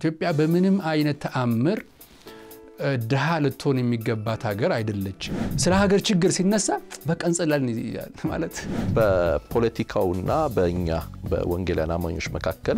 ኢትዮጵያ በምንም አይነት ተአምር ድሃ ልትሆን የሚገባት ሀገር አይደለችም። ስለ ሀገር ችግር ሲነሳ በቃ እንጸላለን ይላል ማለት በፖለቲካውና በእኛ በወንጌላውያን አማኞች መካከል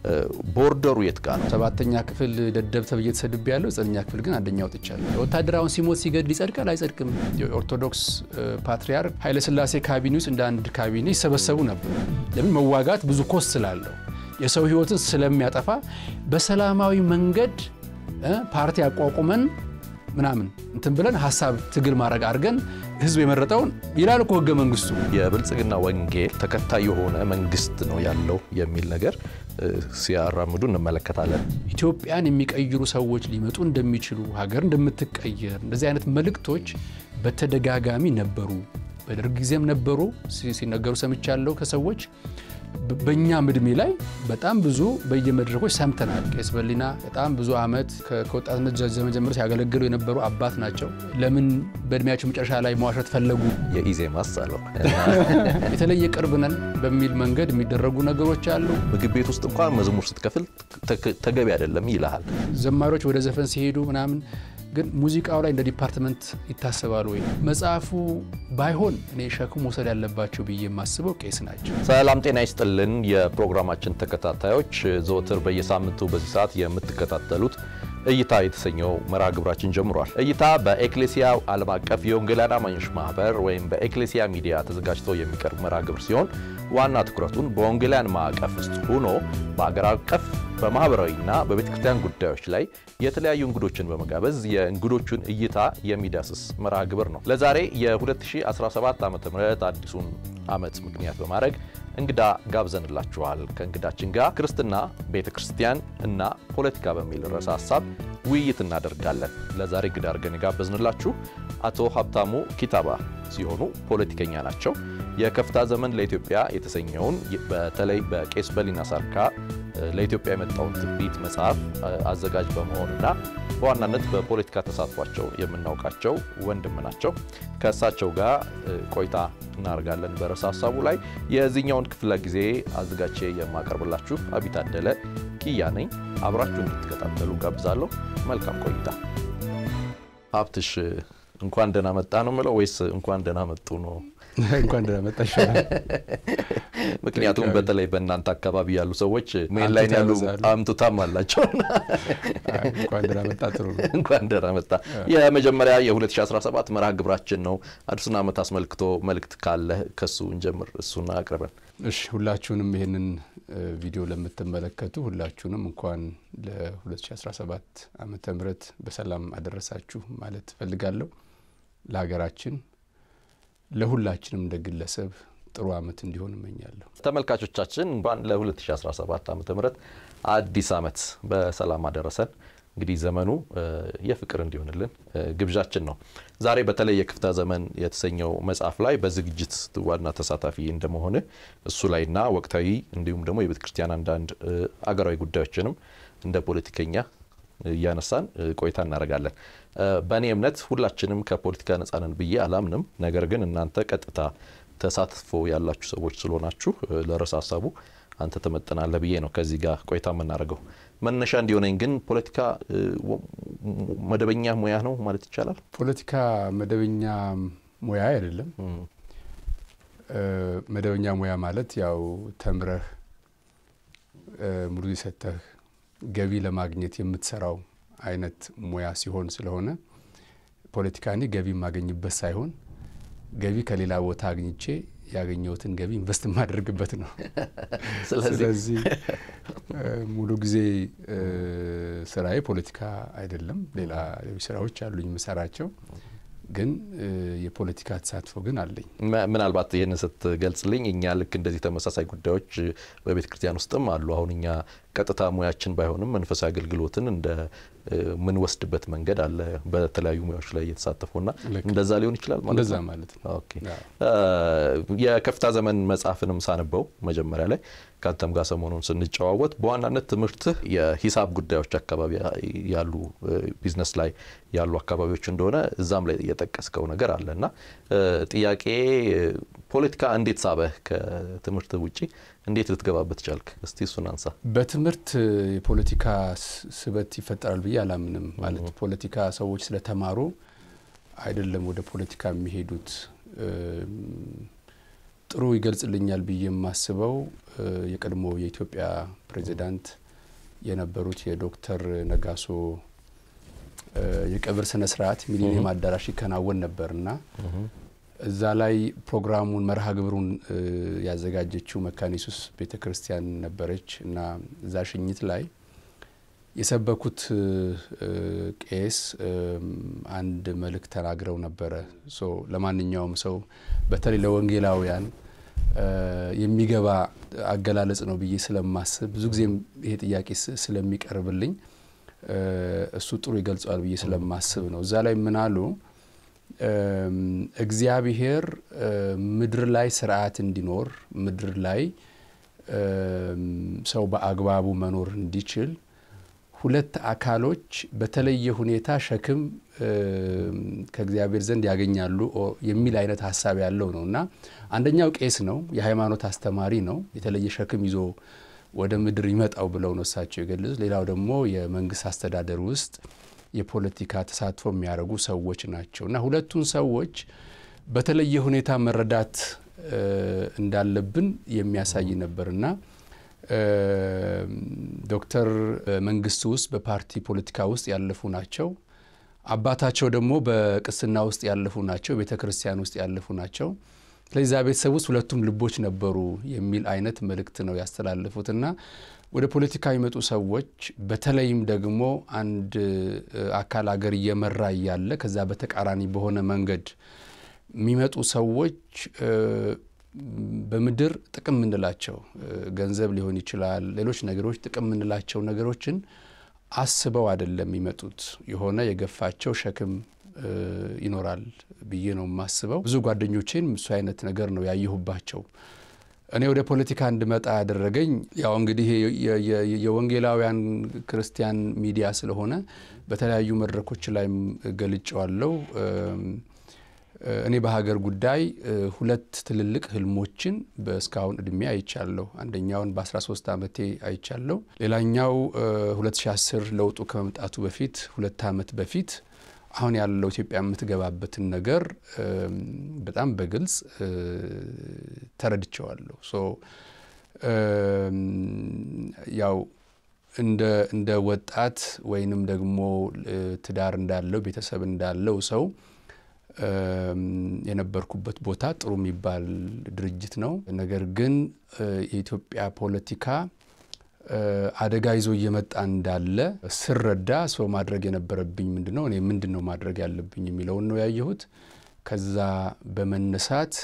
ቦርደሩ የት ጋር ነው? ሰባተኛ ክፍል ደደብ ተብዬ ተሰድቤ ያለው ዘጠነኛ ክፍል ግን አንደኛ ወጥቻለሁ። ወታደራውን ሲሞት ሲገድል ይጸድቃል አይጸድቅም? የኦርቶዶክስ ፓትርያርክ ኃይለሥላሴ ካቢኔ ውስጥ እንደ አንድ ካቢኔ ይሰበሰቡ ነበር። ለምን መዋጋት ብዙ ኮስት ስላለው የሰው ሕይወትን ስለሚያጠፋ በሰላማዊ መንገድ ፓርቲ አቋቁመን ምናምን እንትን ብለን ሀሳብ ትግል ማድረግ አድርገን ህዝብ የመረጠውን ይላል እኮ ህገ መንግስቱ። የብልጽግና ወንጌል ተከታይ የሆነ መንግስት ነው ያለው የሚል ነገር ሲያራምዱ እንመለከታለን። ኢትዮጵያን የሚቀይሩ ሰዎች ሊመጡ እንደሚችሉ ሀገር እንደምትቀየር እንደዚህ አይነት መልእክቶች በተደጋጋሚ ነበሩ። በደርግ ጊዜም ነበሩ ሲነገሩ ሰምቻለሁ ከሰዎች በእኛም እድሜ ላይ በጣም ብዙ በየመድረኮች ሰምተናል። ቄስ በሊና በጣም ብዙ ዓመት ከወጣትነት ዘመን ጀምሮ ሲያገለግሉ የነበሩ አባት ናቸው። ለምን በእድሜያቸው መጨረሻ ላይ መዋሸት ፈለጉ? የኢዜማስ አለው የተለየ ቅርብ ነን በሚል መንገድ የሚደረጉ ነገሮች አሉ። ምግብ ቤት ውስጥ እንኳን መዝሙር ስትከፍል ተገቢ አይደለም ይልሃል። ዘማሪዎች ወደ ዘፈን ሲሄዱ ምናምን ግን ሙዚቃው ላይ እንደ ዲፓርትመንት ይታሰባሉ ወይ? መጽሐፉ ባይሆን እኔ ሸክም መውሰድ ያለባቸው ብዬ የማስበው ቄስ ናቸው። ሰላም ጤና ይስጥልን። የፕሮግራማችን ተከታታዮች ዘወትር በየሳምንቱ በዚህ ሰዓት የምትከታተሉት እይታ የተሰኘው መርሃ ግብራችን ጀምሯል። እይታ በኤክሌሲያ ዓለም አቀፍ የወንጌላውያን አማኞች ማህበር ወይም በኤክሌሲያ ሚዲያ ተዘጋጅቶ የሚቀርብ መርሃ ግብር ሲሆን ዋና ትኩረቱን በወንጌላውያን ማዕቀፍ ውስጥ ሆኖ በአገር አቀፍ በማህበራዊና በቤተ ክርስቲያን ጉዳዮች ላይ የተለያዩ እንግዶችን በመጋበዝ የእንግዶቹን እይታ የሚዳስስ መርሃ ግብር ነው። ለዛሬ የ2017 ዓ ም አዲሱን ዓመት ምክንያት በማድረግ እንግዳ ጋብዘንላችኋል። ከእንግዳችን ጋር ክርስትና፣ ቤተ ክርስቲያን እና ፖለቲካ በሚል ርዕሰ ሀሳብ ውይይት እናደርጋለን። ለዛሬ እንግዳ አድርገን የጋበዝንላችሁ አቶ ሀብታሙ ኪታባ ሲሆኑ ፖለቲከኛ ናቸው። የከፍታ ዘመን ለኢትዮጵያ የተሰኘውን በተለይ በቄስ በሊና ሳርካ ለኢትዮጵያ የመጣውን ትንቢት መጽሐፍ አዘጋጅ በመሆንና በዋናነት በፖለቲካ ተሳትፏቸው የምናውቃቸው ወንድም ናቸው። ከእሳቸው ጋር ቆይታ እናደርጋለን በርዕሰ ሀሳቡ ላይ። የዚህኛውን ክፍለ ጊዜ አዘጋጅቼ የማቀርብላችሁ አቢታደለ ኪያ ነኝ። አብራችሁ እንድትከታተሉ ጋብዛለሁ። መልካም ቆይታ። ሀብትሽ እንኳን ደህና መጣ ነው የምለው ወይስ እንኳን ደህና መጡ ነው? እንኳን ደህና መጣ ይሻላል። ምክንያቱም በተለይ በእናንተ አካባቢ ያሉ ሰዎች ሜን ላይ ያሉ አምቱታም አላቸው። እንኳን ደህና መጣ ጥሩ ነው። እንኳን ደህና መጣ። የመጀመሪያ የ2017 መርሃ ግብራችን ነው። አዲሱን ዓመት አስመልክቶ መልእክት ካለ ከሱ እንጀምር። እሱን አቅርበን። እሺ፣ ሁላችሁንም ይህንን ቪዲዮ ለምትመለከቱ ሁላችሁንም እንኳን ለ2017 ዓመተ ምህረት በሰላም አደረሳችሁ ማለት እፈልጋለሁ። ለሀገራችን ለሁላችንም እንደ ግለሰብ ጥሩ ዓመት እንዲሆን እመኛለሁ። ተመልካቾቻችን እንኳን ለ2017 ዓ ም አዲስ ዓመት በሰላም አደረሰን። እንግዲህ ዘመኑ የፍቅር እንዲሆንልን ግብዣችን ነው። ዛሬ በተለይ የክፍታ ዘመን የተሰኘው መጽሐፍ ላይ በዝግጅት ዋና ተሳታፊ እንደመሆን እሱ ላይና ወቅታዊ እንዲሁም ደግሞ የቤተ ክርስቲያን አንዳንድ አገራዊ ጉዳዮችንም እንደ ፖለቲከኛ እያነሳን ቆይታ እናደርጋለን። በእኔ እምነት ሁላችንም ከፖለቲካ ነጻ ነን ብዬ አላምንም። ነገር ግን እናንተ ቀጥታ ተሳትፎ ያላችሁ ሰዎች ስለሆናችሁ ለርዕሰ ሀሳቡ አንተ ትመጥናለህ ብዬ ነው ከዚህ ጋር ቆይታ የምናደርገው። መነሻ እንዲሆነኝ ግን ፖለቲካ መደበኛ ሙያ ነው ማለት ይቻላል? ፖለቲካ መደበኛ ሙያ አይደለም። መደበኛ ሙያ ማለት ያው ተምረህ ሙሉ ሰተህ ገቢ ለማግኘት የምትሰራው አይነት ሙያ ሲሆን ስለሆነ ፖለቲካ እኔ ገቢ የማገኝበት ሳይሆን ገቢ ከሌላ ቦታ አግኝቼ ያገኘሁትን ገቢ ኢንቨስት የማደርግበት ነው። ስለዚህ ሙሉ ጊዜ ስራዬ ፖለቲካ አይደለም። ሌላ ሌሎች ስራዎች አሉኝ የምሰራቸው ግን የፖለቲካ ተሳትፎ ግን አለኝ። ምናልባት ይህንን ስትገልጽልኝ እኛ ልክ እንደዚህ ተመሳሳይ ጉዳዮች በቤተ ክርስቲያን ውስጥም አሉ። አሁን እኛ ቀጥታ ሙያችን ባይሆንም መንፈሳዊ አገልግሎትን እንደ ምንወስድበት መንገድ አለ። በተለያዩ ሙያዎች ላይ እየተሳተፉና እንደዛ ሊሆን ይችላል ማለት እንደዛ ነው። ማለት ነው። ኦኬ። የከፍታ ዘመን መጽሐፍንም ሳነበው መጀመሪያ ላይ ከአንተም ጋር ሰሞኑን ስንጨዋወት በዋናነት ትምህርትህ የሂሳብ ጉዳዮች አካባቢ ያሉ ቢዝነስ ላይ ያሉ አካባቢዎች እንደሆነ እዛም ላይ የጠቀስከው ነገር አለ እና ጥያቄ ፖለቲካ እንዴት ሳበህ? ከትምህርት ውጭ እንዴት ልትገባበት ቻልክ? እስቲ እሱን አንሳ። በትምህርት የፖለቲካ ስበት ይፈጠራል ብዬ አላምንም። ማለት ፖለቲካ ሰዎች ስለተማሩ አይደለም ወደ ፖለቲካ የሚሄዱት። ጥሩ ይገልጽልኛል ብዬ የማስበው የቀድሞ የኢትዮጵያ ፕሬዚዳንት የነበሩት የዶክተር ነጋሶ የቀብር ስነ ስርዓት ሚሊኒየም አዳራሽ ይከናወን ነበርና እዛ ላይ ፕሮግራሙን መርሃ ግብሩን ያዘጋጀችው መካነ ኢየሱስ ቤተ ክርስቲያን ነበረች እና እዛ ሽኝት ላይ የሰበኩት ቄስ አንድ መልእክት ተናግረው ነበረ። ሶ ለማንኛውም ሰው በተለይ ለወንጌላውያን የሚገባ አገላለጽ ነው ብዬ ስለማስብ ብዙ ጊዜም ይሄ ጥያቄ ስለሚቀርብልኝ እሱ ጥሩ ይገልጸዋል ብዬ ስለማስብ ነው። እዛ ላይ ምን አሉ? እግዚአብሔር ምድር ላይ ስርዓት እንዲኖር ምድር ላይ ሰው በአግባቡ መኖር እንዲችል ሁለት አካሎች በተለየ ሁኔታ ሸክም ከእግዚአብሔር ዘንድ ያገኛሉ የሚል አይነት ሀሳብ ያለው ነው እና አንደኛው ቄስ ነው፣ የሃይማኖት አስተማሪ ነው፣ የተለየ ሸክም ይዞ ወደ ምድር ይመጣው ብለው ነው እሳቸው የገለጹት። ሌላው ደግሞ የመንግስት አስተዳደር ውስጥ የፖለቲካ ተሳትፎ የሚያደርጉ ሰዎች ናቸው እና ሁለቱን ሰዎች በተለየ ሁኔታ መረዳት እንዳለብን የሚያሳይ ነበርና ዶክተር መንግስት ውስጥ በፓርቲ ፖለቲካ ውስጥ ያለፉ ናቸው። አባታቸው ደግሞ በቅስና ውስጥ ያለፉ ናቸው። ቤተ ክርስቲያን ውስጥ ያለፉ ናቸው። ስለዚህ እዛ ቤተሰብ ውስጥ ሁለቱም ልቦች ነበሩ የሚል አይነት መልእክት ነው ያስተላለፉትና ወደ ፖለቲካ የሚመጡ ሰዎች በተለይም ደግሞ አንድ አካል አገር እየመራ እያለ ከዛ በተቃራኒ በሆነ መንገድ የሚመጡ ሰዎች በምድር ጥቅም የምንላቸው ገንዘብ ሊሆን ይችላል፣ ሌሎች ነገሮች ጥቅም የምንላቸው ነገሮችን አስበው አይደለም የሚመጡት። የሆነ የገፋቸው ሸክም ይኖራል ብዬ ነው የማስበው። ብዙ ጓደኞቼን እሱ አይነት ነገር ነው ያየሁባቸው። እኔ ወደ ፖለቲካ እንድመጣ ያደረገኝ ያው እንግዲህ የወንጌላውያን ክርስቲያን ሚዲያ ስለሆነ በተለያዩ መድረኮች ላይም ገልጨዋለሁ። እኔ በሀገር ጉዳይ ሁለት ትልልቅ ህልሞችን በእስካሁን እድሜ አይቻለሁ። አንደኛውን በ13 ዓመቴ አይቻለሁ። ሌላኛው 2010 ለውጡ ከመምጣቱ በፊት ሁለት ዓመት በፊት አሁን ያለው ኢትዮጵያ የምትገባበትን ነገር በጣም በግልጽ ተረድቸዋለሁ። ሶ ያው እንደ ወጣት ወይንም ደግሞ ትዳር እንዳለው ቤተሰብ እንዳለው ሰው የነበርኩበት ቦታ ጥሩ የሚባል ድርጅት ነው። ነገር ግን የኢትዮጵያ ፖለቲካ አደጋ ይዞ እየመጣ እንዳለ ስረዳ ሰው ማድረግ የነበረብኝ ምንድን ነው፣ እኔ ምንድን ነው ማድረግ ያለብኝ የሚለውን ነው ያየሁት። ከዛ በመነሳት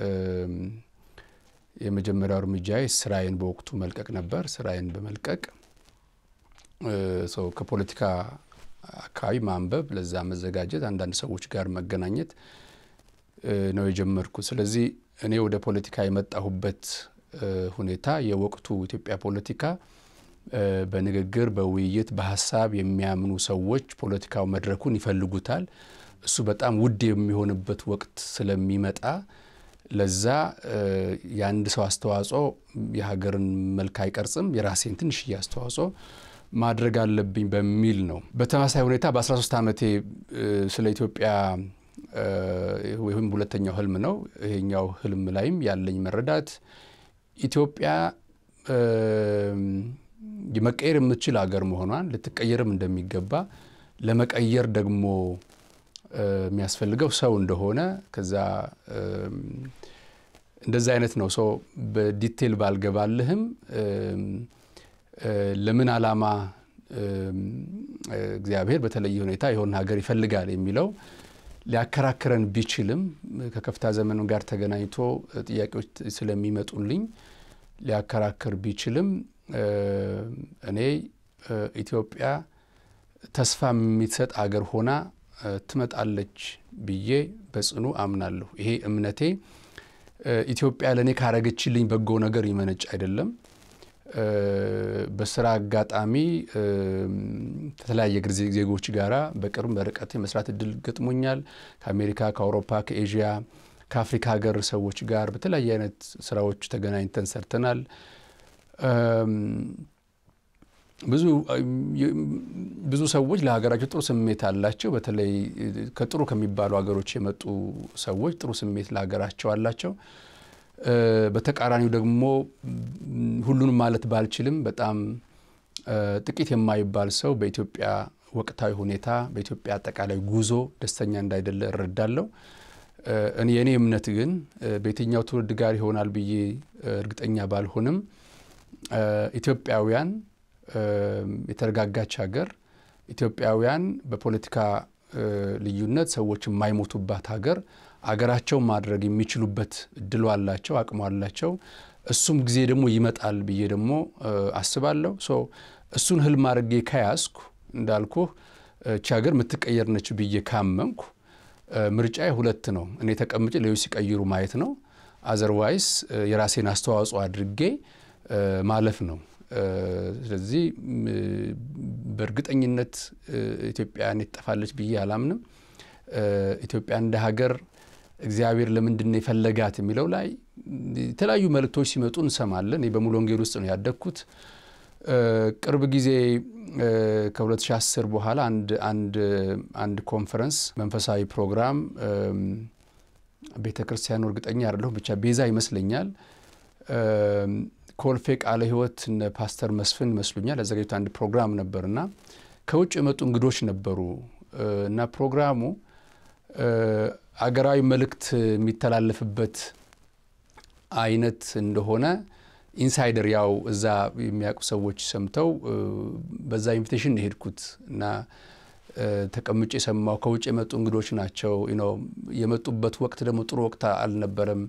የመጀመሪያው እርምጃዬ ስራዬን በወቅቱ መልቀቅ ነበር። ስራዬን በመልቀቅ ሰው ከፖለቲካ አካባቢ ማንበብ፣ ለዛ መዘጋጀት፣ አንዳንድ ሰዎች ጋር መገናኘት ነው የጀመርኩት። ስለዚህ እኔ ወደ ፖለቲካ የመጣሁበት ሁኔታ የወቅቱ ኢትዮጵያ ፖለቲካ በንግግር፣ በውይይት፣ በሀሳብ የሚያምኑ ሰዎች ፖለቲካው መድረኩን ይፈልጉታል። እሱ በጣም ውድ የሚሆንበት ወቅት ስለሚመጣ ለዛ የአንድ ሰው አስተዋጽኦ የሀገርን መልክ አይቀርጽም። የራሴን ትንሽዬ አስተዋጽኦ ማድረግ አለብኝ በሚል ነው። በተመሳሳይ ሁኔታ በ13 ዓመቴ ስለ ኢትዮጵያ ወይም ሁለተኛው ህልም ነው። ይሄኛው ህልም ላይም ያለኝ መረዳት ኢትዮጵያ መቀየር የምትችል ሀገር መሆኗን ልትቀየርም እንደሚገባ ለመቀየር ደግሞ የሚያስፈልገው ሰው እንደሆነ ከዛ እንደዛ አይነት ነው። ሰው በዲቴል ባልገባልህም ለምን ዓላማ እግዚአብሔር በተለየ ሁኔታ የሆነ ሀገር ይፈልጋል የሚለው ሊያከራክረን ቢችልም ከከፍታ ዘመን ጋር ተገናኝቶ ጥያቄዎች ስለሚመጡልኝ ሊያከራክር ቢችልም እኔ ኢትዮጵያ ተስፋ የሚሰጥ አገር ሆና ትመጣለች ብዬ በጽኑ አምናለሁ። ይሄ እምነቴ ኢትዮጵያ ለእኔ ካረገችልኝ በጎ ነገር ይመነጭ አይደለም። በስራ አጋጣሚ ከተለያየ ዜጎች ጋራ በቅርብ በርቀት የመስራት እድል ገጥሞኛል። ከአሜሪካ፣ ከአውሮፓ፣ ከኤዥያ ከአፍሪካ ሀገር ሰዎች ጋር በተለያየ አይነት ስራዎች ተገናኝተን ሰርተናል። ብዙ ብዙ ሰዎች ለሀገራቸው ጥሩ ስሜት አላቸው። በተለይ ከጥሩ ከሚባሉ ሀገሮች የመጡ ሰዎች ጥሩ ስሜት ለሀገራቸው አላቸው። በተቃራኒው ደግሞ ሁሉንም ማለት ባልችልም በጣም ጥቂት የማይባል ሰው በኢትዮጵያ ወቅታዊ ሁኔታ በኢትዮጵያ አጠቃላይ ጉዞ ደስተኛ እንዳይደለ እረዳለሁ። እኔ የእኔ እምነት ግን በየትኛው ትውልድ ጋር ይሆናል ብዬ እርግጠኛ ባልሆንም ኢትዮጵያውያን የተረጋጋች ሀገር፣ ኢትዮጵያውያን በፖለቲካ ልዩነት ሰዎች የማይሞቱባት ሀገር አገራቸው ማድረግ የሚችሉበት እድሉ አላቸው፣ አቅሙ አላቸው። እሱም ጊዜ ደግሞ ይመጣል ብዬ ደግሞ አስባለሁ። ሶ እሱን ህልም አድርጌ ከያዝኩ እንዳልኩህ እቺ ሀገር የምትቀየር ነች ብዬ ካመንኩ ምርጫ ሁለት ነው። እኔ ተቀምጬ ሌሎች ሲቀይሩ ማየት ነው። አዘርዋይስ የራሴን አስተዋጽኦ አድርጌ ማለፍ ነው። ስለዚህ በእርግጠኝነት ኢትዮጵያን ትጠፋለች ብዬ አላምንም። ኢትዮጵያ እንደ ሀገር እግዚአብሔር ለምንድን ነው የፈለጋት የሚለው ላይ የተለያዩ መልእክቶች ሲመጡ እንሰማለን። እኔ በሙሉ ወንጌል ውስጥ ነው ያደግኩት። ቅርብ ጊዜ ከ2010 በኋላ አንድ ኮንፈረንስ መንፈሳዊ ፕሮግራም ቤተ ክርስቲያኑ እርግጠኛ አይደለሁም፣ ብቻ ቤዛ ይመስለኛል ኮልፌ ቃለ ሕይወት እነ ፓስተር መስፍን ይመስሉኛል ያዘጋጁት አንድ ፕሮግራም ነበር እና ከውጭ የመጡ እንግዶች ነበሩ እና ፕሮግራሙ አገራዊ መልእክት የሚተላለፍበት አይነት እንደሆነ ኢንሳይደር ያው እዛ የሚያውቁ ሰዎች ሰምተው በዛ ኢንቪቴሽን የሄድኩት እና ተቀምጬ የሰማው ከውጭ የመጡ እንግዶች ናቸው። የመጡበት ወቅት ደግሞ ጥሩ ወቅት አልነበረም።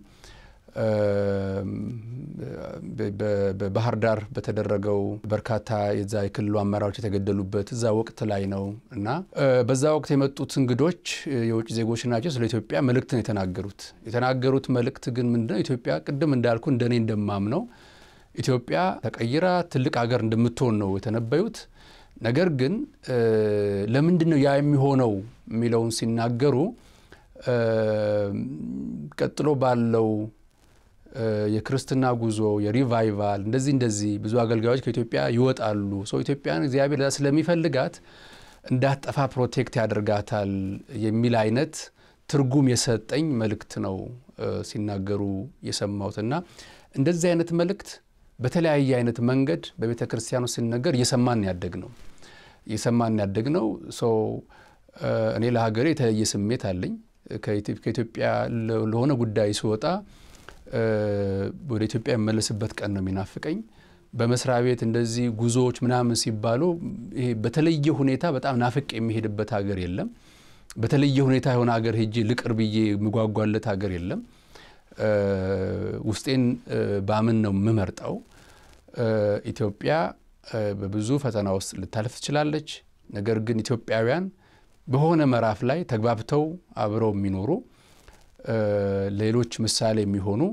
በባህር ዳር በተደረገው በርካታ የዛ የክልሉ አመራሮች የተገደሉበት እዛ ወቅት ላይ ነው እና በዛ ወቅት የመጡት እንግዶች የውጭ ዜጎች ናቸው። ስለ ኢትዮጵያ መልእክት ነው የተናገሩት። የተናገሩት መልእክት ግን ምንድነው? ኢትዮጵያ ቅድም እንዳልኩ እንደኔ እንደማምነው ኢትዮጵያ ተቀይራ ትልቅ ሀገር እንደምትሆን ነው የተነበዩት። ነገር ግን ለምንድን ነው ያ የሚሆነው የሚለውን ሲናገሩ ቀጥሎ ባለው የክርስትና ጉዞ የሪቫይቫል እንደዚህ እንደዚህ ብዙ አገልጋዮች ከኢትዮጵያ ይወጣሉ። ሰው ኢትዮጵያን እግዚአብሔር ስለሚፈልጋት እንዳትጠፋ ፕሮቴክት ያደርጋታል የሚል አይነት ትርጉም የሰጠኝ መልእክት ነው ሲናገሩ የሰማሁትና እንደዚህ አይነት መልእክት በተለያየ አይነት መንገድ በቤተ ክርስቲያኑ ሲነገር እየሰማን ያደግ ነው እየሰማን ያደግ ነው። ሰው እኔ ለሀገሬ የተለየ ስሜት አለኝ። ከኢትዮጵያ ለሆነ ጉዳይ ስወጣ ወደ ኢትዮጵያ የመለስበት ቀን ነው የሚናፍቀኝ። በመስሪያ ቤት እንደዚህ ጉዞዎች ምናምን ሲባሉ ይሄ በተለየ ሁኔታ በጣም ናፍቅ የሚሄድበት ሀገር የለም። በተለየ ሁኔታ የሆነ ሀገር ሄጄ ልቅር ብዬ የምጓጓለት ሀገር የለም። ውስጤን ባምን ነው የምመርጠው። ኢትዮጵያ በብዙ ፈተና ውስጥ ልታልፍ ትችላለች። ነገር ግን ኢትዮጵያውያን በሆነ ምዕራፍ ላይ ተግባብተው አብረው የሚኖሩ ሌሎች ምሳሌ የሚሆኑ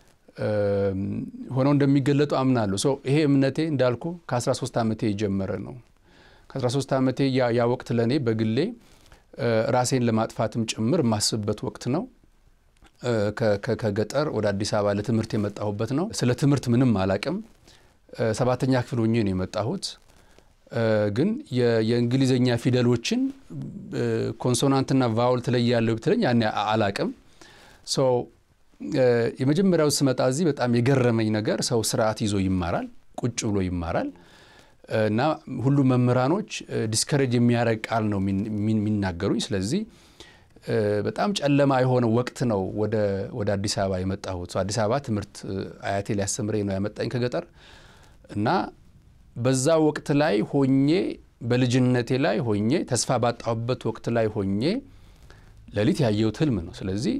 ሆነው እንደሚገለጡ አምናለሁ። ሶ ይሄ እምነቴ እንዳልኩ ከ13 ዓመቴ የጀመረ ነው። ከ13 ዓመቴ ያ ወቅት ለእኔ በግሌ ራሴን ለማጥፋትም ጭምር የማስብበት ወቅት ነው። ከገጠር ወደ አዲስ አበባ ለትምህርት የመጣሁበት ነው። ስለ ትምህርት ምንም አላቅም። ሰባተኛ ክፍል ሆኜ ነው የመጣሁት። ግን የእንግሊዝኛ ፊደሎችን ኮንሶናንትና ቫውል ትለያለሁ ብትለኝ ያኔ አላቅም። የመጀመሪያው ስመጣ እዚህ በጣም የገረመኝ ነገር ሰው ስርዓት ይዞ ይማራል፣ ቁጭ ብሎ ይማራል እና ሁሉ መምህራኖች ዲስከሬጅ የሚያደርግ ቃል ነው የሚናገሩኝ። ስለዚህ በጣም ጨለማ የሆነ ወቅት ነው ወደ አዲስ አበባ የመጣሁት። አዲስ አበባ ትምህርት አያቴ ሊያስተምረኝ ነው ያመጣኝ ከገጠር እና በዛ ወቅት ላይ ሆኜ በልጅነቴ ላይ ሆኜ ተስፋ ባጣሁበት ወቅት ላይ ሆኜ ሌሊት ያየሁት ህልም ነው። ስለዚህ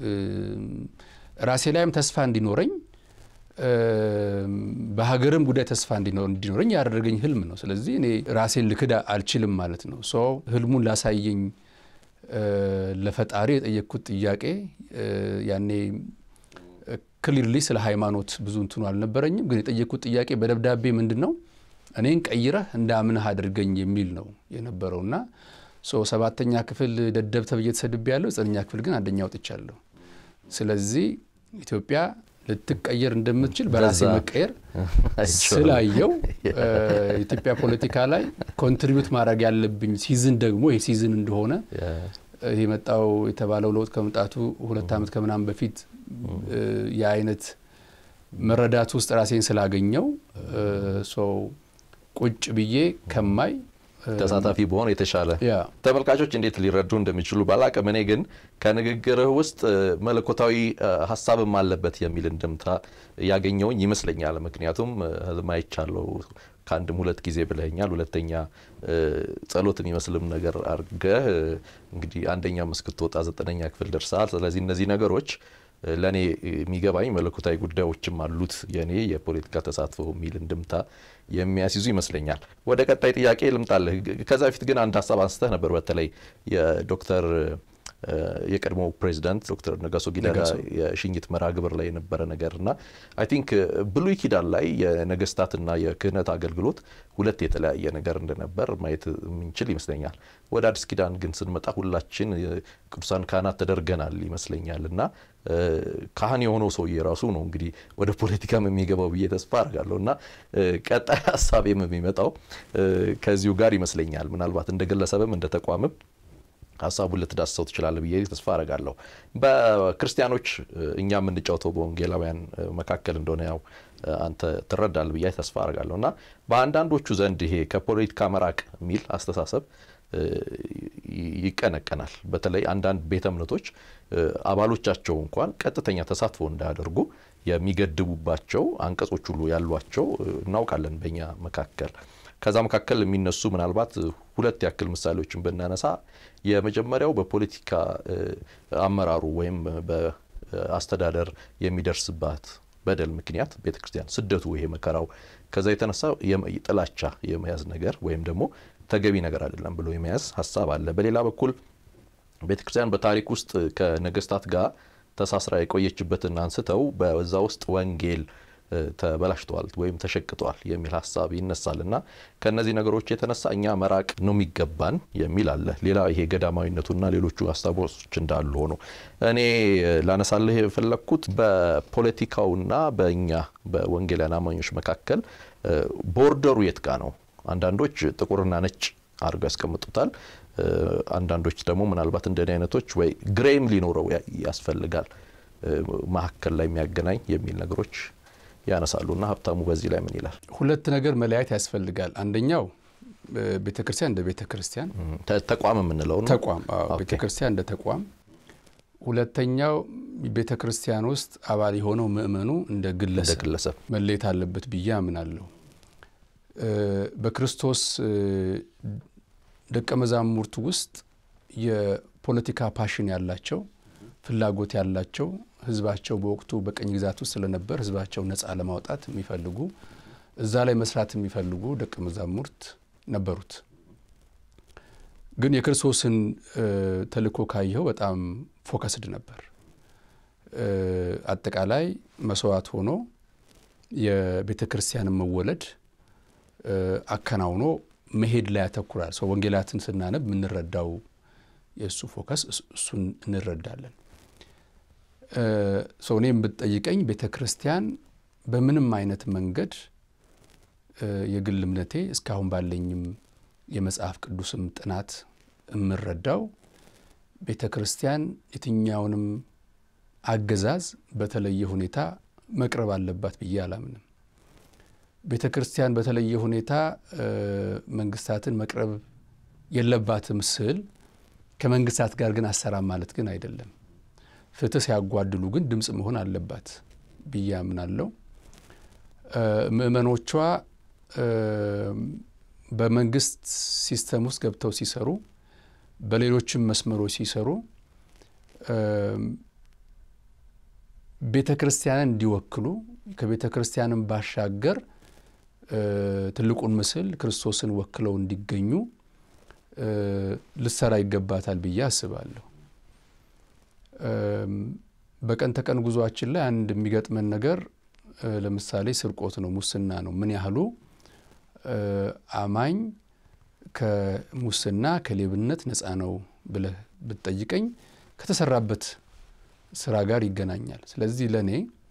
ራሴ ላይም ተስፋ እንዲኖረኝ በሀገርም ጉዳይ ተስፋ እንዲኖረኝ ያደረገኝ ህልም ነው። ስለዚህ እኔ ራሴን ልክድ አልችልም ማለት ነው። ሶ ህልሙን ላሳየኝ ለፈጣሪ የጠየቅኩት ጥያቄ ያኔ ክሊርሊ ስለ ሃይማኖት ብዙ እንትኑ አልነበረኝም። ግን የጠየቅኩት ጥያቄ በደብዳቤ ምንድን ነው እኔን ቀይረህ እንዳምንህ አድርገኝ የሚል ነው የነበረውና ሰባተኛ ክፍል ደደብ ተብዬ ተሰድቤ ያለሁ። ዘጠነኛ ክፍል ግን አንደኛ ወጥቻለሁ። ስለዚህ ኢትዮጵያ ልትቀየር እንደምትችል በራሴ በዛ መቀየር አይቼዋለሁ። ስላየው ኢትዮጵያ ፖለቲካ ላይ ኮንትሪቢዩት ማድረግ ያለብኝ ሲዝን ደግሞ ይህ ሲዝን እንደሆነ ይህ የመጣው የተባለው ለውጥ ከመምጣቱ ሁለት ዓመት ከምናምን በፊት እ፣ የአይነት መረዳት ውስጥ ራሴን ስላገኘው ሰው ቁጭ ብዬ ከማይ እ፣ ተሳታፊ በሆን የተሻለ ያ ተመልካቾች እንዴት ሊረዱ እንደሚችሉ ባላቅም እኔ ግን ከንግግርህ ውስጥ እ፣ መለኮታዊ እ፣ ሀሳብም አለበት የሚል እንድምታ ያገኘውኝ ይመስለኛል። ምክንያቱም እ፣ ህልም አይቻለሁ ከአንድም ሁለት ጊዜ ብለኛል። ሁለተኛ እ፣ ጸሎት የሚመስልም ነገር አድርገህ እ፣ እንግዲህ አንደኛም እስክትወጣ ዘጠነኛ ክፍል ደርሰሃል። ስለዚህ እነዚህ ነገሮች እ፣ ለእኔ የሚገባኝ መለኮታዊ ጉዳዮችም አሉት የእኔ የፖለቲካ ተሳትፎ የሚል እንድምታ የሚያስይዙ ይመስለኛል። ወደ ቀጣይ ጥያቄ ልምጣልህ። ከዛ በፊት ግን አንድ ሀሳብ አንስተህ ነበር። በተለይ የዶክተር እ፣ የቀድሞው ፕሬዚዳንት ዶክተር ነጋሶ ጊዳዳ ነጋሶ። የሽኝት መርሃ ግብር ላይ የነበረ ነገር እና አይ ቲንክ ብሉይ ኪዳን ላይ የነገስታትና የክህነት አገልግሎት ሁለት የተለያየ ነገር እንደነበር ማየት የምንችል ይመስለኛል። ወደ አዲስ ኪዳን ግን ስንመጣ ሁላችን የ- ቅዱሳን ካህናት ተደርገናል ይመስለኛል እና እ፣ ካህን የሆነው ሰውዬ ራሱ ነው እንግዲህ ወደ ፖለቲካም የሚገባው ብዬ ተስፋ አድርጋለሁ እና እ፣ ቀጣይ ሀሳቤም የሚመጣው እ፣ ከዚሁ ጋር ይመስለኛል ምናልባት እንደ ግለሰብም እንደ ተቋምም ሀሳቡን ልትዳስሰው ትችላለህ ብዬ ተስፋ አረጋለሁ። በክርስቲያኖች እ፣ እኛ የምንጫወተው በወንጌላውያን እ፣ መካከል እንደሆነ ያው እ፣ አንተ ትረዳለህ ብዬ ተስፋ አረጋለሁ እና በአንዳንዶቹ ዘንድ ይሄ ከፖለቲካ መራቅ የሚል አስተሳሰብ እ፣ ይ- ይቀነቀናል። በተለይ አንዳንድ ቤተ እምነቶች እ፣ አባሎቻቸው እንኳን ቀጥተኛ ተሳትፎ እንዳያደርጉ የሚገድቡባቸው አንቀጾች ሁሉ ያሏቸው እ፣ እናውቃለን በእኛ መካከል ከዛ መካከል የሚነሱ ምናልባት ሁለት ያክል ምሳሌዎችን ብናነሳ የመጀመሪያው በፖለቲካ እ፣ አመራሩ ወይም በአስተዳደር የሚደርስባት በደል ምክንያት ቤተ ክርስቲያን ስደቱ፣ ይሄ መከራው ከዛ የተነሳ የመ- ጥላቻ የመያዝ ነገር ወይም ደግሞ ተገቢ ነገር አይደለም ብሎ የመያዝ ሀሳብ አለ። በሌላ በኩል ቤተ ክርስቲያን በታሪክ ውስጥ ከነገስታት ጋር ተሳስራ የቆየችበትን አንስተው በዛ ውስጥ ወንጌል እ፣ ተበላሽተዋል ወይም ተሸቅተዋል የሚል ሀሳብ ይነሳል እና ከእነዚህ ነገሮች የተነሳ እኛ መራቅ ነው የሚገባን የሚል አለ። ሌላ ይሄ ገዳማዊነቱና ሌሎቹ ሀሳቦች እንዳሉ ሆኖ እኔ እ፣ ላነሳልህ የፈለግኩት በፖለቲካውና በእኛ በወንጌላውያን አማኞች መካከል እ፣ ቦርደሩ የት ጋ ነው? አንዳንዶች ጥቁርና ነጭ አድርገው ያስቀምጡታል። እ፣ አንዳንዶች ደግሞ ምናልባት እንደኔ አይነቶች ወይ ግሬም ሊኖረው ያ- ያስፈልጋል እ፣ መካከል ላይ የሚያገናኝ የሚል ነገሮች ያነሳሉ እና ሀብታሙ በዚህ ላይ ምን ይላል? ሁለት ነገር መለያየት ያስፈልጋል። አንደኛው ቤተ ክርስቲያን እንደ ቤተ ክርስቲያን ተ- ተቋም የምንለው ነው። ተቋም አዎ፣ ኦኬ። ቤተ ክርስቲያን እንደ ተቋም፣ ሁለተኛው ቤተ ክርስቲያን ውስጥ አባል የሆነው ምእመኑ እንደ እንደ ግለሰብ ግለሰብ መለየት አለበት ብዬ አምናለሁ። እ፣ በክርስቶስ እ፣ ደቀ መዛሙርት ውስጥ የፖለቲካ ፓሽን ያላቸው ፍላጎት ያላቸው ህዝባቸው በወቅቱ በቀኝ ግዛት ውስጥ ስለነበር ህዝባቸው ነፃ ለማውጣት የሚፈልጉ እዛ ላይ መስራት የሚፈልጉ ደቀ መዛሙርት ነበሩት። ግን የክርስቶስን እ፣ ተልእኮ ካየኸው በጣም ፎከስድ ነበር። እ፣ አጠቃላይ መስዋዕት ሆኖ የቤተ ክርስቲያንን መወለድ እ፣ አከናውኖ መሄድ ላይ ያተኩራል። ሰው ወንጌላትን ስናነብ የምንረዳው የእሱ ፎከስ እሱ- እሱን እንረዳለን። እ፣ ሰው እኔም ብትጠይቀኝ ቤተ ክርስቲያን በምንም አይነት መንገድ እ፣ የግል እምነቴ እስካሁን ባለኝም የመጽሐፍ ቅዱስም ጥናት የምረዳው ቤተ ክርስቲያን የትኛውንም አገዛዝ በተለየ ሁኔታ መቅረብ አለባት ብዬ አላምንም። ቤተ ክርስቲያን በተለየ ሁኔታ እ፣ መንግስታትን መቅረብ የለባትም ስል ከመንግስታት ጋር ግን አሰራም ማለት ግን አይደለም። ፍትህ ሲያጓድሉ ግን ድምፅ መሆን አለባት ብዬ አምናለሁ። እ፣ ምእመኖቿ እ፣ በመንግስት ሲስተም ውስጥ ገብተው ሲሰሩ፣ በሌሎችም መስመሮች ሲሰሩ እ፣ ቤተ ክርስቲያንን እንዲወክሉ ከቤተ ክርስቲያንም ባሻገር እ፣ ትልቁን ምስል ክርስቶስን ወክለው እንዲገኙ እ፣ ልትሰራ ይገባታል ብዬ አስባለሁ። እም፣ በቀን ተቀን ጉዟችን ላይ አንድ የሚገጥመን ነገር እ፣ ለምሳሌ ስርቆት ነው፣ ሙስና ነው። ምን ያህሉ እ፣ አማኝ ከሙስና ከሌብነት ነፃ ነው ብለህ ብትጠይቀኝ ከተሰራበት ስራ ጋር ይገናኛል። ስለዚህ ለእኔ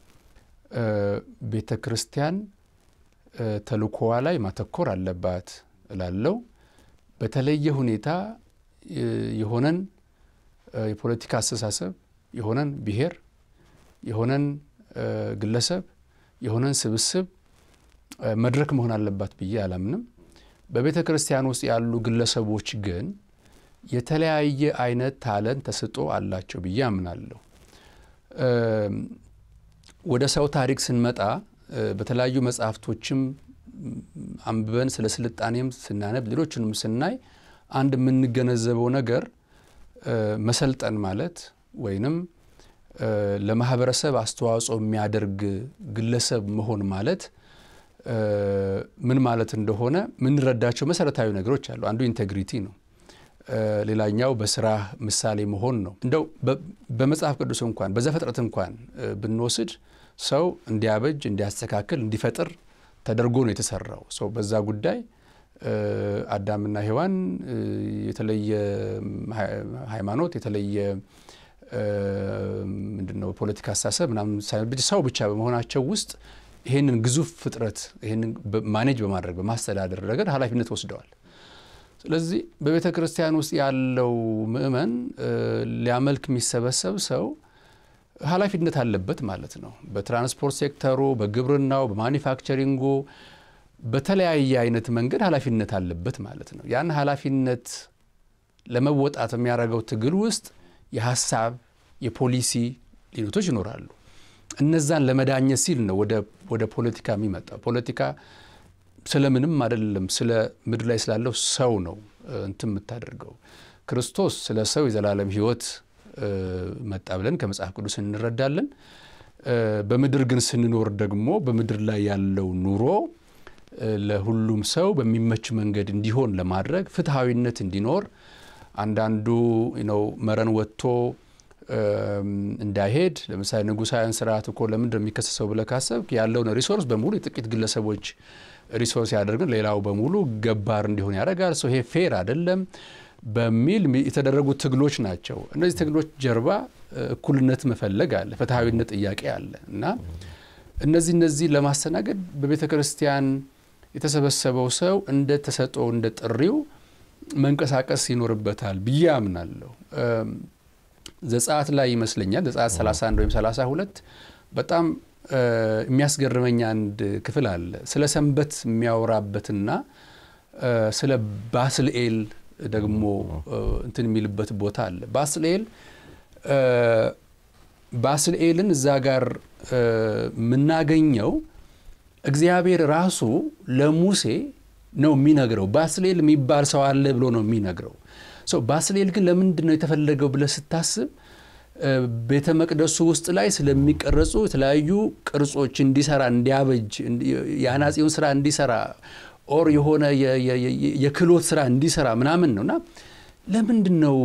ቤተ ክርስቲያን ተልእኮዋ ላይ ማተኮር አለባት እላለው። በተለየ ሁኔታ የሆነን የፖለቲካ አስተሳሰብ የሆነን ብሔር የሆነን ግለሰብ የሆነን ስብስብ መድረክ መሆን አለባት ብዬ አላምንም። በቤተ ክርስቲያን ውስጥ ያሉ ግለሰቦች ግን የተለያየ አይነት ታለንት ተሰጥኦ አላቸው ብዬ አምናለሁ። ወደ ሰው ታሪክ ስንመጣ በተለያዩ መጽሐፍቶችም አንብበን ስለ ስልጣኔም ስናነብ ሌሎችንም ስናይ አንድ የምንገነዘበው ነገር መሰልጠን ማለት ወይንም ለማህበረሰብ አስተዋጽኦ የሚያደርግ ግለሰብ መሆን ማለት ምን ማለት እንደሆነ የምንረዳቸው መሰረታዊ ነገሮች አሉ። አንዱ ኢንቴግሪቲ ነው። ሌላኛው በስራ ምሳሌ መሆን ነው። እንደው በመጽሐፍ ቅዱስ እንኳን በዘፍጥረት እንኳን ብንወስድ ሰው እንዲያበጅ፣ እንዲያስተካክል፣ እንዲፈጥር ተደርጎ ነው የተሰራው። ሰው በዛ ጉዳይ አዳምና ሔዋን የተለየ ሃይማኖት የተለየ ምንድን ነው ፖለቲካ አስተሳሰብ ምናምን ሰው ብቻ በመሆናቸው ውስጥ ይሄንን ግዙፍ ፍጥረት ይሄንን ማኔጅ በማድረግ በማስተዳደር ረገድ ኃላፊነት ወስደዋል። ስለዚህ በቤተ ክርስቲያን ውስጥ ያለው ምእመን ሊያመልክ የሚሰበሰብ ሰው ኃላፊነት አለበት ማለት ነው። በትራንስፖርት ሴክተሩ፣ በግብርናው፣ በማኒፋክቸሪንጉ በተለያየ አይነት መንገድ ኃላፊነት አለበት ማለት ነው። ያን ኃላፊነት ለመወጣት የሚያደርገው ትግል ውስጥ የሀሳብ የፖሊሲ ልዩነቶች ይኖራሉ። እነዛን ለመዳኘት ሲል ነው ወደ ፖለቲካ የሚመጣው። ፖለቲካ ስለምንም አይደለም፣ ስለ ምድር ላይ ስላለው ሰው ነው እንትን የምታደርገው። ክርስቶስ ስለ ሰው የዘላለም ሕይወት መጣ ብለን ከመጽሐፍ ቅዱስ እንረዳለን። በምድር ግን ስንኖር ደግሞ በምድር ላይ ያለው ኑሮ ለሁሉም ሰው በሚመች መንገድ እንዲሆን ለማድረግ ፍትሐዊነት እንዲኖር አንዳንዱ ነው መረን ወጥቶ እንዳይሄድ ለምሳሌ ንጉሳውያን ስርዓት እኮ ለምንድን ነው የሚከሰሰው ብለህ ካሰብክ ያለውን ሪሶርስ በሙሉ የጥቂት ግለሰቦች ሪሶርስ ያደርግን ሌላው በሙሉ ገባር እንዲሆን ያደርጋል። ሰው ይሄ ፌር አይደለም በሚል የተደረጉ ትግሎች ናቸው። እነዚህ ትግሎች ጀርባ እኩልነት መፈለግ አለ፣ ፍትሐዊነት ጥያቄ አለ እና እነዚህ እነዚህ ለማስተናገድ በቤተ ክርስቲያን የተሰበሰበው ሰው እንደ ተሰጠው እንደ ጥሪው መንቀሳቀስ ይኖርበታል ብዬ አምናለሁ። ዘጸአት ላይ ይመስለኛል ዘጸአት 31 ወይም 32 በጣም የሚያስገርመኝ አንድ ክፍል አለ። ስለ ሰንበት የሚያወራበትና ስለ ባስልኤል ደግሞ እንትን የሚልበት ቦታ አለ። ባስልኤል ባስልኤልን እዛ ጋር የምናገኘው እግዚአብሔር ራሱ ለሙሴ ነው የሚነግረው። ባስልኤል የሚባል ሰው አለ ብሎ ነው የሚነግረው። ባስልኤል ግን ለምንድን ነው የተፈለገው ብለህ ስታስብ ቤተ መቅደሱ ውስጥ ላይ ስለሚቀረጹ የተለያዩ ቅርጾች እንዲሰራ እንዲያበጅ የአናጺውን ስራ እንዲሰራ ኦር የሆነ የክህሎት ስራ እንዲሰራ ምናምን ነው እና ለምንድን ነው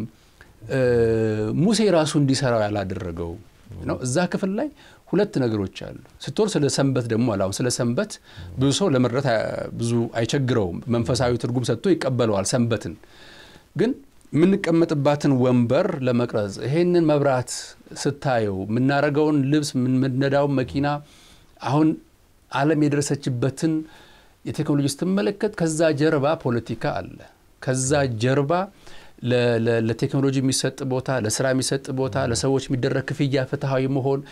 ሙሴ ራሱ እንዲሰራው ያላደረገው ነው? እዛ ክፍል ላይ ሁለት ነገሮች አሉ። ስትወር ስለ ሰንበት ደግሞ አለ። አሁን ስለ ሰንበት ብዙ ሰው ለመረዳት ብዙ አይቸግረውም። መንፈሳዊ ትርጉም ሰጥቶ ይቀበለዋል ሰንበትን ግን የምንቀመጥባትን ወንበር ለመቅረጽ ይሄንን መብራት ስታየው የምናደርገውን ልብስ የምንነዳውን መኪና አሁን ዓለም የደረሰችበትን የቴክኖሎጂ ስትመለከት ከዛ ጀርባ ፖለቲካ አለ። ከዛ ጀርባ ለቴክኖሎጂ የሚሰጥ ቦታ፣ ለስራ የሚሰጥ ቦታ፣ ለሰዎች የሚደረግ ክፍያ ፍትሐዊ መሆን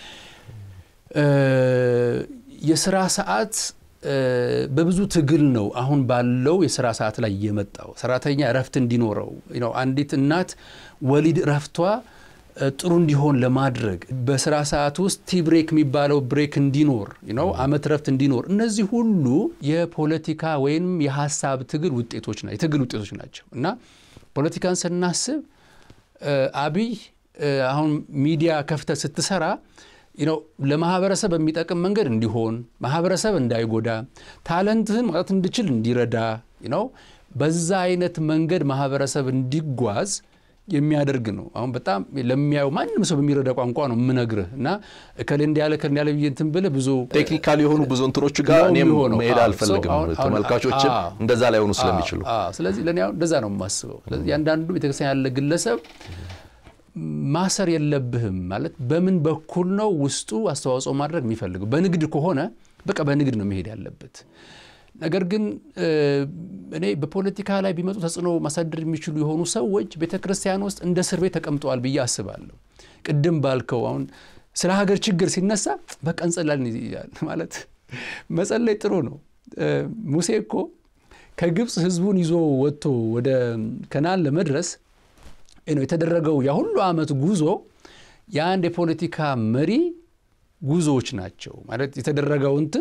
የስራ ሰዓት በብዙ ትግል ነው አሁን ባለው የስራ ሰዓት ላይ የመጣው። ሰራተኛ እረፍት እንዲኖረው ነው። አንዲት እናት ወሊድ እረፍቷ ጥሩ እንዲሆን ለማድረግ በስራ ሰዓት ውስጥ ቲ ብሬክ የሚባለው ብሬክ እንዲኖር ነው፣ አመት እረፍት እንዲኖር። እነዚህ ሁሉ የፖለቲካ ወይም የሀሳብ ትግል ውጤቶች ናቸው፣ የትግል ውጤቶች ናቸው እና ፖለቲካን ስናስብ አብይ አሁን ሚዲያ ከፍተህ ስትሰራ ነው ለማህበረሰብ በሚጠቅም መንገድ እንዲሆን ማህበረሰብ እንዳይጎዳ ታለንትህን ማውጣት እንዲችል እንዲረዳ ነው በዛ አይነት መንገድ ማህበረሰብ እንዲጓዝ የሚያደርግ ነው። አሁን በጣም ለሚያዩ ማንም ሰው በሚረዳ ቋንቋ ነው የምነግርህ እና እከሌ እንዲያለ እከሌ እንዲያለ ብዬ እንትን ብልህ ብዙ ቴክኒካል የሆኑ ብዙ እንትኖች ጋር እኔም መሄድ አልፈልግም። ተመልካቾችም እንደዛ ላይ ሆኑ ስለሚችሉ ስለዚህ ለእኔ አሁን እንደዛ ነው የማስበው። ስለዚህ ያንዳንዱ ቤተክርስቲያን ያለ ግለሰብ ማሰር የለብህም ማለት በምን በኩል ነው ውስጡ አስተዋጽኦ ማድረግ የሚፈልገው? በንግድ ከሆነ በቃ በንግድ ነው መሄድ ያለበት። ነገር ግን እኔ በፖለቲካ ላይ ቢመጡ ተጽዕኖ ማሳደር የሚችሉ የሆኑ ሰዎች ቤተ ክርስቲያን ውስጥ እንደ እስር ቤት ተቀምጠዋል ብዬ አስባለሁ። ቅድም ባልከው አሁን ስለ ሀገር ችግር ሲነሳ በቃ እንጸላለን ይላል። ማለት መጸለይ ጥሩ ነው። ሙሴ እኮ ከግብፅ ህዝቡን ይዞ ወጥቶ ወደ ከነዓን ለመድረስ የተደረገው ያ ሁሉ ዓመት ጉዞ የአንድ የፖለቲካ መሪ ጉዞዎች ናቸው። ማለት የተደረገው እንትን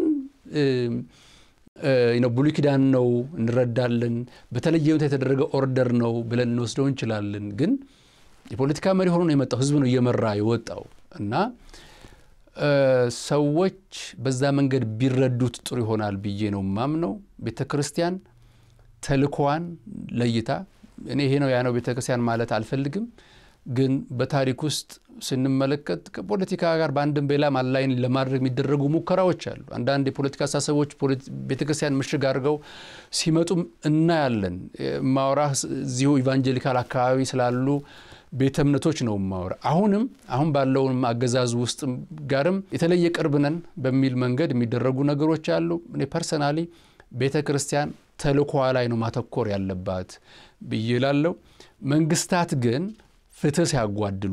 ብሉይ ኪዳን ነው እንረዳለን። በተለየ ሁኔታ የተደረገ ኦርደር ነው ብለን እንወስደው እንችላለን። ግን የፖለቲካ መሪ ሆኖ ነው የመጣው። ህዝብ ነው እየመራ የወጣው እና ሰዎች በዛ መንገድ ቢረዱት ጥሩ ይሆናል ብዬ ነው ማምነው። ቤተ ክርስቲያን ተልኮዋን ለይታ እኔ ይሄ ነው ያ ነው ቤተ ክርስቲያን ማለት አልፈልግም። ግን በታሪክ ውስጥ ስንመለከት ከፖለቲካ ጋር በአንድም በሌላም አላይን ለማድረግ የሚደረጉ ሙከራዎች አሉ። አንዳንድ የፖለቲካ አስተሳሰቦች ቤተ ክርስቲያን ምሽግ አድርገው ሲመጡም እናያለን። ማውራ እዚሁ ኢቫንጀሊካል አካባቢ ስላሉ ቤተ እምነቶች ነው ማወራ። አሁንም አሁን ባለውንም አገዛዝ ውስጥ ጋርም የተለየ ቅርብ ነን በሚል መንገድ የሚደረጉ ነገሮች አሉ። እኔ ፐርሰናሊ ቤተ ክርስቲያን ተልኮዋ ላይ ነው ማተኮር ያለባት ብዬ ላለው መንግስታት ግን ፍትህ ሲያጓድሉ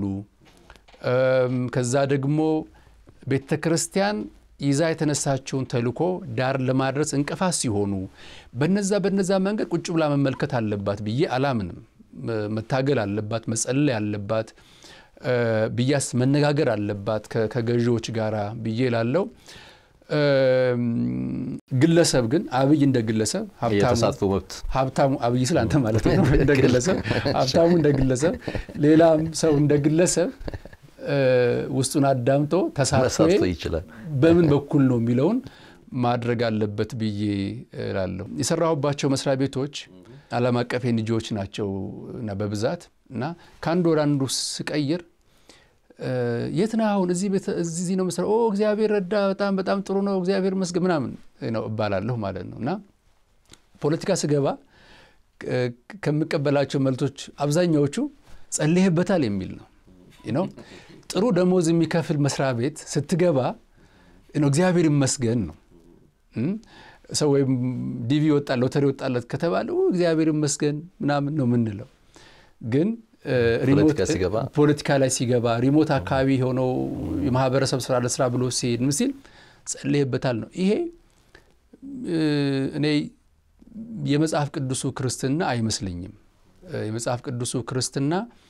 ከዛ ደግሞ ቤተ ክርስቲያን ይዛ የተነሳችውን ተልኮ ዳር ለማድረስ እንቅፋት ሲሆኑ በነዛ በነዛ መንገድ ቁጭ ብላ መመልከት አለባት ብዬ አላምንም። መታገል አለባት፣ መጸለይ አለባት ብያስ መነጋገር አለባት ከገዢዎች ጋር ብዬ ላለው ግለሰብ ግን አብይ እንደ ግለሰብ የተሳትፎ መብት ሀብታሙ አብይ ስለ አንተ ማለት ነው እንደ ግለሰብ ሀብታሙ እንደ ግለሰብ ሌላም ሰው እንደ ግለሰብ ውስጡን አዳምጦ ተሳትፎ ይችላል በምን በኩል ነው የሚለውን ማድረግ አለበት ብዬ እላለሁ። የሰራሁባቸው መስሪያ ቤቶች ዓለም አቀፍ ኤንጂኦዎች ናቸው እና በብዛት እና ከአንድ ወደ አንዱ ስቀይር የት ነህ አሁን? እዚህ ነው የምሰራው። እግዚአብሔር ረዳ፣ በጣም በጣም ጥሩ ነው፣ እግዚአብሔር መስገን ምናምን ነው እባላለሁ ማለት ነው። እና ፖለቲካ ስገባ ከምቀበላቸው መልቶች አብዛኛዎቹ ጸልይበታል የሚል ነው ነው ጥሩ ደሞዝ የሚከፍል መስሪያ ቤት ስትገባ እግዚአብሔር ይመስገን ነው። ሰው ወይም ዲቪ ወጣ ሎተሪ ወጣለት ከተባለ እግዚአብሔር ይመስገን ምናምን ነው የምንለው ግን ፖለቲካ ላይ ሲገባ ሪሞት አካባቢ የሆነው የማህበረሰብ ስራ ለስራ ብሎ ሲሄድ ምን ሲል ጸልይበታል ነው። ይሄ እኔ የመጽሐፍ ቅዱሱ ክርስትና አይመስለኝም። የመጽሐፍ ቅዱሱ ክርስትና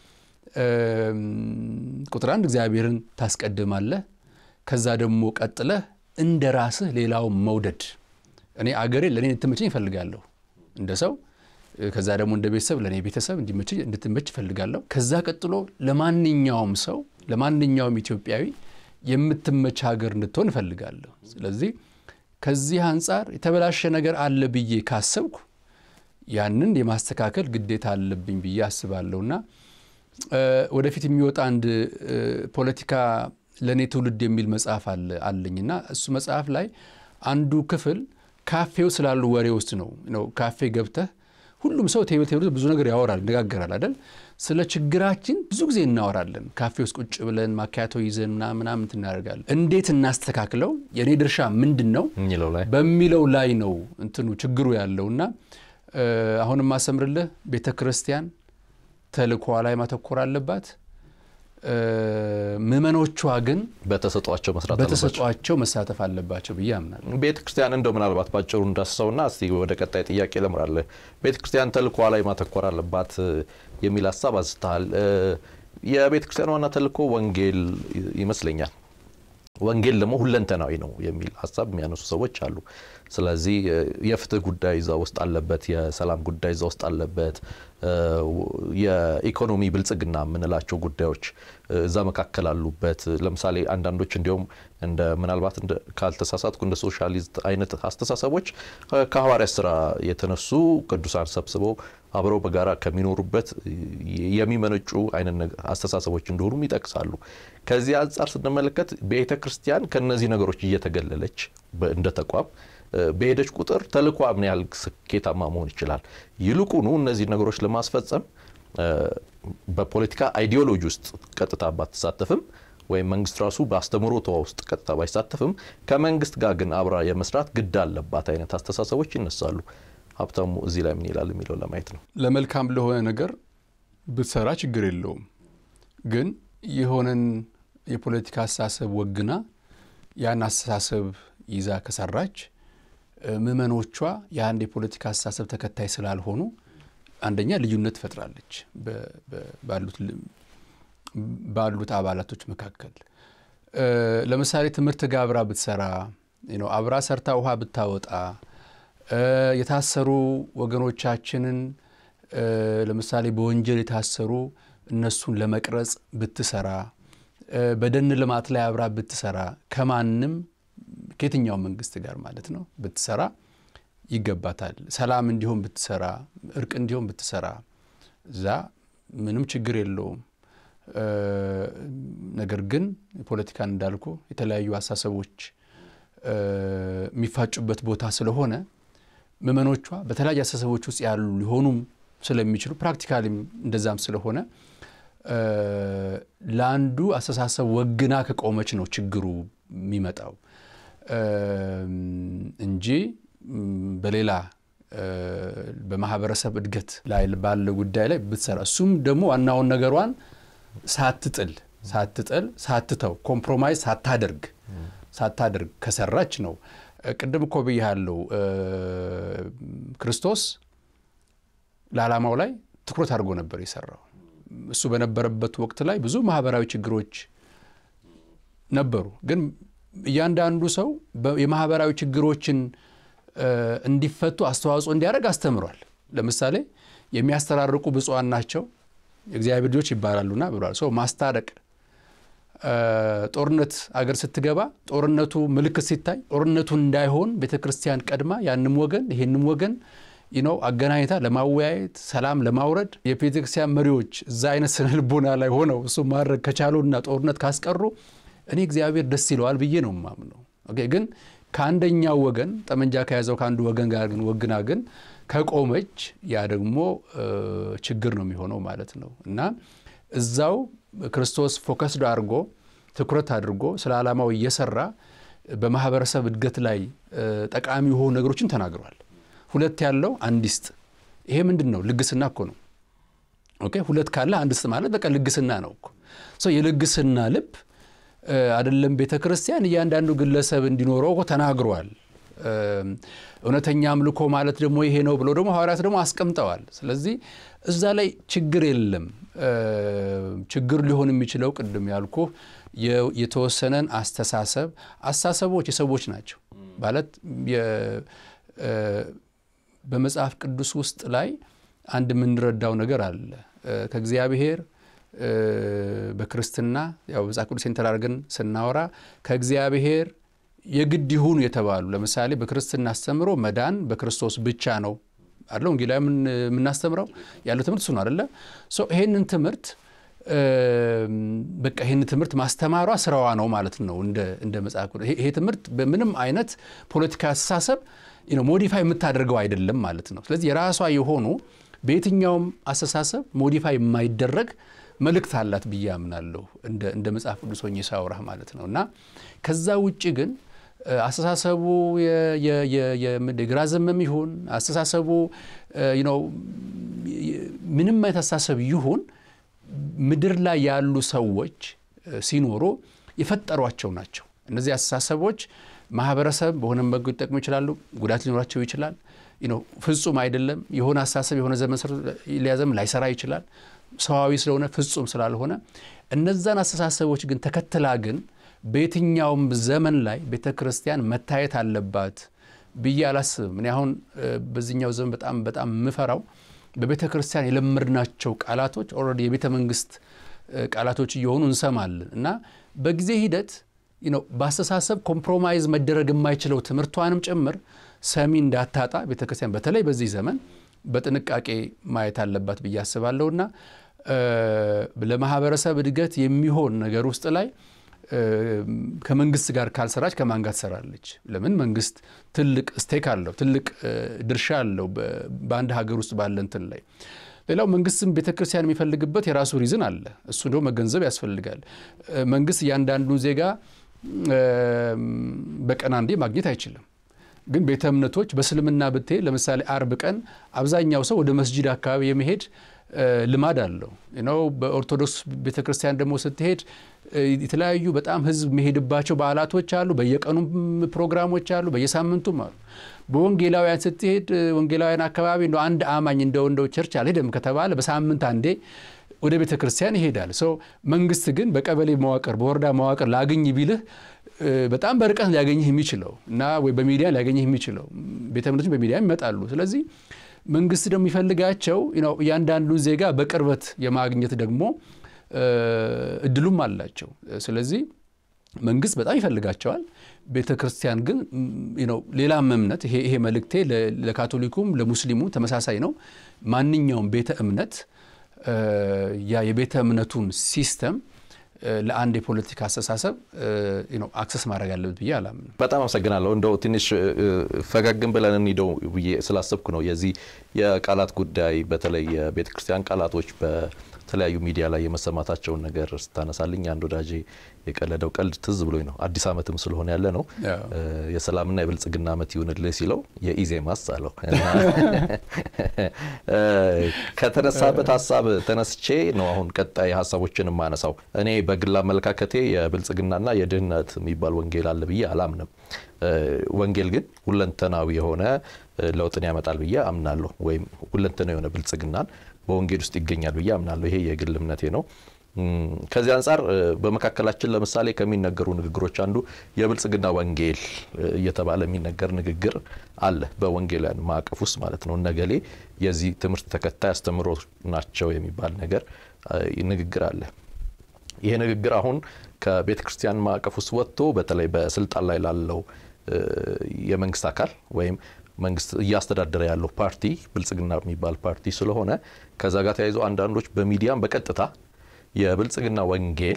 ቁጥር አንድ እግዚአብሔርን ታስቀድማለህ። ከዛ ደግሞ ቀጥለህ እንደ ራስህ ሌላውን መውደድ። እኔ አገሬ ለእኔ እንድትመቸኝ ይፈልጋለሁ እንደ ሰው ከዛ ደግሞ እንደ ቤተሰብ ለእኔ ቤተሰብ እንድትመች እፈልጋለሁ። ከዛ ቀጥሎ ለማንኛውም ሰው ለማንኛውም ኢትዮጵያዊ የምትመች ሀገር እንድትሆን እፈልጋለሁ። ስለዚህ ከዚህ አንጻር የተበላሸ ነገር አለ ብዬ ካሰብኩ ያንን የማስተካከል ግዴታ አለብኝ ብዬ አስባለሁና ወደፊት የሚወጣ አንድ ፖለቲካ ለእኔ ትውልድ የሚል መጽሐፍ አለኝና እሱ መጽሐፍ ላይ አንዱ ክፍል ካፌው ስላሉ ወሬ ውስጥ ነው ነው ካፌ ገብተህ ሁሉም ሰው ቴብል ቴብል ብዙ ነገር ያወራል፣ ይነጋገራል አይደል? ስለ ችግራችን ብዙ ጊዜ እናወራለን። ካፌ ውስጥ ቁጭ ብለን ማኪያቶ ይዘን ምናምን እናደርጋለን። እንዴት እናስተካክለው፣ የእኔ ድርሻ ምንድን ነው በሚለው ላይ ነው እንትኑ ችግሩ ያለው እና አሁንም ማሰምርልህ ቤተ ክርስቲያን ተልእኮዋ ላይ ማተኮር አለባት። ምዕመኖቿ ግን በተሰጧቸው መስራት በተሰጧቸው መሳተፍ አለባቸው ብዬ አምናለሁ። ቤተ ክርስቲያን እንደው ምናልባት ባጭሩ እንዳስሰውና እስቲ ወደ ቀጣይ ጥያቄ ለምራለህ። ቤተ ክርስቲያን ተልእኮዋ ላይ ማተኮር አለባት የሚል ሀሳብ አንስተሃል። የቤተ ክርስቲያን ዋና ተልእኮ ወንጌል ይመስለኛል። ወንጌል ደግሞ ሁለንተናዊ ነው የሚል ሀሳብ የሚያነሱ ሰዎች አሉ። ስለዚህ የፍትህ ጉዳይ እዛ ውስጥ አለበት፣ የሰላም ጉዳይ እዛ ውስጥ አለበት፣ የኢኮኖሚ ብልጽግና የምንላቸው ጉዳዮች እዛ መካከል አሉበት። ለምሳሌ አንዳንዶች እንዲሁም እንደ ምናልባት ካልተሳሳትኩ እንደ ሶሻሊስት አይነት አስተሳሰቦች ከሐዋርያት ስራ የተነሱ ቅዱሳን ሰብስበው አብረው በጋራ ከሚኖሩበት የሚመነጩ አይነት አስተሳሰቦች እንደሆኑም ይጠቅሳሉ። ከዚህ አንጻር ስንመለከት ቤተ ክርስቲያን ከነዚህ ነገሮች እየተገለለች እንደ ተቋም በሄደች ቁጥር ተልእኳ ምን ያህል ስኬታማ መሆን ይችላል? ይልቁኑ እነዚህ ነገሮች ለማስፈጸም በፖለቲካ አይዲዮሎጂ ውስጥ ቀጥታ ባትሳተፍም ወይም መንግስት ራሱ በአስተምህሮቷ ውስጥ ቀጥታ ባይሳተፍም ከመንግስት ጋር ግን አብራ የመስራት ግድ አለባት አይነት አስተሳሰቦች ይነሳሉ። ሀብታሙ እዚህ ላይ ምን ይላል የሚለው ለማየት ነው። ለመልካም ለሆነ ነገር ብትሰራ ችግር የለውም። ግን የሆነን የፖለቲካ አስተሳሰብ ወግና ያን አስተሳሰብ ይዛ ከሰራች ምዕመኖቿ የአንድ የፖለቲካ አስተሳሰብ ተከታይ ስላልሆኑ አንደኛ ልዩነት ትፈጥራለች ባሉት አባላቶች መካከል። ለምሳሌ ትምህርት ጋር አብራ ብትሰራ አብራ ሰርታ ውሃ ብታወጣ የታሰሩ ወገኖቻችንን ለምሳሌ በወንጀል የታሰሩ እነሱን ለመቅረጽ ብትሰራ በደን ልማት ላይ አብራ ብትሰራ ከማንም ከየትኛው መንግስት ጋር ማለት ነው ብትሰራ ይገባታል። ሰላም እንዲሆን ብትሰራ፣ እርቅ እንዲሆን ብትሰራ እዛ ምንም ችግር የለውም። ነገር ግን ፖለቲካን እንዳልኩ የተለያዩ አሳሰቦች የሚፋጩበት ቦታ ስለሆነ ምዕመኖቿ በተለያዩ አሳሰቦች ውስጥ ያሉ ሊሆኑም ስለሚችሉ ፕራክቲካሊም እንደዛም ስለሆነ ለአንዱ አስተሳሰብ ወግና ከቆመች ነው ችግሩ የሚመጣው እንጂ በሌላ በማህበረሰብ እድገት ላይ ባለ ጉዳይ ላይ ብትሰራ እሱም ደግሞ ዋናውን ነገሯን ሳትጥል ሳትጥል ሳትተው ኮምፕሮማይዝ ሳታደርግ ሳታደርግ ከሰራች ነው። ቅድም እኮ ብያለሁ፣ ክርስቶስ ለዓላማው ላይ ትኩረት አድርጎ ነበር የሰራው። እሱ በነበረበት ወቅት ላይ ብዙ ማህበራዊ ችግሮች ነበሩ። ግን እያንዳንዱ ሰው የማህበራዊ ችግሮችን እንዲፈቱ አስተዋጽኦ እንዲያደርግ አስተምሯል። ለምሳሌ የሚያስተራርቁ ብፁዓን ናቸው የእግዚአብሔር ልጆች ይባላሉና ብሏል። ሰው ማስታረቅ ጦርነት አገር ስትገባ ጦርነቱ ምልክት ሲታይ ጦርነቱ እንዳይሆን ቤተ ክርስቲያን ቀድማ ያንም ወገን ይሄንም ወገን ነው አገናኝታ ለማወያየት ሰላም ለማውረድ የቤተ ክርስቲያን መሪዎች እዛ አይነት ስነ ልቦና ላይ ሆነው እሱ ማድረግ ከቻሉና ጦርነት ካስቀሩ እኔ እግዚአብሔር ደስ ይለዋል ብዬ ነው የማምነው። ግን ከአንደኛው ወገን ጠመንጃ ከያዘው ከአንዱ ወገን ጋር ግን ወግና ግን ከቆመች ያ ደግሞ ችግር ነው የሚሆነው ማለት ነው እና እዛው ክርስቶስ ፎከስድ አድርጎ ትኩረት አድርጎ ስለ ዓላማው እየሰራ በማህበረሰብ እድገት ላይ ጠቃሚ የሆኑ ነገሮችን ተናግሯል። ሁለት ያለው አንድ ይስጥ። ይሄ ምንድን ነው? ልግስና እኮ ነው። ኦኬ ሁለት ካለ አንድ ይስጥ ማለት በቃ ልግስና ነው እኮ ሰው የልግስና ልብ አይደለም ቤተ ክርስቲያን እያንዳንዱ ግለሰብ እንዲኖረው እኮ ተናግሯል። እውነተኛ አምልኮ ማለት ደግሞ ይሄ ነው ብሎ ደግሞ ሐዋርያት ደግሞ አስቀምጠዋል። ስለዚህ እዛ ላይ ችግር የለም። ችግር ሊሆን የሚችለው ቅድም ያልኩ የተወሰነን አስተሳሰብ አስተሳሰቦች የሰዎች ናቸው ማለት በመጽሐፍ ቅዱስ ውስጥ ላይ አንድ የምንረዳው ነገር አለ ከእግዚአብሔር በክርስትና ያው መጽሐፍ ቅዱስ ተራርገን ስናወራ ከእግዚአብሔር የግድ ይሁኑ የተባሉ ለምሳሌ በክርስትና አስተምሮ መዳን በክርስቶስ ብቻ ነው አለ ወንጌላዊ የምናስተምረው ያለው ትምህርት እሱ ነው አደለ ይሄንን ትምህርት በቃ ይህን ትምህርት ማስተማሯ ስራዋ ነው ማለት ነው እንደ መጽሐፍ ቅዱስ ይሄ ትምህርት በምንም አይነት ፖለቲካ አስተሳሰብ ሞዲፋይ የምታደርገው አይደለም ማለት ነው ስለዚህ የራሷ የሆኑ በየትኛውም አስተሳሰብ ሞዲፋይ የማይደረግ መልእክት አላት ብዬ አምናለሁ እንደ መጽሐፍ ቅዱስ ሆኜ ሳወራህ ማለት ነው እና ከዛ ውጭ ግን አስተሳሰቡ የግራ ዘመም ይሁን አስተሳሰቡ ምንም አይነት አስተሳሰብ ይሁን ምድር ላይ ያሉ ሰዎች ሲኖሩ የፈጠሯቸው ናቸው እነዚህ አስተሳሰቦች ማህበረሰብ በሆነ መንገድ ሊጠቅሙ ይችላሉ ጉዳት ሊኖራቸው ይችላል ፍጹም አይደለም የሆነ አስተሳሰብ የሆነ ዘመን ሊያዘም ላይሰራ ይችላል ሰዋዊ ስለሆነ ፍጹም ስላልሆነ እነዛን አስተሳሰቦች ግን ተከትላ ግን በየትኛውም ዘመን ላይ ቤተ ክርስቲያን መታየት አለባት ብዬ አላስብም እኔ አሁን በዚህኛው ዘመን በጣም በጣም የምፈራው በቤተ ክርስቲያን የለመድናቸው ቃላቶች ኦልሬዲ የቤተ መንግስት ቃላቶች እየሆኑ እንሰማለን እና በጊዜ ሂደት በአስተሳሰብ ኮምፕሮማይዝ መደረግ የማይችለው ትምህርቷንም ጭምር ሰሚ እንዳታጣ ቤተ ክርስቲያን በተለይ በዚህ ዘመን በጥንቃቄ ማየት አለባት ብዬ አስባለሁና ለማህበረሰብ እድገት የሚሆን ነገር ውስጥ ላይ ከመንግስት ጋር ካልሰራች ከማን ጋር ትሰራለች? ለምን መንግስት ትልቅ ስቴክ አለው፣ ትልቅ ድርሻ አለው በአንድ ሀገር ውስጥ ባለ እንትን ላይ ሌላው መንግስትም ቤተ ክርስቲያን የሚፈልግበት የራሱ ሪዝን አለ። እሱ ደግሞ መገንዘብ ያስፈልጋል። መንግስት እያንዳንዱን ዜጋ በቀን አንዴ ማግኘት አይችልም። ግን ቤተ እምነቶች በእስልምና ብትሄድ ለምሳሌ አርብ ቀን አብዛኛው ሰው ወደ መስጂድ አካባቢ የመሄድ ልማድ አለው ነው። በኦርቶዶክስ ቤተ ክርስቲያን ደግሞ ስትሄድ የተለያዩ በጣም ህዝብ የሚሄድባቸው በዓላቶች አሉ። በየቀኑም ፕሮግራሞች አሉ፣ በየሳምንቱም አሉ። በወንጌላውያን ስትሄድ ወንጌላውያን አካባቢ እንደ አንድ አማኝ እንደው እንደው ቸርች አልሄደም ከተባለ በሳምንት አንዴ ወደ ቤተ ክርስቲያን ይሄዳል። ሰው መንግስት ግን በቀበሌ መዋቅር በወረዳ መዋቅር ላግኝ ቢልህ በጣም በርቀት ሊያገኝህ የሚችለው እና ወይ በሚዲያ ሊያገኝህ የሚችለው ቤተ እምነቶች በሚዲያ ይመጣሉ። ስለዚህ መንግስት ደግሞ የሚፈልጋቸው እያንዳንዱን ዜጋ በቅርበት የማግኘት ደግሞ እድሉም አላቸው። ስለዚህ መንግስት በጣም ይፈልጋቸዋል። ቤተ ክርስቲያን ግን ሌላም እምነት ይሄ መልእክቴ ለካቶሊኩም ለሙስሊሙም ተመሳሳይ ነው። ማንኛውም ቤተ እምነት ያ የቤተ እምነቱን ሲስተም ለአንድ የፖለቲካ አስተሳሰብ አክሰስ ማድረግ አለበት ብዬ አላምንም። በጣም አመሰግናለሁ። እንደው ትንሽ ፈገግን ብለን እንሂደው ብዬ ስላሰብኩ ነው። የዚህ የቃላት ጉዳይ በተለይ የቤተ ክርስቲያን ቃላቶች በተለያዩ ሚዲያ ላይ የመሰማታቸውን ነገር ስታነሳልኝ አንድ ወዳጄ የቀለደው ቀልድ ትዝ ብሎኝ ነው። አዲስ ዓመትም ስለሆነ ያለ ነው የሰላምና የብልጽግና ዓመት ይሁንልህ ሲለው የኢዜማስ አለው። ከተነሳበት ሀሳብ ተነስቼ ነው አሁን ቀጣይ ሀሳቦችን የማነሳው። እኔ በግል አመለካከቴ የብልጽግናና የድህነት የሚባል ወንጌል አለ ብዬ አላምንም። ወንጌል ግን ሁለንተናዊ የሆነ ለውጥን ያመጣል ብዬ አምናለሁ። ወይም ሁለንተናዊ የሆነ ብልጽግናን በወንጌል ውስጥ ይገኛል ብዬ አምናለሁ። ይሄ የግል እምነቴ ነው። ከዚህ አንጻር በመካከላችን ለምሳሌ ከሚነገሩ ንግግሮች አንዱ የብልጽግና ወንጌል እየተባለ የሚነገር ንግግር አለ። በወንጌላውያን ማዕቀፍ ውስጥ ማለት ነው። እነገሌ የዚህ ትምህርት ተከታይ አስተምሮ ናቸው የሚባል ነገር ንግግር አለ። ይሄ ንግግር አሁን ከቤተ ክርስቲያን ማዕቀፍ ውስጥ ወጥቶ በተለይ በስልጣን ላይ ላለው የመንግስት አካል ወይም መንግስት እያስተዳደረ ያለው ፓርቲ ብልጽግና የሚባል ፓርቲ ስለሆነ ከዛ ጋር ተያይዞ አንዳንዶች በሚዲያም በቀጥታ የብልጽግና ወንጌል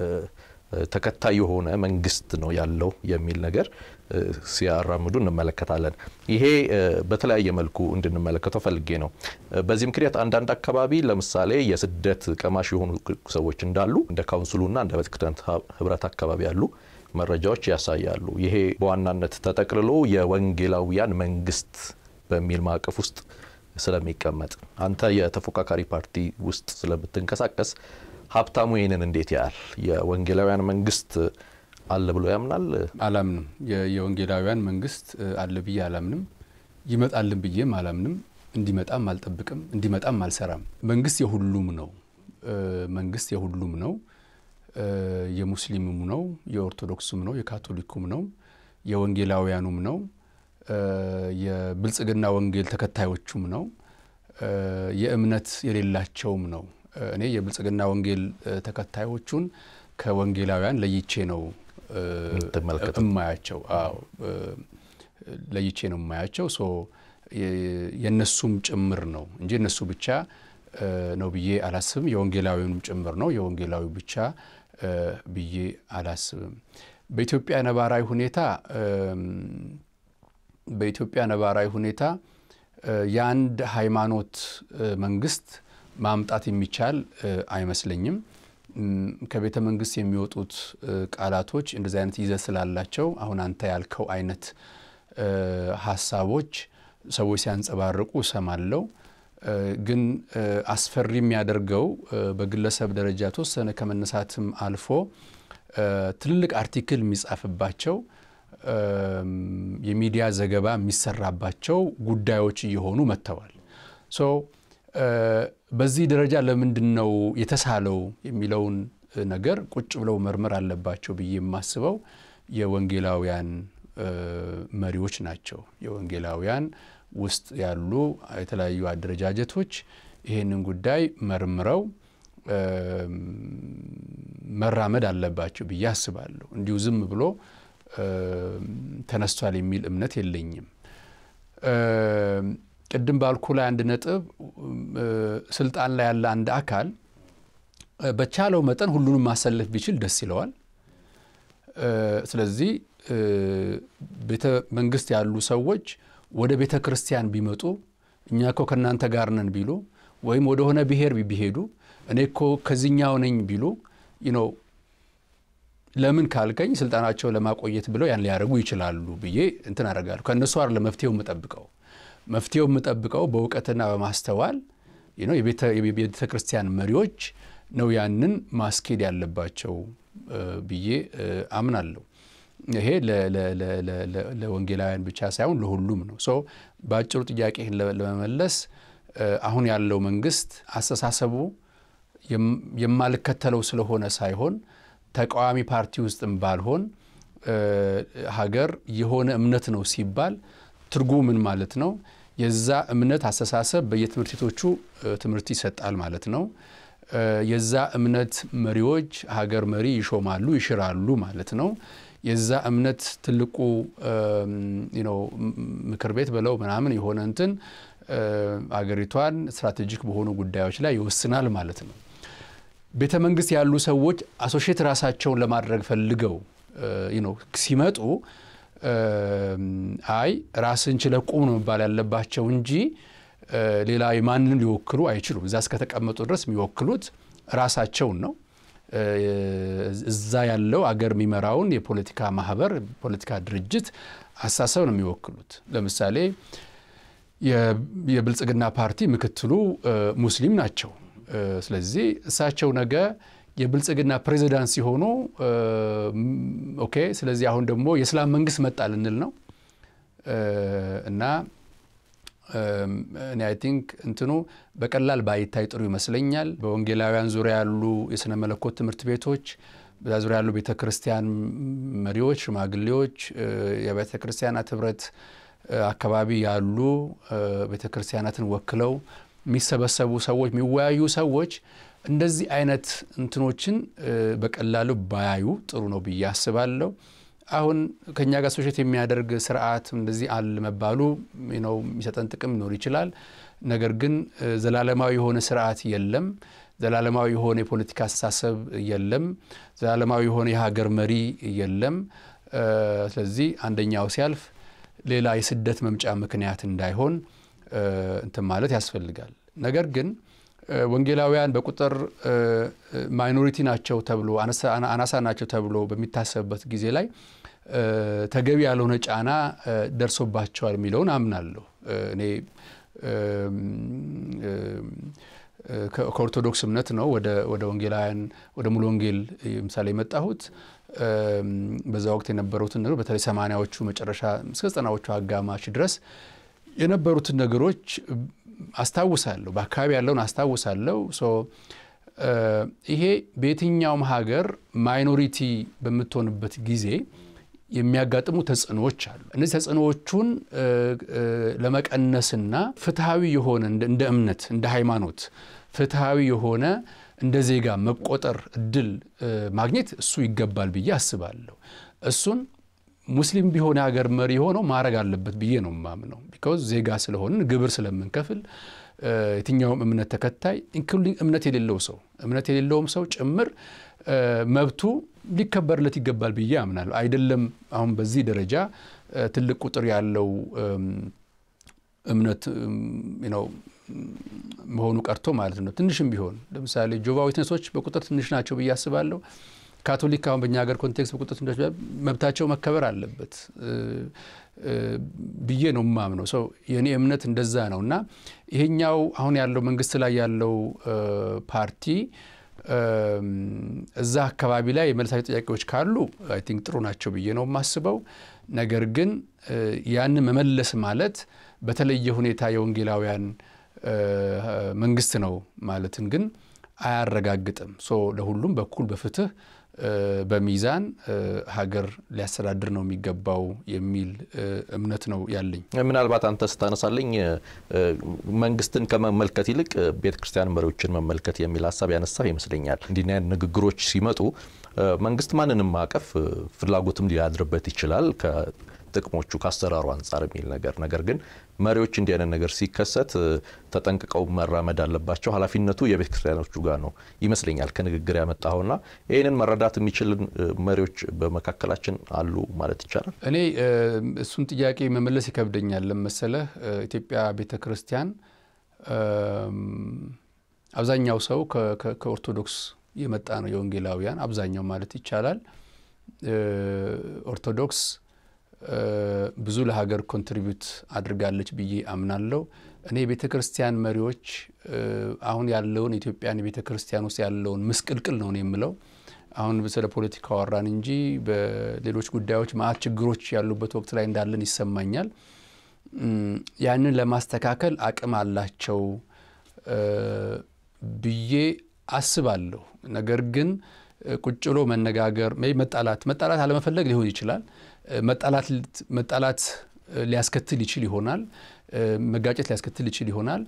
ተከታይ የሆነ መንግስት ነው ያለው የሚል ነገር ሲያራምዱ እንመለከታለን። ይሄ በተለያየ መልኩ እንድንመለከተው ፈልጌ ነው። በዚህ ምክንያት አንዳንድ አካባቢ ለምሳሌ የስደት ቀማሽ የሆኑ ሰዎች እንዳሉ እንደ ካውንስሉና እንደ ቤተክርስቲያን ህብረት አካባቢ ያሉ መረጃዎች ያሳያሉ። ይሄ በዋናነት ተጠቅልሎ የወንጌላውያን መንግስት በሚል ማዕቀፍ ውስጥ ስለሚቀመጥ አንተ የተፎካካሪ ፓርቲ ውስጥ ስለምትንቀሳቀስ ሀብታሙ ይህንን እንዴት ያህል የወንጌላውያን መንግስት አለ ብሎ ያምናል? አላምንም። የወንጌላውያን መንግስት አለ ብዬ አላምንም። ይመጣልን ብዬም አላምንም። እንዲመጣም አልጠብቅም። እንዲመጣም አልሰራም። መንግስት የሁሉም ነው። መንግስት የሁሉም ነው። የሙስሊሙም ነው፣ የኦርቶዶክሱም ነው፣ የካቶሊኩም ነው፣ የወንጌላውያኑም ነው፣ የብልጽግና ወንጌል ተከታዮቹም ነው፣ የእምነት የሌላቸውም ነው። እኔ የብልጽግና ወንጌል ተከታዮቹን ከወንጌላውያን ለይቼ ነው እማያቸው። አዎ ለይቼ ነው እማያቸው። ሶ የእነሱም ጭምር ነው እንጂ እነሱ ብቻ ነው ብዬ አላስብም። የወንጌላዊውንም ጭምር ነው የወንጌላዊ ብቻ ብዬ አላስብም። በኢትዮጵያ ነባራዊ ሁኔታ በኢትዮጵያ ነባራዊ ሁኔታ የአንድ ሃይማኖት መንግስት ማምጣት የሚቻል አይመስለኝም። ከቤተ መንግስት የሚወጡት ቃላቶች እንደዚህ አይነት ይዘት ስላላቸው አሁን አንተ ያልከው አይነት ሀሳቦች ሰዎች ሲያንጸባርቁ እሰማለሁ። ግን አስፈሪ የሚያደርገው በግለሰብ ደረጃ ተወሰነ ከመነሳትም አልፎ ትልልቅ አርቲክል የሚጻፍባቸው የሚዲያ ዘገባ የሚሰራባቸው ጉዳዮች እየሆኑ መጥተዋል። ሶ በዚህ ደረጃ ለምንድን ነው የተሳለው የሚለውን ነገር ቁጭ ብለው መርመር አለባቸው ብዬ የማስበው የወንጌላውያን መሪዎች ናቸው። የወንጌላውያን ውስጥ ያሉ የተለያዩ አደረጃጀቶች ይህንን ጉዳይ መርምረው መራመድ አለባቸው ብዬ አስባለሁ። እንዲሁ ዝም ብሎ ተነስቷል የሚል እምነት የለኝም። ቅድም ባልኩ ላይ አንድ ነጥብ ስልጣን ላይ ያለ አንድ አካል በቻለው መጠን ሁሉንም ማሰለፍ ቢችል ደስ ይለዋል። ስለዚህ ቤተ መንግስት ያሉ ሰዎች ወደ ቤተ ክርስቲያን ቢመጡ እኛ እኮ ከእናንተ ጋር ነን ቢሉ ወይም ወደሆነ ብሔር ቢሄዱ እኔ እኮ ከዚኛው ነኝ ቢሉ ነው ለምን ካልከኝ ስልጣናቸውን ለማቆየት ብለው ያን ሊያደርጉ ይችላሉ ብዬ እንትን አደርጋለሁ። ከእነሱ አይደለም መፍትሄው የምጠብቀው። መፍትሄው የምጠብቀው በእውቀትና በማስተዋል የቤተ ክርስቲያን መሪዎች ነው ያንን ማስኬድ ያለባቸው ብዬ አምናለሁ። ይሄ ለወንጌላውያን ብቻ ሳይሆን ለሁሉም ነው። ሶ በአጭሩ ጥያቄህን ለመመለስ አሁን ያለው መንግስት አስተሳሰቡ የማልከተለው ስለሆነ ሳይሆን ተቃዋሚ ፓርቲ ውስጥም ባልሆን ሀገር የሆነ እምነት ነው ሲባል ትርጉሙ ምን ማለት ነው? የዛ እምነት አስተሳሰብ በየትምህርት ቤቶቹ ትምህርት ይሰጣል ማለት ነው። የዛ እምነት መሪዎች ሀገር መሪ ይሾማሉ፣ ይሽራሉ ማለት ነው። የዛ እምነት ትልቁ ምክር ቤት ብለው ምናምን የሆነ እንትን አገሪቷን ስትራቴጂክ በሆኑ ጉዳዮች ላይ ይወስናል ማለት ነው። ቤተ መንግስት ያሉ ሰዎች አሶሼት ራሳቸውን ለማድረግ ፈልገው ሲመጡ አይ ራስን ችለህ ቁም ነው መባል ያለባቸው እንጂ ሌላ የማንን ሊወክሉ አይችሉም። እዛ እስከተቀመጡ ድረስ የሚወክሉት ራሳቸውን ነው። እዛ ያለው አገር የሚመራውን የፖለቲካ ማህበር፣ ፖለቲካ ድርጅት አስተሳሰብ ነው የሚወክሉት። ለምሳሌ የብልጽግና ፓርቲ ምክትሉ ሙስሊም ናቸው። ስለዚህ እሳቸው ነገ የብልጽግና ፕሬዚዳንት ሲሆኑ ኦኬ፣ ስለዚህ አሁን ደግሞ የእስላም መንግስት መጣ ልንል ነው እና እኔ አይ ቲንክ እንትኑ በቀላል ባይታይ ጥሩ ይመስለኛል። በወንጌላውያን ዙሪያ ያሉ የሥነ መለኮት ትምህርት ቤቶች፣ በዛ ዙሪያ ያሉ ቤተ ክርስቲያን መሪዎች፣ ሽማግሌዎች፣ የቤተ ክርስቲያናት ህብረት አካባቢ ያሉ ቤተ ክርስቲያናትን ወክለው የሚሰበሰቡ ሰዎች፣ የሚወያዩ ሰዎች እንደዚህ አይነት እንትኖችን በቀላሉ ባያዩ ጥሩ ነው ብዬ አስባለሁ። አሁን ከእኛ ጋር ሶሼት የሚያደርግ ስርዓት እንደዚህ አለ መባሉ ነው የሚሰጠን ጥቅም ሊኖር ይችላል። ነገር ግን ዘላለማዊ የሆነ ስርዓት የለም። ዘላለማዊ የሆነ የፖለቲካ አስተሳሰብ የለም። ዘላለማዊ የሆነ የሀገር መሪ የለም። ስለዚህ አንደኛው ሲያልፍ ሌላ የስደት መምጫ ምክንያት እንዳይሆን እንትን ማለት ያስፈልጋል። ነገር ግን ወንጌላውያን በቁጥር ማይኖሪቲ ናቸው ተብሎ አናሳ ናቸው ተብሎ በሚታሰብበት ጊዜ ላይ ተገቢ ያልሆነ ጫና ደርሶባቸዋል የሚለውን አምናለሁ። እኔ ከኦርቶዶክስ እምነት ነው ወደ ወንጌላውያን ወደ ሙሉ ወንጌል ምሳሌ የመጣሁት። በዛ ወቅት የነበሩትን ነገሮች በተለይ ሰማንያዎቹ መጨረሻ እስከ ዘጠናዎቹ አጋማሽ ድረስ የነበሩትን ነገሮች አስታውሳለሁ። በአካባቢ ያለውን አስታውሳለሁ። ይሄ በየትኛውም ሀገር ማይኖሪቲ በምትሆንበት ጊዜ የሚያጋጥሙ ተጽዕኖዎች አሉ። እነዚህ ተጽዕኖዎቹን ለመቀነስና ፍትሐዊ የሆነ እንደ እምነት እንደ ሃይማኖት ፍትሐዊ የሆነ እንደ ዜጋ መቆጠር እድል ማግኘት እሱ ይገባል ብዬ አስባለሁ። እሱን ሙስሊም ቢሆን የሀገር መሪ ሆነው ማድረግ አለበት ብዬ ነው የማምነው። ቢካውዝ ዜጋ ስለሆንን ግብር ስለምንከፍል የትኛውም እምነት ተከታይ ኢንክሉዲንግ እምነት የሌለው ሰው እምነት የሌለውም ሰው ጭምር መብቱ ሊከበርለት ይገባል ብዬ አምናለሁ። አይደለም አሁን በዚህ ደረጃ ትልቅ ቁጥር ያለው እምነት ነው መሆኑ ቀርቶ ማለት ነው። ትንሽም ቢሆን ለምሳሌ ጆቫ ዊትነሶች በቁጥር ትንሽ ናቸው ብዬ አስባለሁ። ካቶሊክ አሁን በእኛ ሀገር ኮንቴክስት በቁጥር ትንሽ መብታቸው መከበር አለበት ብዬ ነው የማምነው። ሰው የእኔ እምነት እንደዛ ነው እና ይሄኛው አሁን ያለው መንግስት ላይ ያለው ፓርቲ እዛ አካባቢ ላይ የመለሳቸው ጥያቄዎች ካሉ አይ ቲንክ ጥሩ ናቸው ብዬ ነው የማስበው። ነገር ግን ያንን መመለስ ማለት በተለየ ሁኔታ የወንጌላውያን መንግስት ነው ማለትን ግን አያረጋግጥም። ሶ ለሁሉም በኩል በፍትህ በሚዛን ሀገር ሊያስተዳድር ነው የሚገባው የሚል እምነት ነው ያለኝ። ምናልባት አንተ ስታነሳለኝ መንግስትን ከመመልከት ይልቅ ቤተ ክርስቲያን መሪዎችን መመልከት የሚል ሀሳብ ያነሳ ይመስለኛል። እንዲህ አይነት ንግግሮች ሲመጡ መንግስት ማንንም ማቀፍ ፍላጎትም ሊያድርበት ይችላል ጥቅሞቹ ከአሰራሩ አንጻር የሚል ነገር ነገር ግን መሪዎች እንዲህ አይነት ነገር ሲከሰት ተጠንቅቀው መራመድ አለባቸው። ኃላፊነቱ የቤተ ክርስቲያኖቹ ጋር ነው ይመስለኛል ከንግግር ያመጣኸውና ይህንን መረዳት የሚችል መሪዎች በመካከላችን አሉ ማለት ይቻላል። እኔ እሱን ጥያቄ መመለስ ይከብደኛል። ለመሰለህ ኢትዮጵያ ቤተ ክርስቲያን አብዛኛው ሰው ከኦርቶዶክስ የመጣ ነው። የወንጌላውያን አብዛኛው ማለት ይቻላል። ኦርቶዶክስ ብዙ ለሀገር ኮንትሪቢዩት አድርጋለች ብዬ አምናለሁ። እኔ የቤተ ክርስቲያን መሪዎች አሁን ያለውን ኢትዮጵያን የቤተ ክርስቲያን ውስጥ ያለውን ምስቅልቅል ነው የምለው። አሁን ስለ ፖለቲካ አወራን እንጂ በሌሎች ጉዳዮች መዓት ችግሮች ያሉበት ወቅት ላይ እንዳለን ይሰማኛል። ያንን ለማስተካከል አቅም አላቸው ብዬ አስባለሁ። ነገር ግን ቁጭ ብሎ መነጋገር መጣላት መጣላት አለመፈለግ ሊሆን ይችላል። መጣላት ሊያስከትል ይችል ይሆናል። መጋጨት ሊያስከትል ይችል ይሆናል።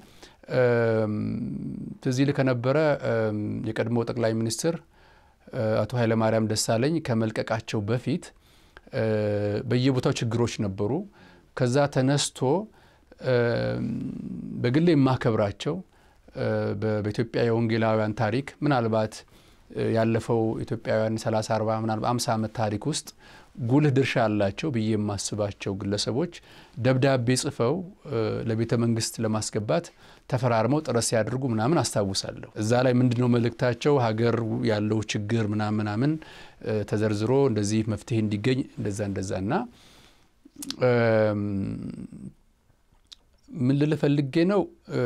ትዝ ይልህ ከነበረ የቀድሞ ጠቅላይ ሚኒስትር አቶ ኃይለማርያም ደሳለኝ ከመልቀቃቸው በፊት በየቦታው ችግሮች ነበሩ። ከዛ ተነስቶ በግሌ የማከብራቸው በኢትዮጵያ የወንጌላውያን ታሪክ ምናልባት ያለፈው ኢትዮጵያውያን 30 40 ምናልባት 50 ዓመት ታሪክ ውስጥ ጉልህ ድርሻ አላቸው ብዬ የማስባቸው ግለሰቦች ደብዳቤ ጽፈው ለቤተ መንግስት ለማስገባት ተፈራርመው ጥረት ሲያደርጉ ምናምን አስታውሳለሁ። እዛ ላይ ምንድን ነው መልእክታቸው? ሀገር ያለው ችግር ምናምን ምናምን ተዘርዝሮ እንደዚህ መፍትሄ እንዲገኝ እንደዛ እንደዛ እና ምን ልል ፈልጌ ነው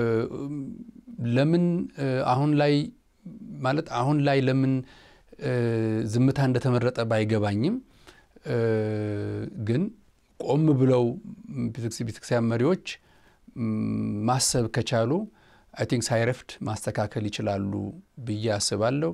ለምን አሁን ላይ ማለት አሁን ላይ ለምን ዝምታ እንደተመረጠ ባይገባኝም ግን ቆም ብለው ቤተክርስቲያን መሪዎች ማሰብ ከቻሉ አይ ቲንክ ሳይረፍድ ማስተካከል ይችላሉ ብዬ አስባለሁ።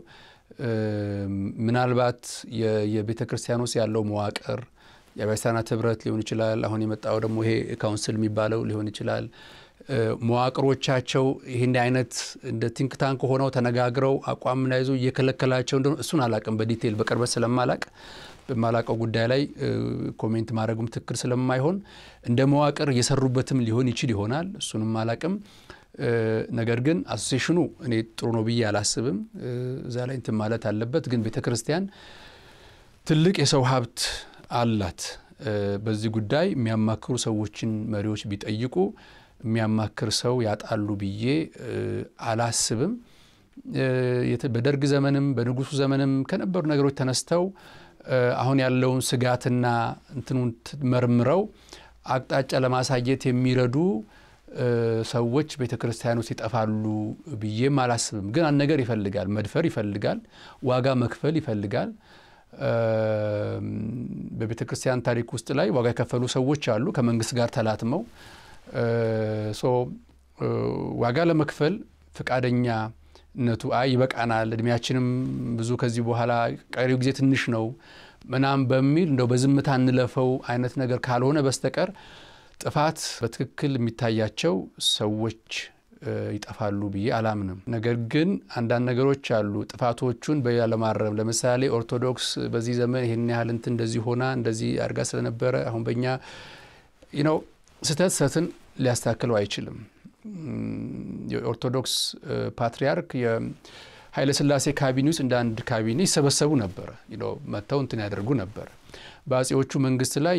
ምናልባት የቤተ ክርስቲያን ውስጥ ያለው መዋቅር የአብያተ ክርስቲያናት ህብረት ሊሆን ይችላል። አሁን የመጣው ደግሞ ይሄ ካውንስል የሚባለው ሊሆን ይችላል። መዋቅሮቻቸው ይህን አይነት እንደ ቲንክ ታንክ ሆነው ተነጋግረው አቋም እንዳይዙ እየከለከላቸው እንደሆነ እሱን አላቅም። በዲቴይል በቅርበት ስለማላቅ በማላቀው ጉዳይ ላይ ኮሜንት ማድረጉም ትክክል ስለማይሆን እንደ መዋቅር እየሰሩበትም ሊሆን ይችል ይሆናል። እሱንም አላቅም። ነገር ግን አሶሴሽኑ እኔ ጥሩ ነው ብዬ አላስብም። እዛ ላይ እንትን ማለት አለበት። ግን ቤተ ክርስቲያን ትልቅ የሰው ሀብት አላት። በዚህ ጉዳይ የሚያማክሩ ሰዎችን መሪዎች ቢጠይቁ የሚያማክር ሰው ያጣሉ ብዬ አላስብም። በደርግ ዘመንም በንጉሱ ዘመንም ከነበሩ ነገሮች ተነስተው አሁን ያለውን ስጋትና እንትኑን መርምረው አቅጣጫ ለማሳየት የሚረዱ ሰዎች ቤተ ክርስቲያን ውስጥ ይጠፋሉ ብዬም አላስብም። ግን አንድ ነገር ይፈልጋል፣ መድፈር ይፈልጋል፣ ዋጋ መክፈል ይፈልጋል። በቤተ ክርስቲያን ታሪክ ውስጥ ላይ ዋጋ የከፈሉ ሰዎች አሉ ከመንግስት ጋር ተላትመው ዋጋ ለመክፈል ፈቃደኛነቱ አይ ይበቃናል፣ እድሜያችንም ብዙ ከዚህ በኋላ ቀሪው ጊዜ ትንሽ ነው ምናም በሚል እንደው በዝምታ እንለፈው አይነት ነገር ካልሆነ በስተቀር ጥፋት በትክክል የሚታያቸው ሰዎች ይጠፋሉ ብዬ አላምንም። ነገር ግን አንዳንድ ነገሮች አሉ ጥፋቶቹን በሌላ ለማረም ለምሳሌ ኦርቶዶክስ በዚህ ዘመን ይህን ያህል እንትን እንደዚህ ሆና እንደዚህ አድርጋ ስለነበረ አሁን በእኛ ነው ስህተት ስህተትን ሊያስተካክለው አይችልም። የኦርቶዶክስ ፓትሪያርክ የኃይለ ሥላሴ ካቢኔ ውስጥ እንደ አንድ ካቢኔ ይሰበሰቡ ነበረ፣ መጥተው እንትን ያደርጉ ነበረ። በአጼዎቹ መንግስት ላይ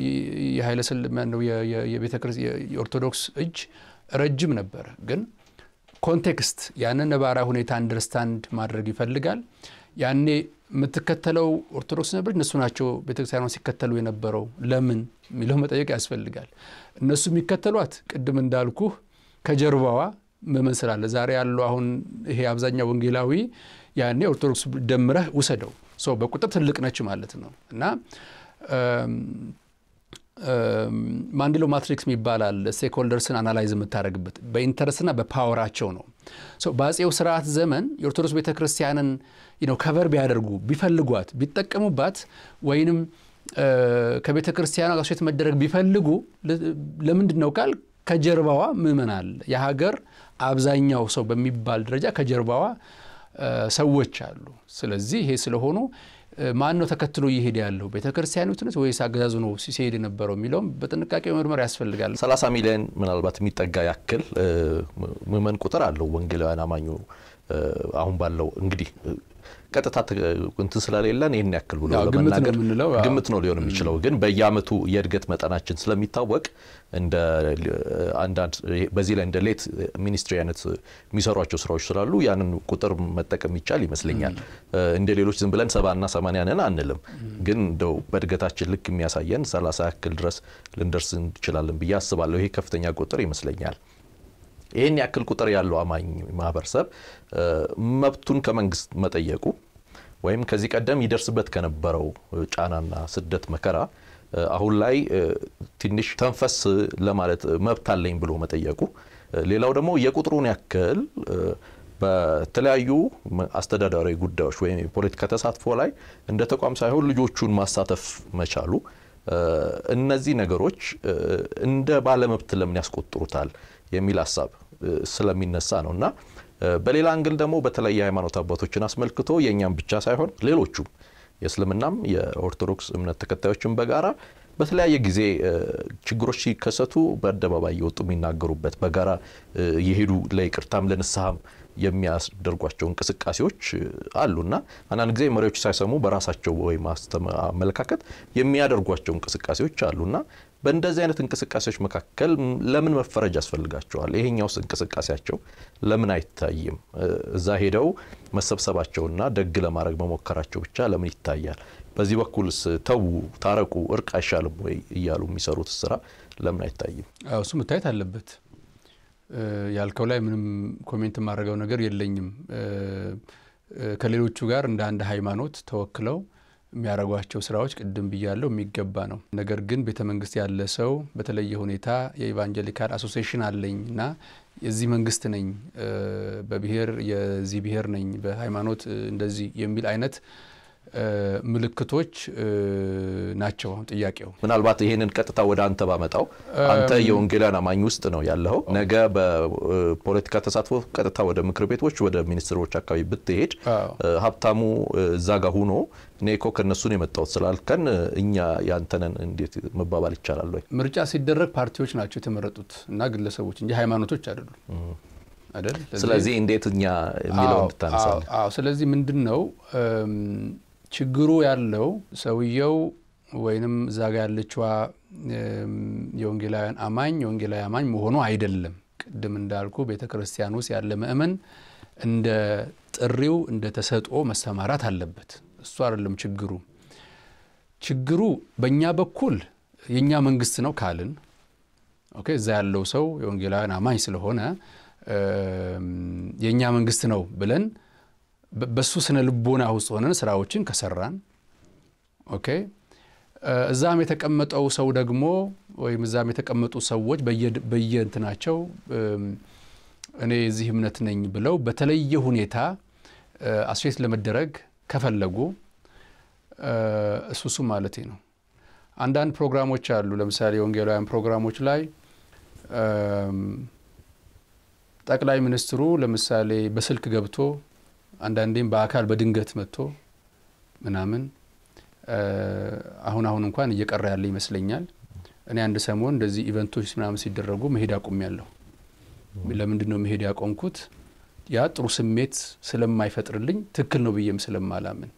የኦርቶዶክስ እጅ ረጅም ነበረ። ግን ኮንቴክስት ያንን ነባራዊ ሁኔታ አንደርስታንድ ማድረግ ይፈልጋል። ያኔ የምትከተለው ኦርቶዶክስ ነበረች፣ እነሱ ናቸው ቤተክርስቲያኗን ሲከተሉ የነበረው ለምን የሚለው መጠየቅ ያስፈልጋል። እነሱ የሚከተሏት ቅድም እንዳልኩህ ከጀርባዋ ምዕመን ስላለ ዛሬ ያለው አሁን ይሄ አብዛኛው ወንጌላዊ ያኔ ኦርቶዶክስ ደምረህ ውሰደው ሰው በቁጥር ትልቅ ነች ማለት ነው እና ማንዴሎ ማትሪክስ የሚባላል ስቴክሆልደርስን አናላይዝ የምታደርግበት በኢንተረስትና በፓወራቸው ነው። በአጼው ስርዓት ዘመን የኦርቶዶክስ ቤተ ክርስቲያንን ከቨር ቢያደርጉ ቢፈልጓት ቢጠቀሙባት ወይንም ከቤተ ክርስቲያኗ ጋር ሴት መደረግ ቢፈልጉ ለምንድን ነው ቃል ከጀርባዋ ምዕመን አለ። የሀገር አብዛኛው ሰው በሚባል ደረጃ ከጀርባዋ ሰዎች አሉ። ስለዚህ ይሄ ስለሆኑ ማን ነው ተከትሎ እየሄደ ያለው ቤተ ክርስቲያኒቱ ነች ወይስ አገዛዙ ነው ሲሄድ የነበረው የሚለውም በጥንቃቄ መርመር ያስፈልጋል። 30 ሚሊዮን ምናልባት የሚጠጋ ያክል ምዕመን ቁጥር አለው ወንጌላውያን አማኙ አሁን ባለው እንግዲህ ቀጥታ እንትን ስለሌለን ይህን ያክል ብሎ ያው ግምት ነው ለመናገር የምንለው፣ አዎ። ግምት ነው ሊሆን የሚችለው። ግን በየአመቱ የእድገት መጠናችን ስለሚታወቅ እንደ አንዳንድ በዚህ ላይ እንደ ሌት ሚኒስትሪ አይነት የሚሰሯቸው ስራዎች ስላሉ ያንን ቁጥር መጠቀም ይቻል ይመስለኛል። እንደ ሌሎች ዝም ብለን ሰባና ሰማንያ ነን አንልም። ግን እንደው በእድገታችን ልክ የሚያሳየን ሰላሳ ያክል ድረስ ልንደርስ እንችላለን ብዬ አስባለሁ። ይሄ ከፍተኛ ቁጥር ይመስለኛል። ይህን ያክል ቁጥር ያለው አማኝ ማህበረሰብ መብቱን ከመንግስት መጠየቁ ወይም ከዚህ ቀደም ይደርስበት ከነበረው ጫናና ስደት መከራ አሁን ላይ ትንሽ ተንፈስ ለማለት መብት አለኝ ብሎ መጠየቁ፣ ሌላው ደግሞ የቁጥሩን ያክል በተለያዩ አስተዳዳሪ ጉዳዮች ወይም የፖለቲካ ተሳትፎ ላይ እንደ ተቋም ሳይሆን ልጆቹን ማሳተፍ መቻሉ እነዚህ ነገሮች እንደ ባለመብት ለምን ያስቆጥሩታል የሚል ሀሳብ ስለሚነሳ ነው እና በሌላ አንግል ደግሞ በተለይ የሃይማኖት አባቶችን አስመልክቶ የእኛም ብቻ ሳይሆን ሌሎቹም የእስልምናም የኦርቶዶክስ እምነት ተከታዮችን በጋራ በተለያየ ጊዜ ችግሮች ሲከሰቱ በአደባባይ የወጡ የሚናገሩበት በጋራ የሄዱ ለይቅርታም ለንስሐም የሚያስደርጓቸው እንቅስቃሴዎች አሉና አንዳንድ ጊዜ መሪዎች ሳይሰሙ በራሳቸው ወይም አመለካከት የሚያደርጓቸው እንቅስቃሴዎች አሉና በእንደዚህ አይነት እንቅስቃሴዎች መካከል ለምን መፈረጅ ያስፈልጋቸዋል? ይሄኛውስ እንቅስቃሴያቸው ለምን አይታይም? እዛ ሄደው መሰብሰባቸውና ደግ ለማድረግ መሞከራቸው ብቻ ለምን ይታያል? በዚህ በኩልስ ተዉ፣ ታረቁ፣ እርቅ አይሻልም ወይ እያሉ የሚሰሩት ስራ ለምን አይታይም? አዎ እሱ መታየት አለበት። ያልከው ላይ ምንም ኮሜንት የማደርገው ነገር የለኝም። ከሌሎቹ ጋር እንደ አንድ ሃይማኖት ተወክለው የሚያደርጓቸው ስራዎች ቅድም ብያለው የሚገባ ነው። ነገር ግን ቤተ መንግስት ያለ ሰው በተለየ ሁኔታ የኢቫንጀሊካል አሶሲዬሽን አለኝ እና የዚህ መንግስት ነኝ፣ በብሔር የዚህ ብሔር ነኝ፣ በሃይማኖት እንደዚህ የሚል አይነት ምልክቶች ናቸው። አሁን ጥያቄው ምናልባት ይሄንን ቀጥታ ወደ አንተ ባመጣው አንተ የወንጌላውያን አማኝ ውስጥ ነው ያለኸው። ነገ በፖለቲካ ተሳትፎ ቀጥታ ወደ ምክር ቤቶች፣ ወደ ሚኒስትሮች አካባቢ ብትሄድ ሀብታሙ እዛ ጋር ሁኖ እኔ እኮ ከእነሱን የመጣሁት ስላልከን እኛ ያንተነን እንዴት መባባል ይቻላል ወይ? ምርጫ ሲደረግ ፓርቲዎች ናቸው የተመረጡት እና ግለሰቦች እንጂ ሃይማኖቶች አይደሉም አይደል? ስለዚህ እንዴት እኛ የሚለው እንድታነሳለን። አዎ፣ ስለዚህ ምንድን ነው ችግሩ ያለው ሰውየው ወይንም እዛ ጋ ያለችዋ የወንጌላውያን አማኝ የወንጌላዊ አማኝ መሆኑ አይደለም። ቅድም እንዳልኩ ቤተ ክርስቲያን ውስጥ ያለ ምእመን እንደ ጥሪው እንደ ተሰጥኦ መሰማራት አለበት። እሱ አይደለም ችግሩ። ችግሩ በእኛ በኩል የእኛ መንግስት ነው ካልን ኦኬ፣ እዛ ያለው ሰው የወንጌላውያን አማኝ ስለሆነ የእኛ መንግስት ነው ብለን በሱ ስነ ልቦና ውስጥ ሆነን ስራዎችን ከሰራን ኦኬ እዛም የተቀመጠው ሰው ደግሞ ወይም እዛም የተቀመጡ ሰዎች በየእንትናቸው እኔ የዚህ እምነት ነኝ ብለው በተለየ ሁኔታ አስፌት ለመደረግ ከፈለጉ እሱ እሱ ማለቴ ነው። አንዳንድ ፕሮግራሞች አሉ። ለምሳሌ የወንጌላውያን ፕሮግራሞች ላይ ጠቅላይ ሚኒስትሩ ለምሳሌ በስልክ ገብቶ አንዳንዴም በአካል በድንገት መጥቶ ምናምን አሁን አሁን እንኳን እየቀረ ያለ ይመስለኛል። እኔ አንድ ሰሞን እንደዚህ ኢቨንቶች ምናምን ሲደረጉ መሄድ አቁሜያለሁ። ለምንድን ነው መሄድ ያቆምኩት? ያ ጥሩ ስሜት ስለማይፈጥርልኝ ትክክል ነው ብዬም ስለማላምን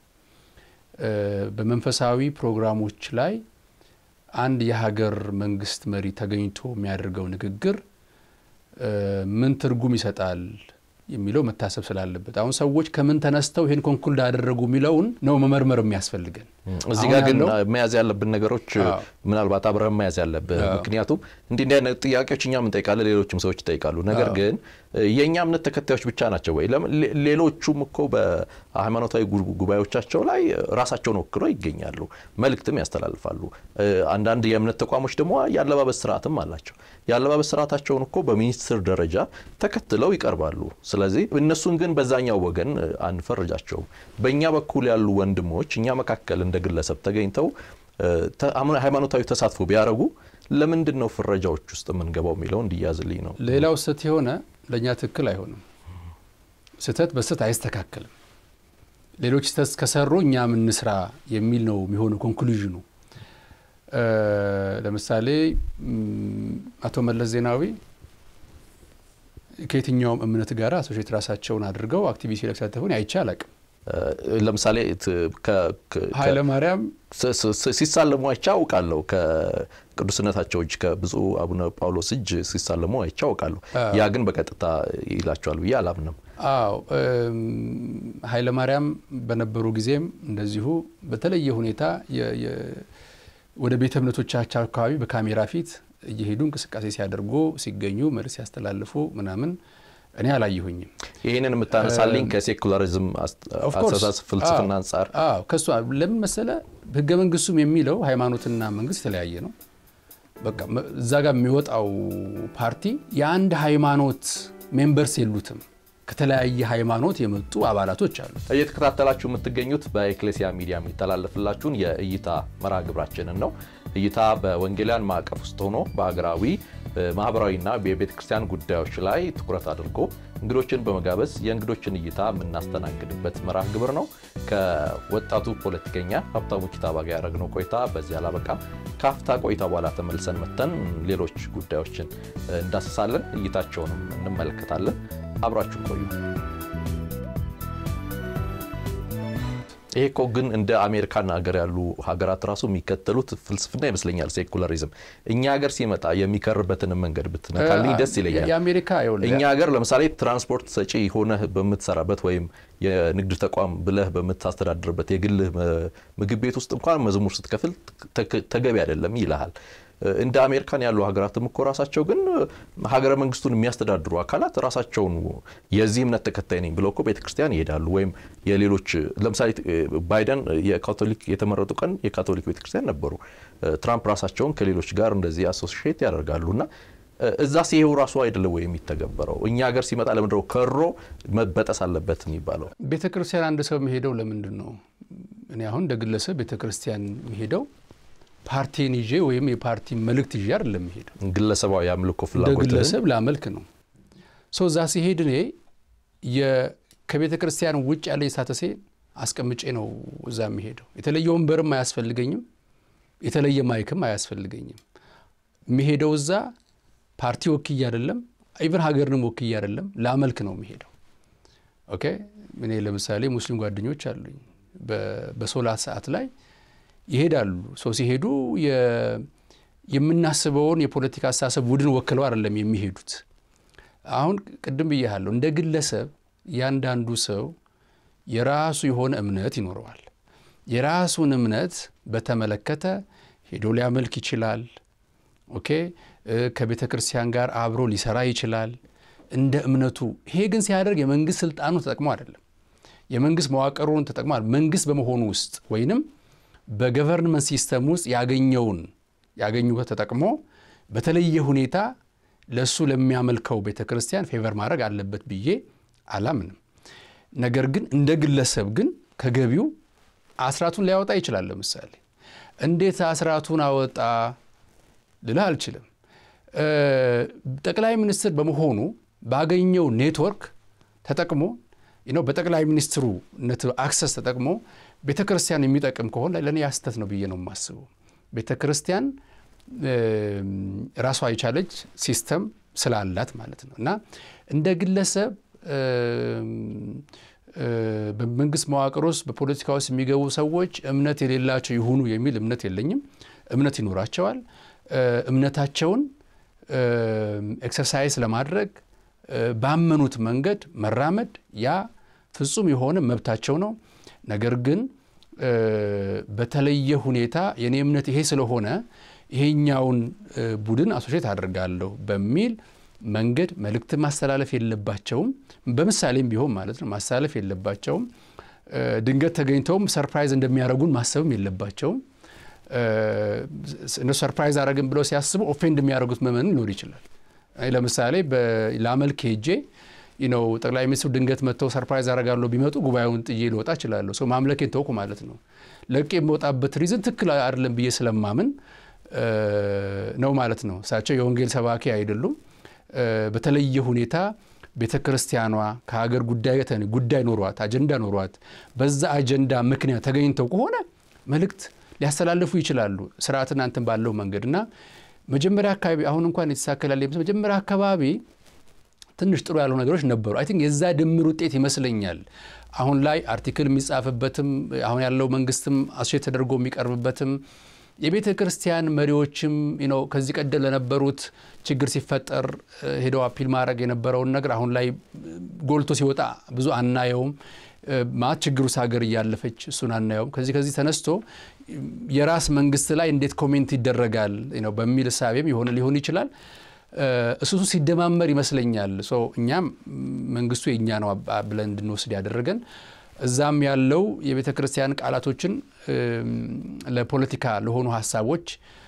በመንፈሳዊ ፕሮግራሞች ላይ አንድ የሀገር መንግስት መሪ ተገኝቶ የሚያደርገው ንግግር ምን ትርጉም ይሰጣል የሚለው መታሰብ ስላለበት አሁን ሰዎች ከምን ተነስተው ይህን ኮንኩልድ አደረጉ የሚለውን ነው መመርመር የሚያስፈልገን። እዚህ ጋር ግን መያዝ ያለብን ነገሮች ምናልባት አብረን መያዝ ያለብን፣ ምክንያቱም እንዲህ እንዲህ አይነት ጥያቄዎች እኛም እንጠይቃለን፣ ሌሎችም ሰዎች ይጠይቃሉ። ነገር ግን የእኛ እምነት ተከታዮች ብቻ ናቸው ወይ? ሌሎቹም እኮ በሃይማኖታዊ ጉባኤዎቻቸው ላይ ራሳቸውን ወክለው ይገኛሉ፣ መልእክትም ያስተላልፋሉ። አንዳንድ የእምነት ተቋሞች ደግሞ የአለባበስ ስርዓትም አላቸው። የአለባበስ ስርዓታቸውን እኮ በሚኒስትር ደረጃ ተከትለው ይቀርባሉ። ስለዚህ እነሱን ግን በዛኛው ወገን አንፈርጃቸውም። በእኛ በኩል ያሉ ወንድሞች እኛ መካከል እንደ ግለሰብ ተገኝተው ሃይማኖታዊ ተሳትፎ ቢያደርጉ ለምንድን ነው ፍረጃዎች ውስጥ የምንገባው የሚለው እንዲያዝልኝ ነው። ሌላው ስህተት የሆነ ለእኛ ትክክል አይሆንም። ስህተት በስህተት አይስተካከልም። ሌሎች ስህተት ከሰሩ እኛ ምን ስራ የሚል ነው የሚሆኑ ኮንክሉዥኑ። ለምሳሌ አቶ መለስ ዜናዊ ከየትኛውም እምነት ጋር አሶሼት ራሳቸውን አድርገው አክቲቪስት ሲሳተፉን አይቼ አላቅም። ለምሳሌ ኃይለ ማርያም ሲሳለሙ አይቼ አውቃለሁ። ከቅዱስነታቸው እጅ ከብፁዕ አቡነ ጳውሎስ እጅ ሲሳለሙ አይቼ አውቃለሁ። ያ ግን በቀጥታ ይላቸዋል ብዬ አላምንም። አዎ ኃይለ ማርያም በነበሩ ጊዜም እንደዚሁ በተለየ ሁኔታ ወደ ቤተ እምነቶቻቸው አካባቢ በካሜራ ፊት እየሄዱ እንቅስቃሴ ሲያደርጉ ሲገኙ መልስ ሲያስተላልፉ ምናምን እኔ አላየሁኝም። ይህንን የምታነሳልኝ ከሴኩላሪዝም አስተሳሰብ ፍልስፍና አንጻር ከሱ ለምን መሰለ ህገ መንግስቱም የሚለው ሃይማኖትና መንግስት የተለያየ ነው። በቃ እዛ ጋር የሚወጣው ፓርቲ የአንድ ሃይማኖት ሜምበርስ የሉትም። ከተለያየ ሃይማኖት የመጡ አባላቶች አሉ። እየተከታተላችሁ የምትገኙት በኤክሌሲያ ሚዲያ የሚተላለፍላችሁን የእይታ መርሃ ግብራችንን ነው። እይታ በወንጌላውያን ማዕቀፍ ውስጥ ሆኖ በሀገራዊ ማህበራዊና የቤተ ክርስቲያን ጉዳዮች ላይ ትኩረት አድርጎ እንግዶችን በመጋበዝ የእንግዶችን እይታ የምናስተናግድበት መርሃ ግብር ነው። ከወጣቱ ፖለቲከኛ ሀብታሙ ኪታባ ጋር ያደረግነው ቆይታ በዚህ አላበቃም። ከአፍታ ቆይታ በኋላ ተመልሰን መተን ሌሎች ጉዳዮችን እንዳስሳለን፣ እይታቸውንም እንመለከታለን። አብራችሁ ቆዩ። ይሄ እኮ ግን እንደ አሜሪካን ሀገር ያሉ ሀገራት ራሱ የሚከተሉት ፍልስፍና ይመስለኛል፣ ሴኩላሪዝም። እኛ ሀገር ሲመጣ የሚከርበትን መንገድ ብትነካልኝ ደስ ይለኛል። የአሜሪካ እኛ ሀገር ለምሳሌ ትራንስፖርት ሰጪ ሆነህ በምትሰራበት ወይም የንግድ ተቋም ብለህ በምታስተዳድርበት የግልህ ምግብ ቤት ውስጥ እንኳን መዝሙር ስትከፍል ተገቢ አይደለም ይልሃል። እንደ አሜሪካን ያሉ ሀገራትም እኮ ራሳቸው ግን ሀገረ መንግስቱን የሚያስተዳድሩ አካላት ራሳቸውን የዚህ እምነት ተከታይ ነኝ ብለው እኮ ቤተክርስቲያን ይሄዳሉ። ወይም የሌሎች ለምሳሌ ባይደን የካቶሊክ የተመረጡ ቀን የካቶሊክ ቤተክርስቲያን ነበሩ። ትራምፕ ራሳቸውን ከሌሎች ጋር እንደዚህ አሶሲዬት ያደርጋሉ እና እዛ ሲሄው ራሱ አይደለም ወይ የሚተገበረው? እኛ ሀገር ሲመጣ ለምንድነው ከሮ መበጠስ አለበት የሚባለው? ቤተ ክርስቲያን አንድ ሰው የሚሄደው ለምንድን ነው? እኔ አሁን እንደ ግለሰብ ቤተ ክርስቲያን የሚሄደው ፓርቲን ይዤ ወይም የፓርቲ መልእክት ይዤ አይደለም የሚሄደው። ግለሰባዊ የአምልኮ እንደ ፍላጎት ግለሰብ ላመልክ ነው። ሰው እዛ ሲሄድ እኔ ከቤተ ክርስቲያን ውጭ ያለ ስታተሴ አስቀምጬ ነው እዛ የሚሄደው። የተለየ ወንበርም አያስፈልገኝም፣ የተለየ ማይክም አያስፈልገኝም። የሚሄደው እዛ ፓርቲ ወክዬ አይደለም፣ ኢቨን ሀገርንም ወክዬ አይደለም፣ ላመልክ ነው የሚሄደው። ኦኬ እኔ ለምሳሌ ሙስሊም ጓደኞች አሉኝ። በሶላት ሰዓት ላይ ይሄዳሉ። ሰው ሲሄዱ የምናስበውን የፖለቲካ አስተሳሰብ ቡድን ወክለው አይደለም የሚሄዱት። አሁን ቅድም ብያለሁ፣ እንደ ግለሰብ እያንዳንዱ ሰው የራሱ የሆነ እምነት ይኖረዋል። የራሱን እምነት በተመለከተ ሄዶ ሊያመልክ ይችላል። ኦኬ ከቤተ ክርስቲያን ጋር አብሮ ሊሰራ ይችላል እንደ እምነቱ። ይሄ ግን ሲያደርግ የመንግስት ስልጣኑ ተጠቅሞ አይደለም፣ የመንግስት መዋቅሩን ተጠቅሞ መንግስት በመሆኑ ውስጥ ወይንም በገቨርንመንት ሲስተም ውስጥ ያገኘውን ያገኙበት ተጠቅሞ በተለየ ሁኔታ ለእሱ ለሚያመልከው ቤተ ክርስቲያን ፌቨር ማድረግ አለበት ብዬ አላምንም። ነገር ግን እንደ ግለሰብ ግን ከገቢው አስራቱን ሊያወጣ ይችላል። ለምሳሌ እንዴት አስራቱን አወጣ ልልህ አልችልም። ጠቅላይ ሚኒስትር በመሆኑ ባገኘው ኔትወርክ ተጠቅሞ ነው በጠቅላይ ሚኒስትሩ አክሰስ ተጠቅሞ ቤተ ክርስቲያን የሚጠቅም ከሆነ ለእኔ ያስተት ነው ብዬ ነው የማስበው። ቤተ ክርስቲያን ራሷ የቻለች ሲስተም ስላላት ማለት ነው እና እንደ ግለሰብ በመንግስት መዋቅር ውስጥ በፖለቲካ ውስጥ የሚገቡ ሰዎች እምነት የሌላቸው ይሁኑ የሚል እምነት የለኝም። እምነት ይኖራቸዋል። እምነታቸውን ኤክሰርሳይዝ ለማድረግ ባመኑት መንገድ መራመድ ያ ፍጹም የሆነ መብታቸው ነው። ነገር ግን በተለየ ሁኔታ የኔ እምነት ይሄ ስለሆነ ይሄኛውን ቡድን አሶሼት አድርጋለሁ በሚል መንገድ መልእክት ማስተላለፍ የለባቸውም። በምሳሌም ቢሆን ማለት ነው ማስተላለፍ የለባቸውም። ድንገት ተገኝተውም ሰርፕራይዝ እንደሚያደርጉን ማሰብም የለባቸውም። እነሱ ሰርፕራይዝ አደረግን ብለው ሲያስቡ ኦፌንድ የሚያደርጉት መመን ሊኖር ይችላል። ለምሳሌ ላመልክ ሄጄ ነው ጠቅላይ ሚኒስትሩ ድንገት መጥተው ሰርፕራይዝ አደርጋለሁ ቢመጡ ጉባኤውን ጥዬ ልወጣ እችላለሁ። ሰው ማምለኬን ተውኩ ማለት ነው። ለቄ የምወጣበት ሪዝን ትክክል አይደለም ብዬ ስለማምን ነው ማለት ነው። እሳቸው የወንጌል ሰባኪ አይደሉም። በተለየ ሁኔታ ቤተ ክርስቲያኗ ከሀገር ጉዳይ ጉዳይ ኖሯት አጀንዳ ኖሯት በዛ አጀንዳ ምክንያት ተገኝተው ከሆነ መልእክት ሊያስተላልፉ ይችላሉ። ስርዓትና እንትን ባለው መንገድ እና መጀመሪያ አካባቢ አሁን እንኳን የተሳከላል መጀመሪያ አካባቢ ትንሽ ጥሩ ያሉ ነገሮች ነበሩ። አይ ቲንክ የዛ ድምር ውጤት ይመስለኛል አሁን ላይ አርቲክል የሚጻፍበትም አሁን ያለው መንግስትም አሶሼት ተደርጎ የሚቀርብበትም የቤተ ክርስቲያን መሪዎችም ነው ከዚህ ቀደም ለነበሩት ችግር ሲፈጠር ሄደው አፒል ማድረግ የነበረውን ነገር አሁን ላይ ጎልቶ ሲወጣ ብዙ አናየውም። ማለት ችግር ውስጥ ሀገር እያለፈች እሱን አናየውም። ከዚህ ከዚህ ተነስቶ የራስ መንግስት ላይ እንዴት ኮሜንት ይደረጋል ነው በሚል እሳቤም የሆነ ሊሆን ይችላል። እሱ ሲደማመር ይመስለኛል እኛም መንግስቱ የእኛ ነው ብለን እንድንወስድ ያደረገን እዛም ያለው የቤተ ክርስቲያን ቃላቶችን ለፖለቲካ ለሆኑ ሀሳቦች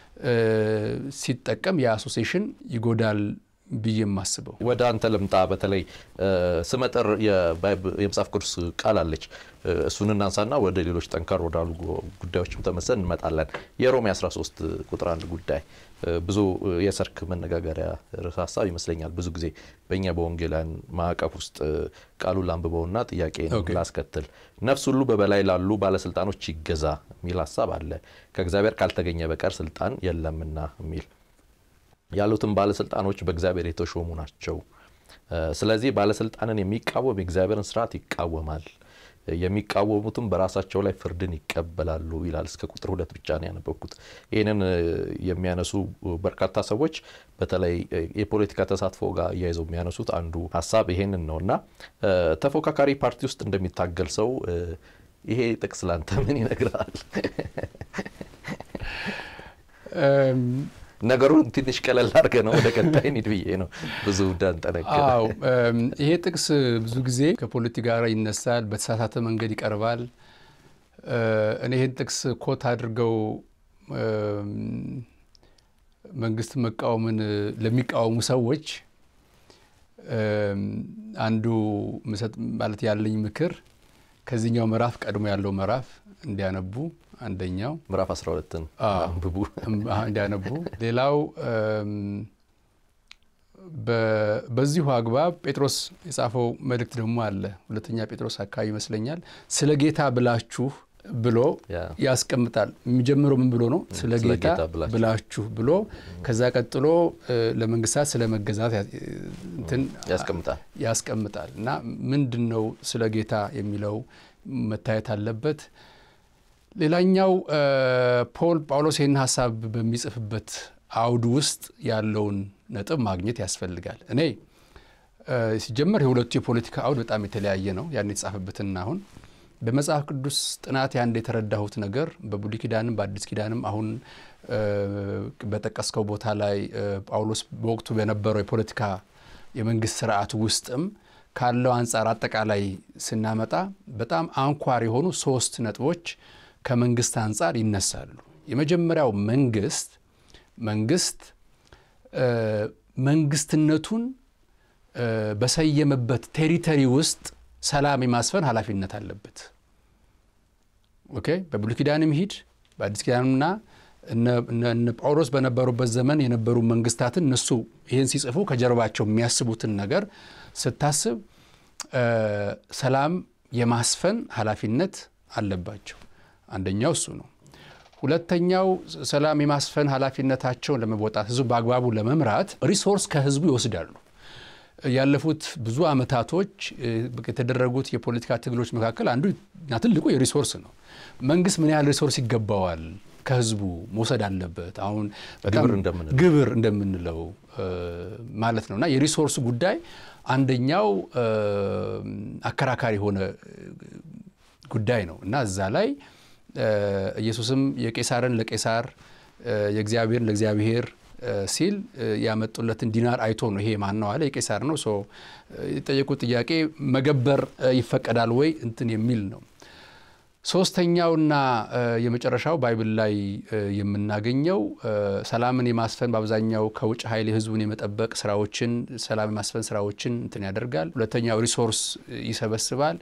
ሲጠቀም የአሶሴሽን ይጎዳል ብዬ የማስበው። ወደ አንተ ልምጣ። በተለይ ስመጥር የመጽሐፍ ቅዱስ ቃል አለች። እሱን እናንሳና ወደ ሌሎች ጠንከር ወዳሉ ጉዳዮችም ተመሰን እንመጣለን። የሮሜ 13 ቁጥር አንድ ጉዳይ ብዙ የሰርክ መነጋገሪያ ርዕሰ ሀሳብ ይመስለኛል። ብዙ ጊዜ በእኛ በወንጌላን ማዕቀፍ ውስጥ ቃሉን ላንብበውና ጥያቄ ላስከትል። ነፍስ ሁሉ በበላይ ላሉ ባለስልጣኖች ይገዛ የሚል ሀሳብ አለ። ከእግዚአብሔር ካልተገኘ በቀር ስልጣን የለምና የሚል ያሉትም ባለስልጣኖች በእግዚአብሔር የተሾሙ ናቸው። ስለዚህ ባለስልጣንን የሚቃወም የእግዚአብሔርን ስርዓት ይቃወማል፣ የሚቃወሙትም በራሳቸው ላይ ፍርድን ይቀበላሉ ይላል። እስከ ቁጥር ሁለት ብቻ ነው ያነበብኩት። ይህንን የሚያነሱ በርካታ ሰዎች በተለይ የፖለቲካ ተሳትፎ ጋር እያይዘው የሚያነሱት አንዱ ሀሳብ ይሄንን ነው እና ተፎካካሪ ፓርቲ ውስጥ እንደሚታገል ሰው ይሄ ጥቅስ ላንተ ምን ይነግራል? ነገሩን ትንሽ ቀለል አድርገ ነው ወደ ቀጣይ ኒድ ብዬ ነው ብዙ እንዳንጠነቅር። አዎ ይሄ ጥቅስ ብዙ ጊዜ ከፖለቲካ ጋር ይነሳል፣ በተሳሳተ መንገድ ይቀርባል። እኔ ይህን ጥቅስ ኮት አድርገው መንግስት መቃወምን ለሚቃወሙ ሰዎች አንዱ ማለት ያለኝ ምክር ከዚህኛው ምዕራፍ ቀድሞ ያለው ምዕራፍ እንዲያነቡ አንደኛው ምዕራፍ 12ን አንብቡ እንዲያነቡ። ሌላው በዚሁ አግባብ ጴጥሮስ የጻፈው መልእክት ደግሞ አለ። ሁለተኛ ጴጥሮስ አካባቢ ይመስለኛል። ስለ ጌታ ብላችሁ ብሎ ያስቀምጣል። የሚጀምረው ምን ብሎ ነው? ስለ ጌታ ብላችሁ ብሎ ከዛ ቀጥሎ ለመንግስታት ስለ መገዛት ያስቀምጣል እና ምንድን ነው ስለ ጌታ የሚለው መታየት አለበት። ሌላኛው ፖል ጳውሎስ ይህን ሀሳብ በሚጽፍበት አውድ ውስጥ ያለውን ነጥብ ማግኘት ያስፈልጋል። እኔ ሲጀመር የሁለቱ የፖለቲካ አውድ በጣም የተለያየ ነው። ያን የተጻፈበትና አሁን በመጽሐፍ ቅዱስ ጥናት አንድ የተረዳሁት ነገር በብሉይ ኪዳንም በአዲስ ኪዳንም አሁን በጠቀስከው ቦታ ላይ ጳውሎስ በወቅቱ በነበረው የፖለቲካ የመንግስት ስርዓት ውስጥም ካለው አንጻር አጠቃላይ ስናመጣ በጣም አንኳር የሆኑ ሶስት ነጥቦች ከመንግስት አንጻር ይነሳሉ። የመጀመሪያው መንግስት መንግስት መንግስትነቱን በሰየመበት ቴሪተሪ ውስጥ ሰላም የማስፈን ኃላፊነት አለበት። ኦኬ በብሉይ ኪዳንም ሂድ በአዲስ ኪዳንምና እነ ጳውሎስ በነበሩበት ዘመን የነበሩ መንግስታትን እነሱ ይህን ሲጽፉ ከጀርባቸው የሚያስቡትን ነገር ስታስብ ሰላም የማስፈን ኃላፊነት አለባቸው። አንደኛው እሱ ነው። ሁለተኛው ሰላም የማስፈን ኃላፊነታቸውን ለመወጣት ህዝቡ በአግባቡ ለመምራት ሪሶርስ ከህዝቡ ይወስዳሉ። ያለፉት ብዙ ዓመታቶች የተደረጉት የፖለቲካ ትግሎች መካከል አንዱ እና ትልቁ የሪሶርስ ነው። መንግስት ምን ያህል ሪሶርስ ይገባዋል ከህዝቡ መውሰድ አለበት። አሁን ግብር እንደምንለው ማለት ነው እና የሪሶርስ ጉዳይ አንደኛው አከራካሪ የሆነ ጉዳይ ነው እና እዛ ላይ ኢየሱስም የቄሳርን ለቄሳር የእግዚአብሔርን ለእግዚአብሔር ሲል ያመጡለትን ዲናር አይቶ ነው ይሄ ማን ነው አለ። የቄሳር ነው። የጠየቁት ጥያቄ መገበር ይፈቀዳል ወይ እንትን የሚል ነው። ሶስተኛውና የመጨረሻው ባይብል ላይ የምናገኘው ሰላምን የማስፈን በአብዛኛው ከውጭ ኃይል የህዝቡን የመጠበቅ ስራዎችን ሰላም የማስፈን ስራዎችን እንትን ያደርጋል። ሁለተኛው ሪሶርስ ይሰበስባል።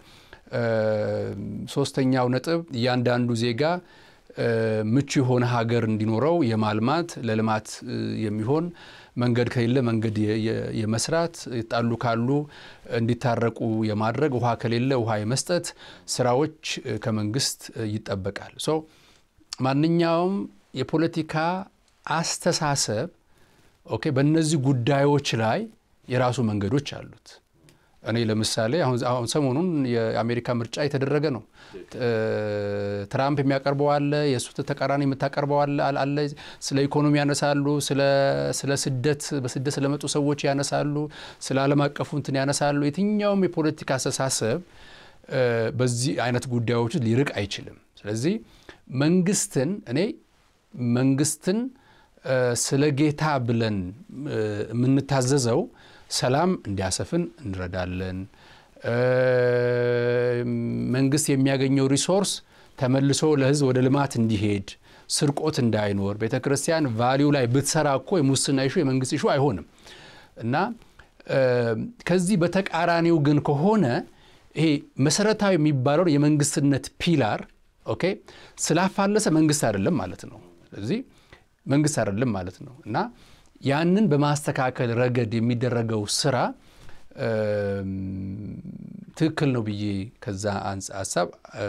ሶስተኛው ነጥብ እያንዳንዱ ዜጋ ምቹ የሆነ ሀገር እንዲኖረው የማልማት ለልማት የሚሆን መንገድ ከሌለ መንገድ የመስራት ጣሉ ካሉ እንዲታረቁ የማድረግ ውሃ ከሌለ ውሃ የመስጠት ስራዎች ከመንግስት ይጠበቃል። ሶ ማንኛውም የፖለቲካ አስተሳሰብ ኦኬ በእነዚህ ጉዳዮች ላይ የራሱ መንገዶች አሉት። እኔ ለምሳሌ አሁን ሰሞኑን የአሜሪካ ምርጫ የተደረገ ነው። ትራምፕ የሚያቀርበው አለ፣ የእሱ ተቃራኒ የምታቀርበው አለ። ስለ ኢኮኖሚ ያነሳሉ፣ ስለ ስደት በስደት ስለመጡ ሰዎች ያነሳሉ፣ ስለ ዓለም አቀፉ እንትን ያነሳሉ። የትኛውም የፖለቲካ አስተሳሰብ በዚህ አይነት ጉዳዮች ሊርቅ አይችልም። ስለዚህ መንግስትን እኔ መንግስትን ስለ ጌታ ብለን የምንታዘዘው ሰላም እንዲያሰፍን እንረዳለን። መንግስት የሚያገኘው ሪሶርስ ተመልሶ ለህዝብ ወደ ልማት እንዲሄድ፣ ስርቆት እንዳይኖር፣ ቤተ ክርስቲያን ቫሊዩ ላይ ብትሰራ እኮ የሙስና ይሹ የመንግስት ይሹ አይሆንም እና ከዚህ በተቃራኒው ግን ከሆነ ይሄ መሰረታዊ የሚባለውን የመንግስትነት ፒላር ኦኬ ስላፋለሰ መንግስት አይደለም ማለት ነው። ስለዚህ መንግስት አይደለም ማለት ነው እና ያንን በማስተካከል ረገድ የሚደረገው ስራ ትክክል ነው ብዬ ከዛ ሀሳብ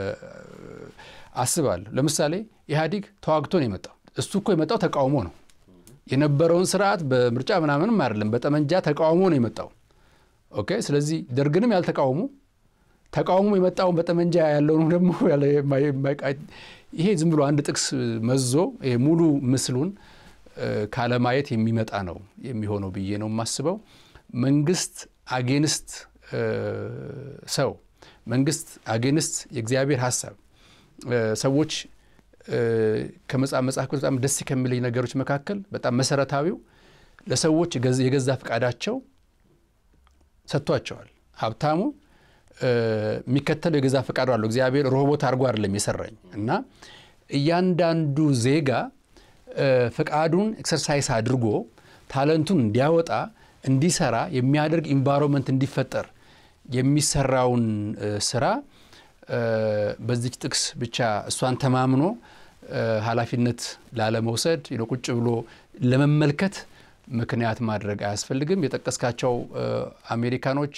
አስባለሁ። ለምሳሌ ኢህአዲግ ተዋግቶ ነው የመጣው። እሱ እኮ የመጣው ተቃውሞ ነው የነበረውን ስርዓት በምርጫ ምናምንም አይደለም፣ በጠመንጃ ተቃውሞ ነው የመጣው። ኦኬ ስለዚህ ደርግንም ያልተቃውሙ ተቃውሞ የመጣውን በጠመንጃ ያለውን ደግሞ ይሄ ዝም ብሎ አንድ ጥቅስ መዞ ሙሉ ምስሉን ካለማየት የሚመጣ ነው የሚሆነው ብዬ ነው የማስበው። መንግስት አጌንስት ሰው፣ መንግስት አጌንስት የእግዚአብሔር ሀሳብ ሰዎች ከመጽሐፍ መጽሐፍ ቅዱስ በጣም ደስ ከሚለኝ ነገሮች መካከል በጣም መሰረታዊው ለሰዎች የገዛ ፈቃዳቸው ሰጥቷቸዋል። ሀብታሙ የሚከተለው የገዛ ፈቃዱ አለው። እግዚአብሔር ሮቦት አድርጎ አይደለም የሰራኝ እና እያንዳንዱ ዜጋ ፈቃዱን ኤክሰርሳይስ አድርጎ ታለንቱን እንዲያወጣ እንዲሰራ የሚያደርግ ኢንቫይሮንመንት እንዲፈጠር የሚሰራውን ስራ በዚች ጥቅስ ብቻ እሷን ተማምኖ ኃላፊነት ላለመውሰድ ቁጭ ብሎ ለመመልከት ምክንያት ማድረግ አያስፈልግም። የጠቀስካቸው አሜሪካኖች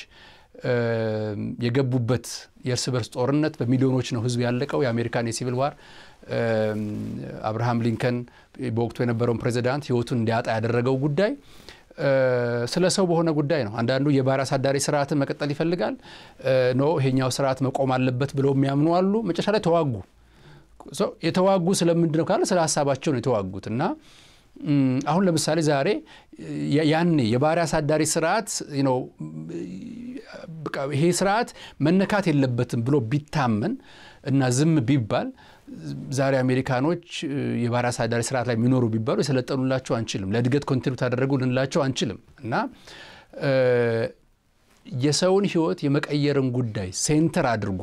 የገቡበት የእርስ በርስ ጦርነት በሚሊዮኖች ነው ህዝብ ያለቀው። የአሜሪካን የሲቪል ዋር አብርሃም ሊንከን በወቅቱ የነበረውን ፕሬዚዳንት ህይወቱን እንዲያጣ ያደረገው ጉዳይ ስለ ሰው በሆነ ጉዳይ ነው። አንዳንዱ የባሪያ አሳዳሪ ስርዓትን መቀጠል ይፈልጋል። ኖ ይሄኛው ስርዓት መቆም አለበት ብለው የሚያምኑ አሉ። መጨረሻ ላይ ተዋጉ። የተዋጉ ስለምንድን ነው ካለ ስለ ሀሳባቸው ነው የተዋጉት እና አሁን ለምሳሌ ዛሬ ያኔ የባሪያ አሳዳሪ ስርዓት ይሄ ስርዓት መነካት የለበትም ብሎ ቢታመን እና ዝም ቢባል ዛሬ አሜሪካኖች የባሪያ አሳዳሪ ስርዓት ላይ የሚኖሩ ቢባሉ የሰለጠኑላቸው አንችልም፣ ለእድገት ኮንትሪቢዩት አደረጉ ልንላቸው አንችልም እና የሰውን ህይወት የመቀየርን ጉዳይ ሴንተር አድርጎ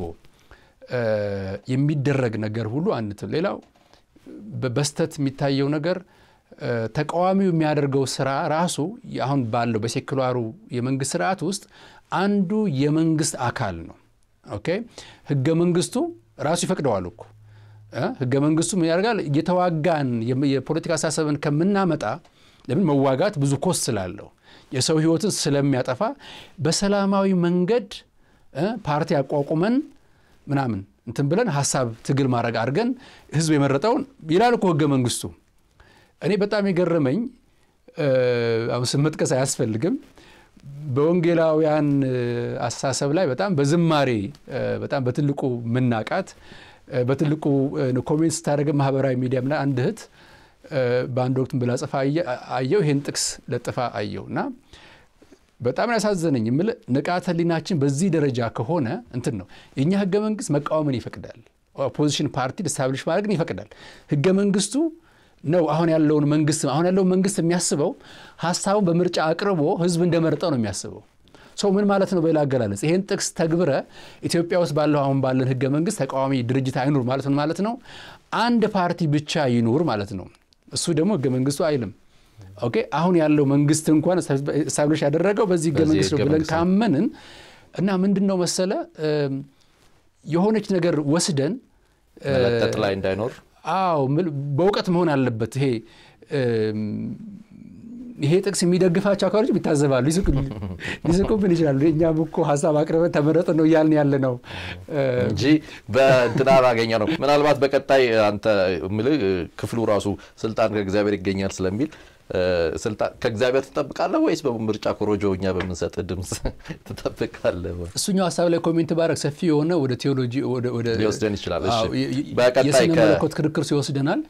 የሚደረግ ነገር ሁሉ አንትም። ሌላው በስተት የሚታየው ነገር ተቃዋሚው የሚያደርገው ስራ ራሱ አሁን ባለው በሴኩላሩ የመንግስት ስርዓት ውስጥ አንዱ የመንግስት አካል ነው። ኦኬ ህገ መንግስቱ ራሱ ይፈቅደዋል እኮ ህገ መንግስቱ ምን ያደርጋል? እየተዋጋን የፖለቲካ አስተሳሰብን ከምናመጣ ለምን መዋጋት ብዙ ኮስት ስላለው የሰው ህይወትን ስለሚያጠፋ በሰላማዊ መንገድ ፓርቲ አቋቁመን ምናምን እንትን ብለን ሀሳብ ትግል ማድረግ አድርገን ህዝብ የመረጠውን ይላል እኮ ህገ መንግስቱ። እኔ በጣም የገረመኝ አሁን ስም መጥቀስ አያስፈልግም። በወንጌላውያን አስተሳሰብ ላይ በጣም በዝማሬ በጣም በትልቁ ምናቃት በትልቁ ኮሜንት ስታደርግ ማህበራዊ ሚዲያም ላይ አንድ እህት በአንድ ወቅት ብላ ጽፋ አየው። ይሄን ጥቅስ ለጥፋ አየው እና በጣም ያሳዘነኝ የምል ንቃተ ህሊናችን በዚህ ደረጃ ከሆነ እንትን ነው የእኛ ህገ መንግስት መቃወምን ይፈቅዳል። ኦፖዚሽን ፓርቲ ስታብሊሽ ማድረግን ይፈቅዳል። ህገ መንግስቱ ነው አሁን ያለውን መንግስት አሁን ያለውን መንግስት የሚያስበው ሀሳቡን በምርጫ አቅርቦ ህዝብ እንደመረጠው ነው የሚያስበው። ሰው ምን ማለት ነው? በሌላ አገላለጽ ይሄን ጥቅስ ተግብረ ኢትዮጵያ ውስጥ ባለው አሁን ባለን ህገ መንግስት ተቃዋሚ ድርጅት አይኑር ማለት ነው ማለት ነው። አንድ ፓርቲ ብቻ ይኑር ማለት ነው። እሱ ደግሞ ህገ መንግስቱ አይልም። ኦኬ አሁን ያለው መንግስት እንኳን ስታብሊሽ ያደረገው በዚህ ህገ መንግስት ነው ብለን ካመንን እና ምንድን ነው መሰለ የሆነች ነገር ወስደን መለጠጥ ላይ እንዳይኖር አዎ በእውቀት መሆን አለበት። ይሄ ይሄ ጥቅስ የሚደግፋቸው አካሎች ይታዘባሉ፣ ሊስቁብን ይችላሉ። እኛም እኮ ሀሳብ አቅርበን ተመረጥ ነው እያልን ያለ ነው እንጂ በእንትና ባገኘ ነው። ምናልባት በቀጣይ አንተ የምልህ ክፍሉ ራሱ ስልጣን ከእግዚአብሔር ይገኛል ስለሚል ከእግዚአብሔር ትጠብቃለህ ወይስ በምርጫ ኮሮጆ እኛ በምንሰጥ ድምፅ ትጠብቃለህ? እሱኛው ሀሳብ ላይ ኮሜንት ባረግ ሰፊ የሆነ ወደ ቴዎሎጂ ሊወስደን ይችላል። የስነ መለኮት ክርክር ሲወስደናል።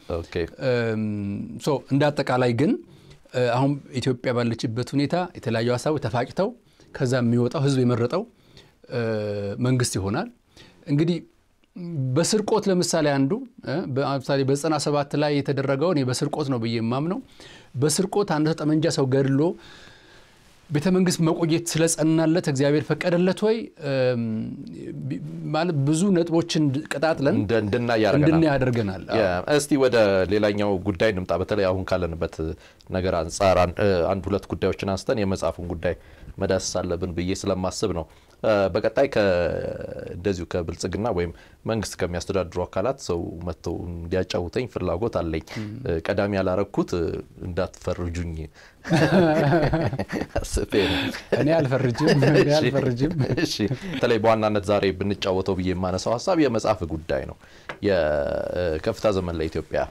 እንደ አጠቃላይ ግን አሁን ኢትዮጵያ ባለችበት ሁኔታ የተለያዩ ሀሳቦች ተፋጭተው ከዛ የሚወጣው ህዝብ የመረጠው መንግስት ይሆናል። እንግዲህ በስርቆት ለምሳሌ አንዱ ለምሳሌ በዘጠና ሰባት ላይ የተደረገው እኔ በስርቆት ነው ብዬ የማምነው በስርቆት አንድ ሰው ጠመንጃ ሰው ገድሎ ቤተ መንግስት መቆየት ስለጸናለት እግዚአብሔር ፈቀደለት ወይ ማለት ብዙ ነጥቦችን ቀጣጥለን እንድናይ ያደርገናል። እስቲ ወደ ሌላኛው ጉዳይ እንምጣ። በተለይ አሁን ካለንበት ነገር አንጻር አንድ ሁለት ጉዳዮችን አንስተን የመጽሐፉን ጉዳይ መዳሰስ አለብን ብዬ ስለማስብ ነው። በቀጣይ እንደዚሁ ከብልጽግና ወይም መንግስት ከሚያስተዳድሩ አካላት ሰው መጥተው እንዲያጫውተኝ ፍላጎት አለኝ። ቀዳሚ ያላረግኩት እንዳትፈርጁኝ አስቤ ነው። እኔ አልፈርጅም አልፈርጅም። በተለይ በዋናነት ዛሬ ብንጫወተው ብዬ የማነሳው ሀሳብ የመጽሐፍ ጉዳይ ነው። የከፍታ ዘመን ለኢትዮጵያ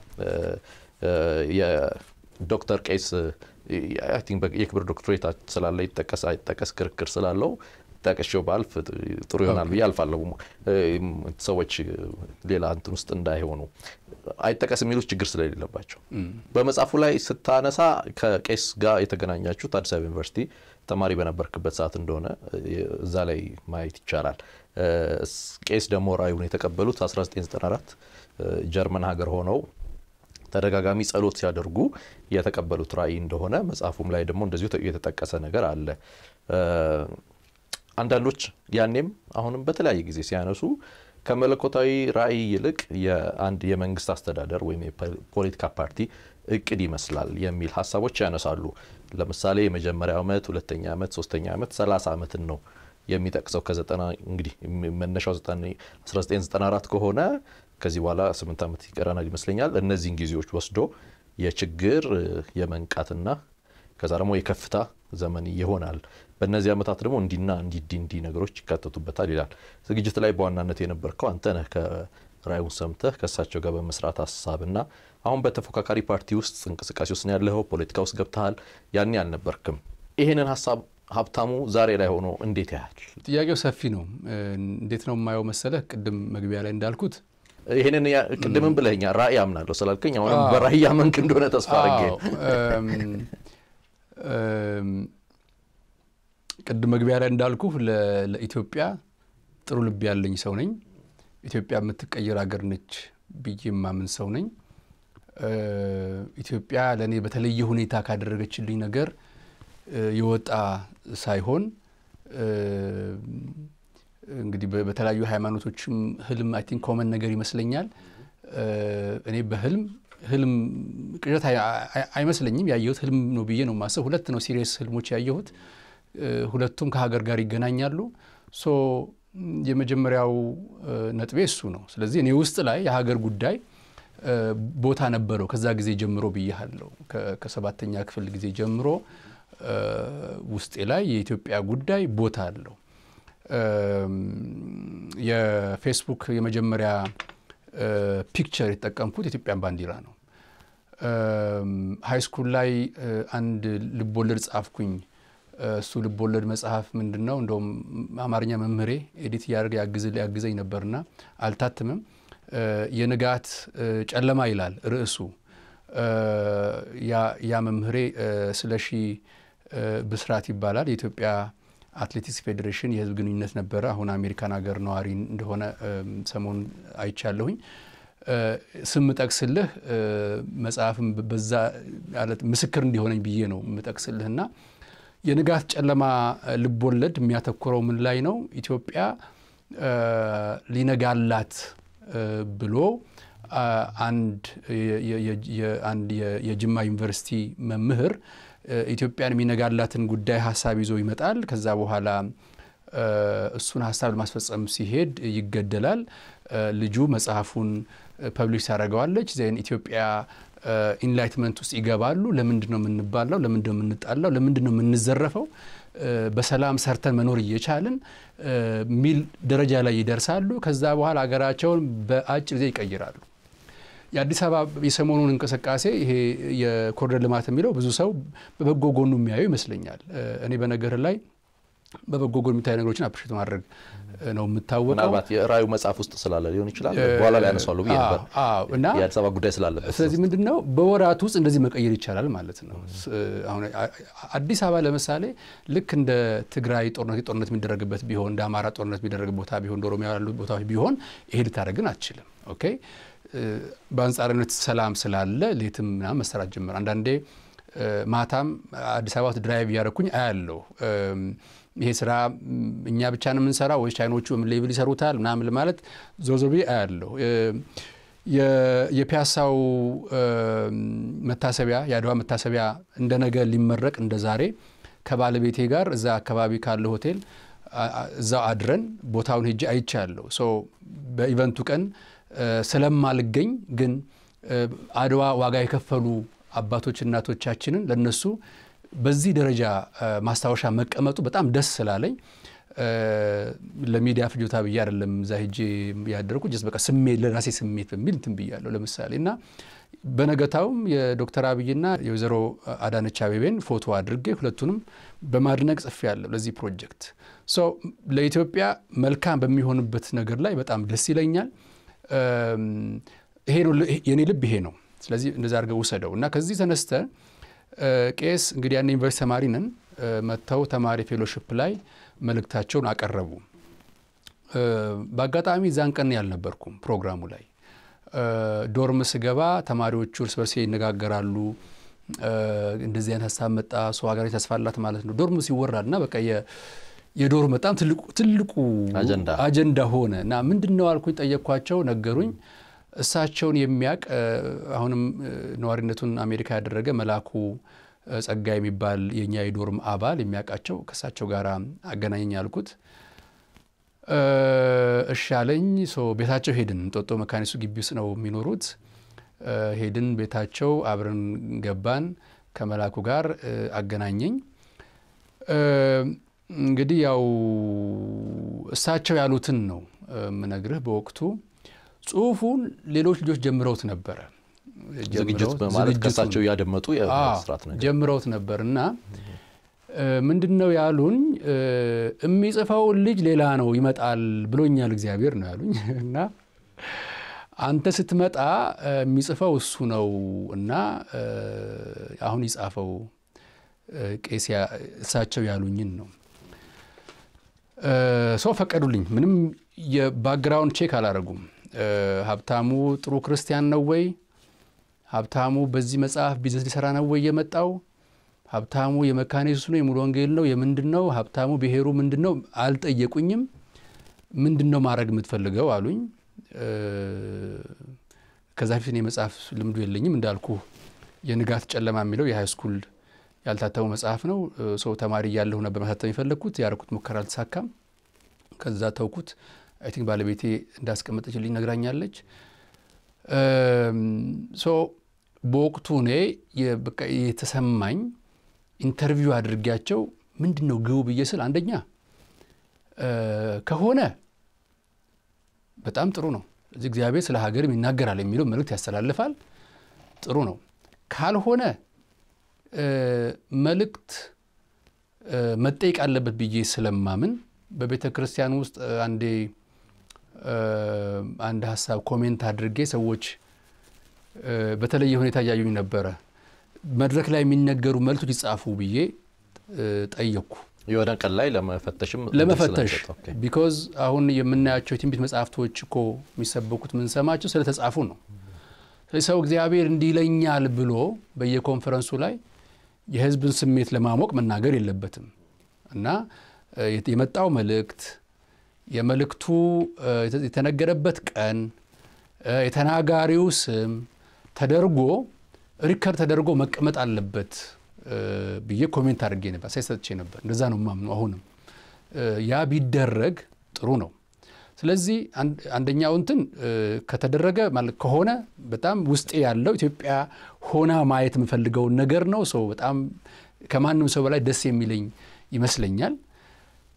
የዶክተር ቄስ የክብር ዶክትሬት ስላለ ይጠቀስ አይጠቀስ ክርክር ስላለው ጠቅሼው ባልፍ ጥሩ ይሆናል ብዬ አልፋለሁ። ሰዎች ሌላ እንትን ውስጥ እንዳይሆኑ አይጠቀስ የሚሉት ችግር ስለሌለባቸው በመጽሐፉ ላይ ስታነሳ ከቄስ ጋር የተገናኛችሁት አዲስ አበባ ዩኒቨርሲቲ ተማሪ በነበርክበት ሰዓት እንደሆነ እዛ ላይ ማየት ይቻላል። ቄስ ደግሞ ራእዩን የተቀበሉት 1994 ጀርመን ሀገር ሆነው ተደጋጋሚ ጸሎት ሲያደርጉ የተቀበሉት ራእይ እንደሆነ መጽሐፉም ላይ ደግሞ እንደዚሁ የተጠቀሰ ነገር አለ። አንዳንዶች ያኔም አሁንም በተለያየ ጊዜ ሲያነሱ ከመለኮታዊ ራእይ ይልቅ የአንድ የመንግስት አስተዳደር ወይም የፖለቲካ ፓርቲ እቅድ ይመስላል የሚል ሀሳቦች ያነሳሉ። ለምሳሌ የመጀመሪያ ዓመት፣ ሁለተኛ ዓመት፣ ሶስተኛ ዓመት፣ ሰላሳ ዓመትን ነው የሚጠቅሰው ከዘጠና እንግዲህ መነሻው 1994 ከሆነ ከዚህ በኋላ ስምንት ዓመት ይቀረናል ይመስለኛል። እነዚህን ጊዜዎች ወስዶ የችግር የመንቃትና ከዛ ደግሞ የከፍታ ዘመን ይሆናል። በእነዚህ ዓመታት ደግሞ እንዲና እንዲ እንዲ ነገሮች ይካተቱበታል ይላል። ዝግጅት ላይ በዋናነት የነበርከው አንተ ነህ። ከራእዩን ሰምተህ ከእሳቸው ጋር በመስራት ሀሳብና አሁን በተፎካካሪ ፓርቲ ውስጥ እንቅስቃሴ ውስጥ ነው ያለኸው፣ ፖለቲካ ውስጥ ገብተሃል። ያኔ አልነበርክም። ይህንን ሀሳብ ሀብታሙ ዛሬ ላይ ሆኖ እንዴት ያህል? ጥያቄው ሰፊ ነው። እንዴት ነው የማየው መሰለህ? ቅድም መግቢያ ላይ እንዳልኩት ይህንን ቅድምም ብለኸኛል። ራእይ አምናለሁ ስላልከኝ አሁንም በራእይ ያመንክ እንደሆነ ተስፋ አድርጌ ቅድም መግቢያ ላይ እንዳልኩ ለኢትዮጵያ ጥሩ ልብ ያለኝ ሰው ነኝ። ኢትዮጵያ የምትቀየር ሀገር ነች ብዬ የማምን ሰው ነኝ። ኢትዮጵያ ለእኔ በተለየ ሁኔታ ካደረገችልኝ ነገር የወጣ ሳይሆን እንግዲህ በተለያዩ ሃይማኖቶችም ህልም አይ ቲንክ ኮመን ነገር ይመስለኛል። እኔ በህልም ህልም ቅዠት አይመስለኝም። ያየሁት ህልም ነው ብዬ ነው የማስብ። ሁለት ነው ሲሪየስ ህልሞች ያየሁት፣ ሁለቱም ከሀገር ጋር ይገናኛሉ። ሶ የመጀመሪያው ነጥቤ እሱ ነው። ስለዚህ እኔ ውስጥ ላይ የሀገር ጉዳይ ቦታ ነበረው ከዛ ጊዜ ጀምሮ ብያሃለሁ። ከሰባተኛ ክፍል ጊዜ ጀምሮ ውስጤ ላይ የኢትዮጵያ ጉዳይ ቦታ አለው። የፌስቡክ የመጀመሪያ ፒክቸር የተጠቀምኩት የኢትዮጵያን ባንዲራ ነው። ሀይ ስኩል ላይ አንድ ልቦለድ ጻፍኩኝ። እሱ ልቦለድ መጽሐፍ ምንድን ነው? እንደውም አማርኛ መምህሬ ኤዲት እያደረገ ያግዘኝ ነበርና አልታትምም። የንጋት ጨለማ ይላል ርዕሱ። ያ መምህሬ ስለሺ ብስራት ይባላል። የኢትዮጵያ አትሌቲክስ ፌዴሬሽን የሕዝብ ግንኙነት ነበረ። አሁን አሜሪካን ሀገር ነዋሪ እንደሆነ ሰሞኑን አይቻለሁኝ። ስም ጠቅስልህ መጽሐፍም በዛ ምስክር እንዲሆነኝ ብዬ ነው የምጠቅስልህና የንጋት ጨለማ ልቦለድ የሚያተኩረው ምን ላይ ነው? ኢትዮጵያ ሊነጋላት ብሎ አንድ የጅማ ዩኒቨርሲቲ መምህር ኢትዮጵያን የሚነጋላትን ጉዳይ ሀሳብ ይዞ ይመጣል። ከዛ በኋላ እሱን ሀሳብ ለማስፈጸም ሲሄድ ይገደላል። ልጁ መጽሐፉን ፐብሊሽ ታደርገዋለች። ዜን ኢትዮጵያ ኢንላይትመንት ውስጥ ይገባሉ። ለምንድን ነው የምንባላው? ለምንድን ነው የምንጣላው? ለምንድን ነው የምንዘረፈው? በሰላም ሰርተን መኖር እየቻልን ሚል ደረጃ ላይ ይደርሳሉ። ከዛ በኋላ ሀገራቸውን በአጭር ጊዜ ይቀይራሉ። የአዲስ አበባ የሰሞኑን እንቅስቃሴ ይሄ የኮሪደር ልማት የሚለው ብዙ ሰው በበጎ ጎኑ የሚያየው ይመስለኛል። እኔ በነገር ላይ በበጎ ጎን የሚታዩ ነገሮችን አፕሪሼት ማድረግ ነው የምታወቀው። ምናልባት የራእዩ መጽሐፍ ውስጥ ስላለ ሊሆን ይችላል። በኋላ ላይ ያነሷሉ ብዬ ነበር እና የአዲስ አበባ ጉዳይ ስላለበት። ስለዚህ ምንድን ነው በወራት ውስጥ እንደዚህ መቀየር ይቻላል ማለት ነው። አሁን አዲስ አበባ ለምሳሌ ልክ እንደ ትግራይ ጦርነት ጦርነት የሚደረግበት ቢሆን እንደ አማራ ጦርነት የሚደረግ ቦታ ቢሆን እንደ ኦሮሚያ ያሉ ቦታዎች ቢሆን ይሄ ልታደርግን አትችልም። ኦኬ በአንጻራዊነት ሰላም ስላለ ሌትም ምናምን መሰራት ጀመር። አንዳንዴ ማታም አዲስ አበባ ውስጥ ድራይቭ እያደረኩኝ አያለሁ ይሄ ስራ እኛ ብቻ ነው የምንሰራ ወይስ ቻይኖቹ ሌብል ይሰሩታል ምናምን ማለት ዞዞቤ አያለሁ። የፒያሳው መታሰቢያ የአድዋ መታሰቢያ እንደ ነገ ሊመረቅ እንደ ዛሬ ከባለቤቴ ጋር እዛ አካባቢ ካለ ሆቴል እዛው አድረን ቦታውን ሄጄ አይቻለሁ። ሶ በኢቨንቱ ቀን ስለማልገኝ ግን አድዋ ዋጋ የከፈሉ አባቶች እናቶቻችንን ለነሱ በዚህ ደረጃ ማስታወሻ መቀመጡ በጣም ደስ ስላለኝ ለሚዲያ ፍጆታ ብዬ አይደለም እዛ ሄጄ ያደረኩ ጀስት በቃ ስሜት ለራሴ ስሜት በሚል እንትን ብያለሁ። ለምሳሌ እና በነገታውም የዶክተር አብይና የወይዘሮ አዳነች አቤቤን ፎቶ አድርጌ ሁለቱንም በማድነቅ ጽፌያለሁ ለዚህ ፕሮጀክት። ሶ ለኢትዮጵያ መልካም በሚሆንበት ነገር ላይ በጣም ደስ ይለኛል። ይሄ ነው የኔ ልብ ይሄ ነው። ስለዚህ እንደዛ አድርገህ ውሰደው እና ከዚህ ተነስተ ቄስ እንግዲህ ያን ዩኒቨርሲቲ ተማሪ ነን መጥተው ተማሪ ፌሎሽፕ ላይ መልእክታቸውን አቀረቡ። በአጋጣሚ እዛን ቀን ያልነበርኩም ፕሮግራሙ ላይ ዶርም ስገባ ተማሪዎቹ እርስ በርስ ይነጋገራሉ። እንደዚህ አይነት ሀሳብ መጣ፣ ሰው ሀገር ተስፋ አላት ማለት ነው። ዶርም ሲወራል እና በቃ የዶርም በጣም ትልቁ አጀንዳ ሆነ እና ምንድን ነው አልኩኝ፣ ጠየቅኳቸው፣ ነገሩኝ። እሳቸውን የሚያውቅ አሁንም ነዋሪነቱን አሜሪካ ያደረገ መላኩ ጸጋ የሚባል የእኛ የዶርም አባል የሚያውቃቸው ከእሳቸው ጋር አገናኘኝ አልኩት። እሺ አለኝ። ቤታቸው ሄድን። እንጦጦ መካኒሱ ግቢ ውስጥ ነው የሚኖሩት። ሄድን ቤታቸው፣ አብረን ገባን። ከመላኩ ጋር አገናኘኝ። እንግዲህ ያው እሳቸው ያሉትን ነው የምነግርህ በወቅቱ ጽሁፉን ሌሎች ልጆች ጀምረውት ነበረ። ዝግጅት በማለት ከሳቸው እያደመጡ የመስራት ነገር ጀምረውት ነበር እና ምንድን ነው ያሉኝ፣ የሚጽፈውን ልጅ ሌላ ነው ይመጣል ብሎኛል እግዚአብሔር ነው ያሉኝ እና አንተ ስትመጣ የሚጽፈው እሱ ነው እና አሁን ይጻፈው ቄስ እሳቸው ያሉኝን ነው ሰው ፈቀዱልኝ። ምንም የባክግራውንድ ቼክ አላደረጉም። ሀብታሙ ጥሩ ክርስቲያን ነው ወይ? ሀብታሙ በዚህ መጽሐፍ ቢዝነስ ሊሰራ ነው ወይ የመጣው? ሀብታሙ የመካነ ኢየሱስ ነው የሙሉ ወንጌል ነው የምንድን ነው? ሀብታሙ ብሔሩ ምንድን ነው? አልጠየቁኝም። ምንድን ነው ማድረግ የምትፈልገው አሉኝ። ከዛ ፊት የመጽሐፍ ልምዱ የለኝም እንዳልኩ የንጋት ጨለማ የሚለው የሃይ ስኩል ያልታተሙ መጽሐፍ ነው። ሰው ተማሪ እያለሁ ነበር ማሳተም የፈለግኩት። ያደረኩት ሙከራ አልተሳካም። ከዛ ተውኩት። አይ ቲንክ ባለቤቴ እንዳስቀመጠችልኝ ነግራኛለች። ሶ በወቅቱ እኔ የተሰማኝ ኢንተርቪው አድርጊያቸው ምንድን ነው ግቡ ብዬ ስል አንደኛ ከሆነ በጣም ጥሩ ነው፣ እዚህ እግዚአብሔር ስለ ሀገርም ይናገራል የሚለው መልእክት ያስተላልፋል። ጥሩ ነው። ካልሆነ መልእክት መጠየቅ አለበት ብዬ ስለማምን በቤተ ክርስቲያን ውስጥ አንዴ አንድ ሀሳብ ኮሜንት አድርጌ ሰዎች በተለየ ሁኔታ እያዩኝ ነበረ። መድረክ ላይ የሚነገሩ መልእክቶች ይጻፉ ብዬ ጠየቅኩ። የሆነ ቀን ላይ ለመፈተሽም ለመፈተሽ ቢኮዝ አሁን የምናያቸው የትንቢት መጽሐፍቶች እኮ የሚሰበኩት የምንሰማቸው ስለተጻፉ ነው። ስለዚህ ሰው እግዚአብሔር እንዲህ ይለኛል ብሎ በየኮንፈረንሱ ላይ የሕዝብን ስሜት ለማሞቅ መናገር የለበትም እና የመጣው መልእክት የመልእክቱ የተነገረበት ቀን የተናጋሪው ስም ተደርጎ ሪከርድ ተደርጎ መቀመጥ አለበት ብዬ ኮሜንት አድርጌ ነበር፣ ሳይሰጥቼ ነበር። እንደዛ ነው የማምነው። አሁንም ያ ቢደረግ ጥሩ ነው። ስለዚህ አንደኛው እንትን ከተደረገ ማለት ከሆነ በጣም ውስጤ ያለው ኢትዮጵያ ሆና ማየት የምፈልገውን ነገር ነው። ሰው በጣም ከማንም ሰው በላይ ደስ የሚለኝ ይመስለኛል።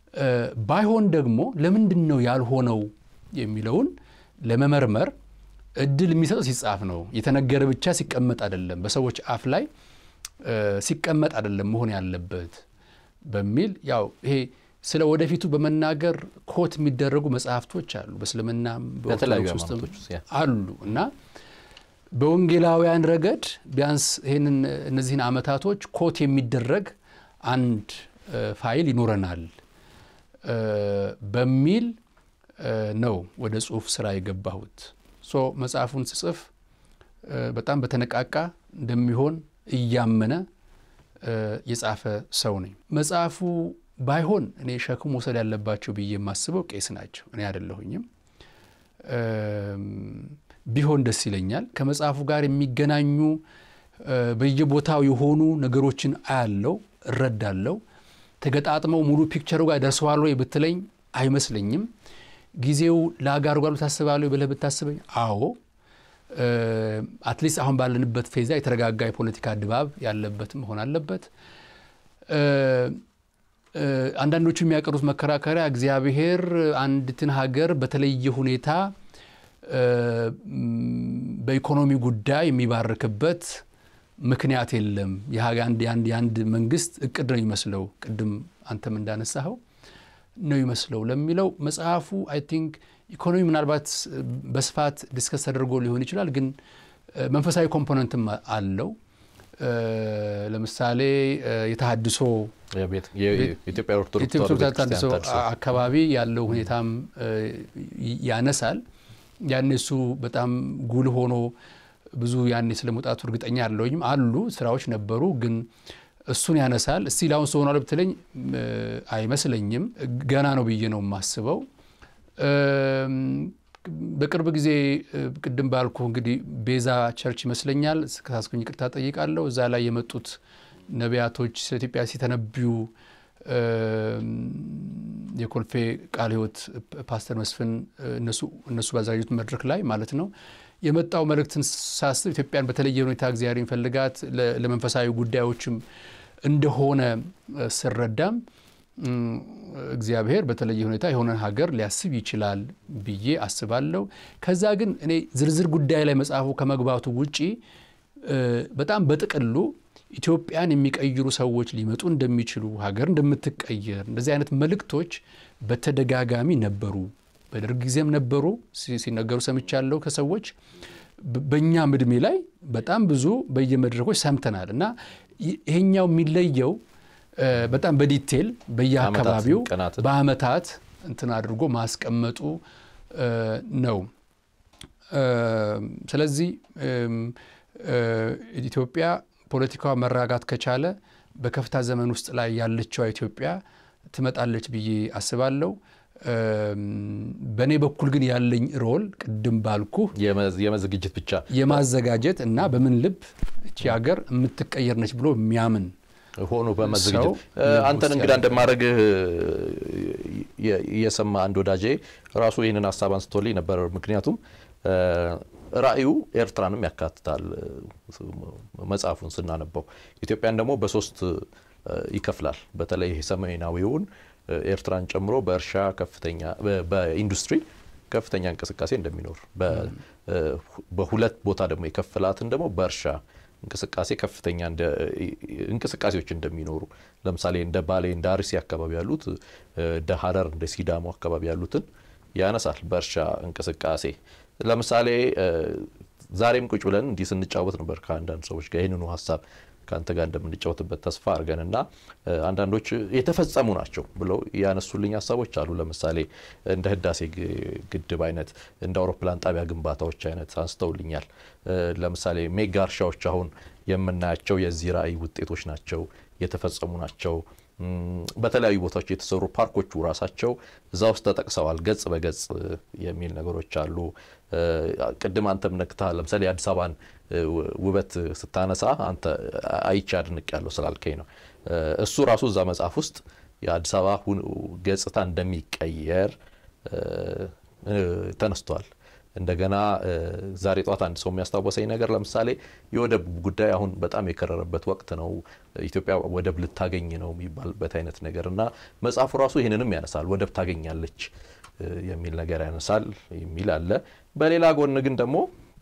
ባይሆን ደግሞ ለምንድን ነው ያልሆነው የሚለውን ለመመርመር እድል የሚሰጠው ሲጻፍ ነው። የተነገረ ብቻ ሲቀመጥ አይደለም፣ በሰዎች አፍ ላይ ሲቀመጥ አይደለም መሆን ያለበት በሚል ያው ይሄ ስለ ወደፊቱ በመናገር ኮት የሚደረጉ መጽሐፍቶች አሉ። በእስልምናም በኦርቶዶክስ ውስጥም አሉ እና በወንጌላውያን ረገድ ቢያንስ ይህንን እነዚህን ዓመታቶች ኮት የሚደረግ አንድ ፋይል ይኖረናል በሚል ነው ወደ ጽሁፍ ስራ የገባሁት። ሶ መጽሐፉን ስጽፍ በጣም በተነቃቃ እንደሚሆን እያመነ የጻፈ ሰው ነኝ። መጽሐፉ ባይሆን እኔ ሸክም መውሰድ ያለባቸው ብዬ የማስበው ቄስ ናቸው፣ እኔ አይደለሁኝም። ቢሆን ደስ ይለኛል። ከመጽሐፉ ጋር የሚገናኙ በየቦታው የሆኑ ነገሮችን አያለው፣ እረዳለው። ተገጣጥመው ሙሉ ፒክቸሩ ጋር ደርሰዋል ወይ ብትለኝ አይመስለኝም። ጊዜው ለአጋር ጓሉ ታስባለሁ ብለህ ብታስበኝ አዎ። አትሊስት አሁን ባለንበት ፌዛ የተረጋጋ የፖለቲካ ድባብ ያለበት መሆን አለበት። አንዳንዶቹ የሚያቀርቡት መከራከሪያ እግዚአብሔር አንዲትን ሀገር በተለየ ሁኔታ በኢኮኖሚ ጉዳይ የሚባርክበት ምክንያት የለም። የአንድ መንግስት እቅድ ነው ይመስለው፣ ቅድም አንተም እንዳነሳኸው ነው ይመስለው ለሚለው መጽሐፉ አይ ቲንክ ኢኮኖሚ ምናልባት በስፋት ዲስከስ ተደርጎ ሊሆን ይችላል፣ ግን መንፈሳዊ ኮምፖነንትም አለው። ለምሳሌ የተሃድሶ የኢትዮጵያ ኦርቶዶክስ ተሃድሶ አካባቢ ያለው ሁኔታም ያነሳል። ያኔ እሱ በጣም ጉልህ ሆኖ ብዙ ያኔ ስለ መውጣቱ እርግጠኛ ያለውኝም አሉ ስራዎች ነበሩ፣ ግን እሱን ያነሳል። እስቲ ላሁን ሰሆኗ ብትለኝ አይመስለኝም። ገና ነው ብዬ ነው የማስበው። በቅርብ ጊዜ ቅድም ባልኩ እንግዲህ ቤዛ ቸርች ይመስለኛል ከሳስኩኝ ይቅርታ ጠይቃለሁ። እዛ ላይ የመጡት ነቢያቶች ስለ ኢትዮጵያ ሲተነብዩ የኮልፌ ቃለ ሕይወት ፓስተር መስፍን እነሱ ባዘጋጁት መድረክ ላይ ማለት ነው የመጣው መልእክትን ሳስብ ኢትዮጵያን በተለየ ሁኔታ እግዚአብሔር የሚፈልጋት ለመንፈሳዊ ጉዳዮችም እንደሆነ ስረዳም እግዚአብሔር በተለየ ሁኔታ የሆነን ሀገር ሊያስብ ይችላል ብዬ አስባለሁ። ከዛ ግን እኔ ዝርዝር ጉዳይ ላይ መጽሐፉ ከመግባቱ ውጪ በጣም በጥቅሉ ኢትዮጵያን የሚቀይሩ ሰዎች ሊመጡ እንደሚችሉ ሀገር እንደምትቀየር እንደዚህ አይነት መልእክቶች በተደጋጋሚ ነበሩ። በደርግ ጊዜም ነበሩ ሲነገሩ ሰምቻለሁ ከሰዎች በእኛም እድሜ ላይ በጣም ብዙ በየመድረኮች ሰምተናል እና ይሄኛው የሚለየው በጣም በዲቴል በየአካባቢው በአመታት እንትን አድርጎ ማስቀመጡ ነው። ስለዚህ ኢትዮጵያ ፖለቲካዋ መራጋት ከቻለ በከፍታ ዘመን ውስጥ ላይ ያለችዋ ኢትዮጵያ ትመጣለች ብዬ አስባለሁ። በእኔ በኩል ግን ያለኝ ሮል ቅድም ባልኩ የመዝግጅት ብቻ የማዘጋጀት እና በምን ልብ እቺ ሀገር የምትቀየር ነች ብሎ የሚያምን ሆኖ በመዘግጀት አንተን እንግዳ እንደማድረግህ የሰማ አንድ ወዳጄ ራሱ ይህንን ሀሳብ አንስቶልኝ ነበር። ምክንያቱም ራእዩ ኤርትራንም ያካትታል። መጽሐፉን ስናነበው ኢትዮጵያን ደግሞ በሶስት ይከፍላል። በተለይ ሰሜናዊውን ኤርትራን ጨምሮ በእርሻ ከፍተኛ በኢንዱስትሪ ከፍተኛ እንቅስቃሴ እንደሚኖር በሁለት ቦታ ደግሞ የከፈላትን ደግሞ በእርሻ እንቅስቃሴ ከፍተኛ እንቅስቃሴዎች እንደሚኖሩ ለምሳሌ እንደ ባሌ እንደ አርሲ አካባቢ ያሉት እንደ ሀረር እንደ ሲዳሞ አካባቢ ያሉትን ያነሳል። በእርሻ እንቅስቃሴ ለምሳሌ ዛሬም ቁጭ ብለን እንዲህ ስንጫወት ነበር ከአንዳንድ ሰዎች ጋር ይህንኑ ሀሳብ ከአንተ ጋር እንደምንጫወትበት ተስፋ አድርገንና አንዳንዶች የተፈጸሙ ናቸው ብለው ያነሱልኝ ሀሳቦች አሉ። ለምሳሌ እንደ ህዳሴ ግድብ አይነት እንደ አውሮፕላን ጣቢያ ግንባታዎች አይነት አንስተውልኛል። ለምሳሌ ሜጋ እርሻዎች አሁን የምናያቸው የዚህ ራዕይ ውጤቶች ናቸው፣ የተፈጸሙ ናቸው። በተለያዩ ቦታዎች የተሰሩ ፓርኮቹ ራሳቸው እዛ ውስጥ ተጠቅሰዋል። ገጽ በገጽ የሚል ነገሮች አሉ። ቅድም አንተም ነክተሃል። ለምሳሌ የአዲስ አበባን ውበት ስታነሳ አንተ አይቼ አድንቅ ያለው ስላልከኝ ነው። እሱ ራሱ እዛ መጽሐፍ ውስጥ የአዲስ አበባ ገጽታ እንደሚቀየር ተነስቷል። እንደገና ዛሬ ጠዋት አንድ ሰው የሚያስታወሰኝ ነገር ለምሳሌ የወደብ ጉዳይ አሁን በጣም የከረረበት ወቅት ነው። ኢትዮጵያ ወደብ ልታገኝ ነው የሚባልበት አይነት ነገር እና መጽሐፉ ራሱ ይህንንም ያነሳል። ወደብ ታገኛለች የሚል ነገር ያነሳል የሚል አለ። በሌላ ጎን ግን ደግሞ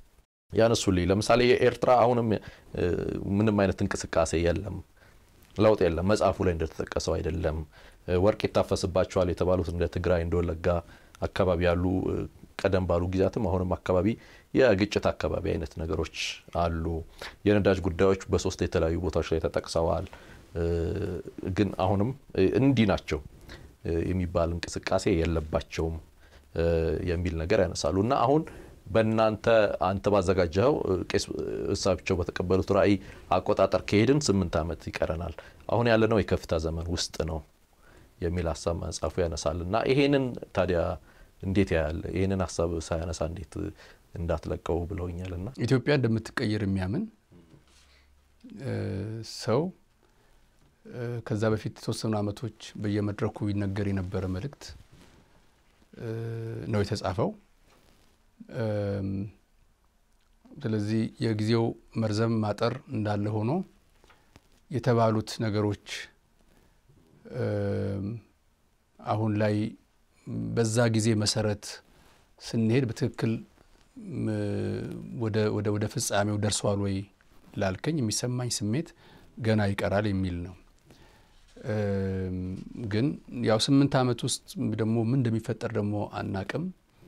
ያነሱልኝ። ለምሳሌ የኤርትራ አሁንም ምንም አይነት እንቅስቃሴ የለም፣ ለውጥ የለም። መጽሐፉ ላይ እንደተጠቀሰው አይደለም። ወርቅ ይታፈስባቸዋል የተባሉት እንደ ትግራይ እንደ ወለጋ አካባቢ ያሉ ቀደም ባሉ ጊዜያትም አሁንም አካባቢ የግጭት አካባቢ አይነት ነገሮች አሉ። የነዳጅ ጉዳዮች በሶስት የተለያዩ ቦታዎች ላይ ተጠቅሰዋል። ግን አሁንም እንዲህ ናቸው የሚባል እንቅስቃሴ የለባቸውም የሚል ነገር ያነሳሉ እና አሁን በእናንተ አንተ ባዘጋጀኸው ቄስ እሳቸው በተቀበሉት ራዕይ አቆጣጠር ከሄድን ስምንት ዓመት ይቀረናል። አሁን ያለነው የከፍታ ዘመን ውስጥ ነው የሚል ሀሳብ መጽሐፉ ያነሳል እና ይሄንን ታዲያ እንዴት ያያል? ይህንን ሀሳብ ሳያነሳ እንዴት እንዳትለቀው ብለውኛል። እና ኢትዮጵያ እንደምትቀየር የሚያምን ሰው ከዛ በፊት የተወሰኑ ዓመቶች በየመድረኩ ይነገር የነበረ መልእክት ነው የተጻፈው። ስለዚህ የጊዜው መርዘም ማጠር እንዳለ ሆኖ የተባሉት ነገሮች አሁን ላይ በዛ ጊዜ መሰረት ስንሄድ በትክክል ወደ ፍጻሜው ደርሷል ወይ ላልከኝ የሚሰማኝ ስሜት ገና ይቀራል የሚል ነው። ግን ያው ስምንት ዓመት ውስጥ ደግሞ ምን እንደሚፈጠር ደግሞ አናቅም።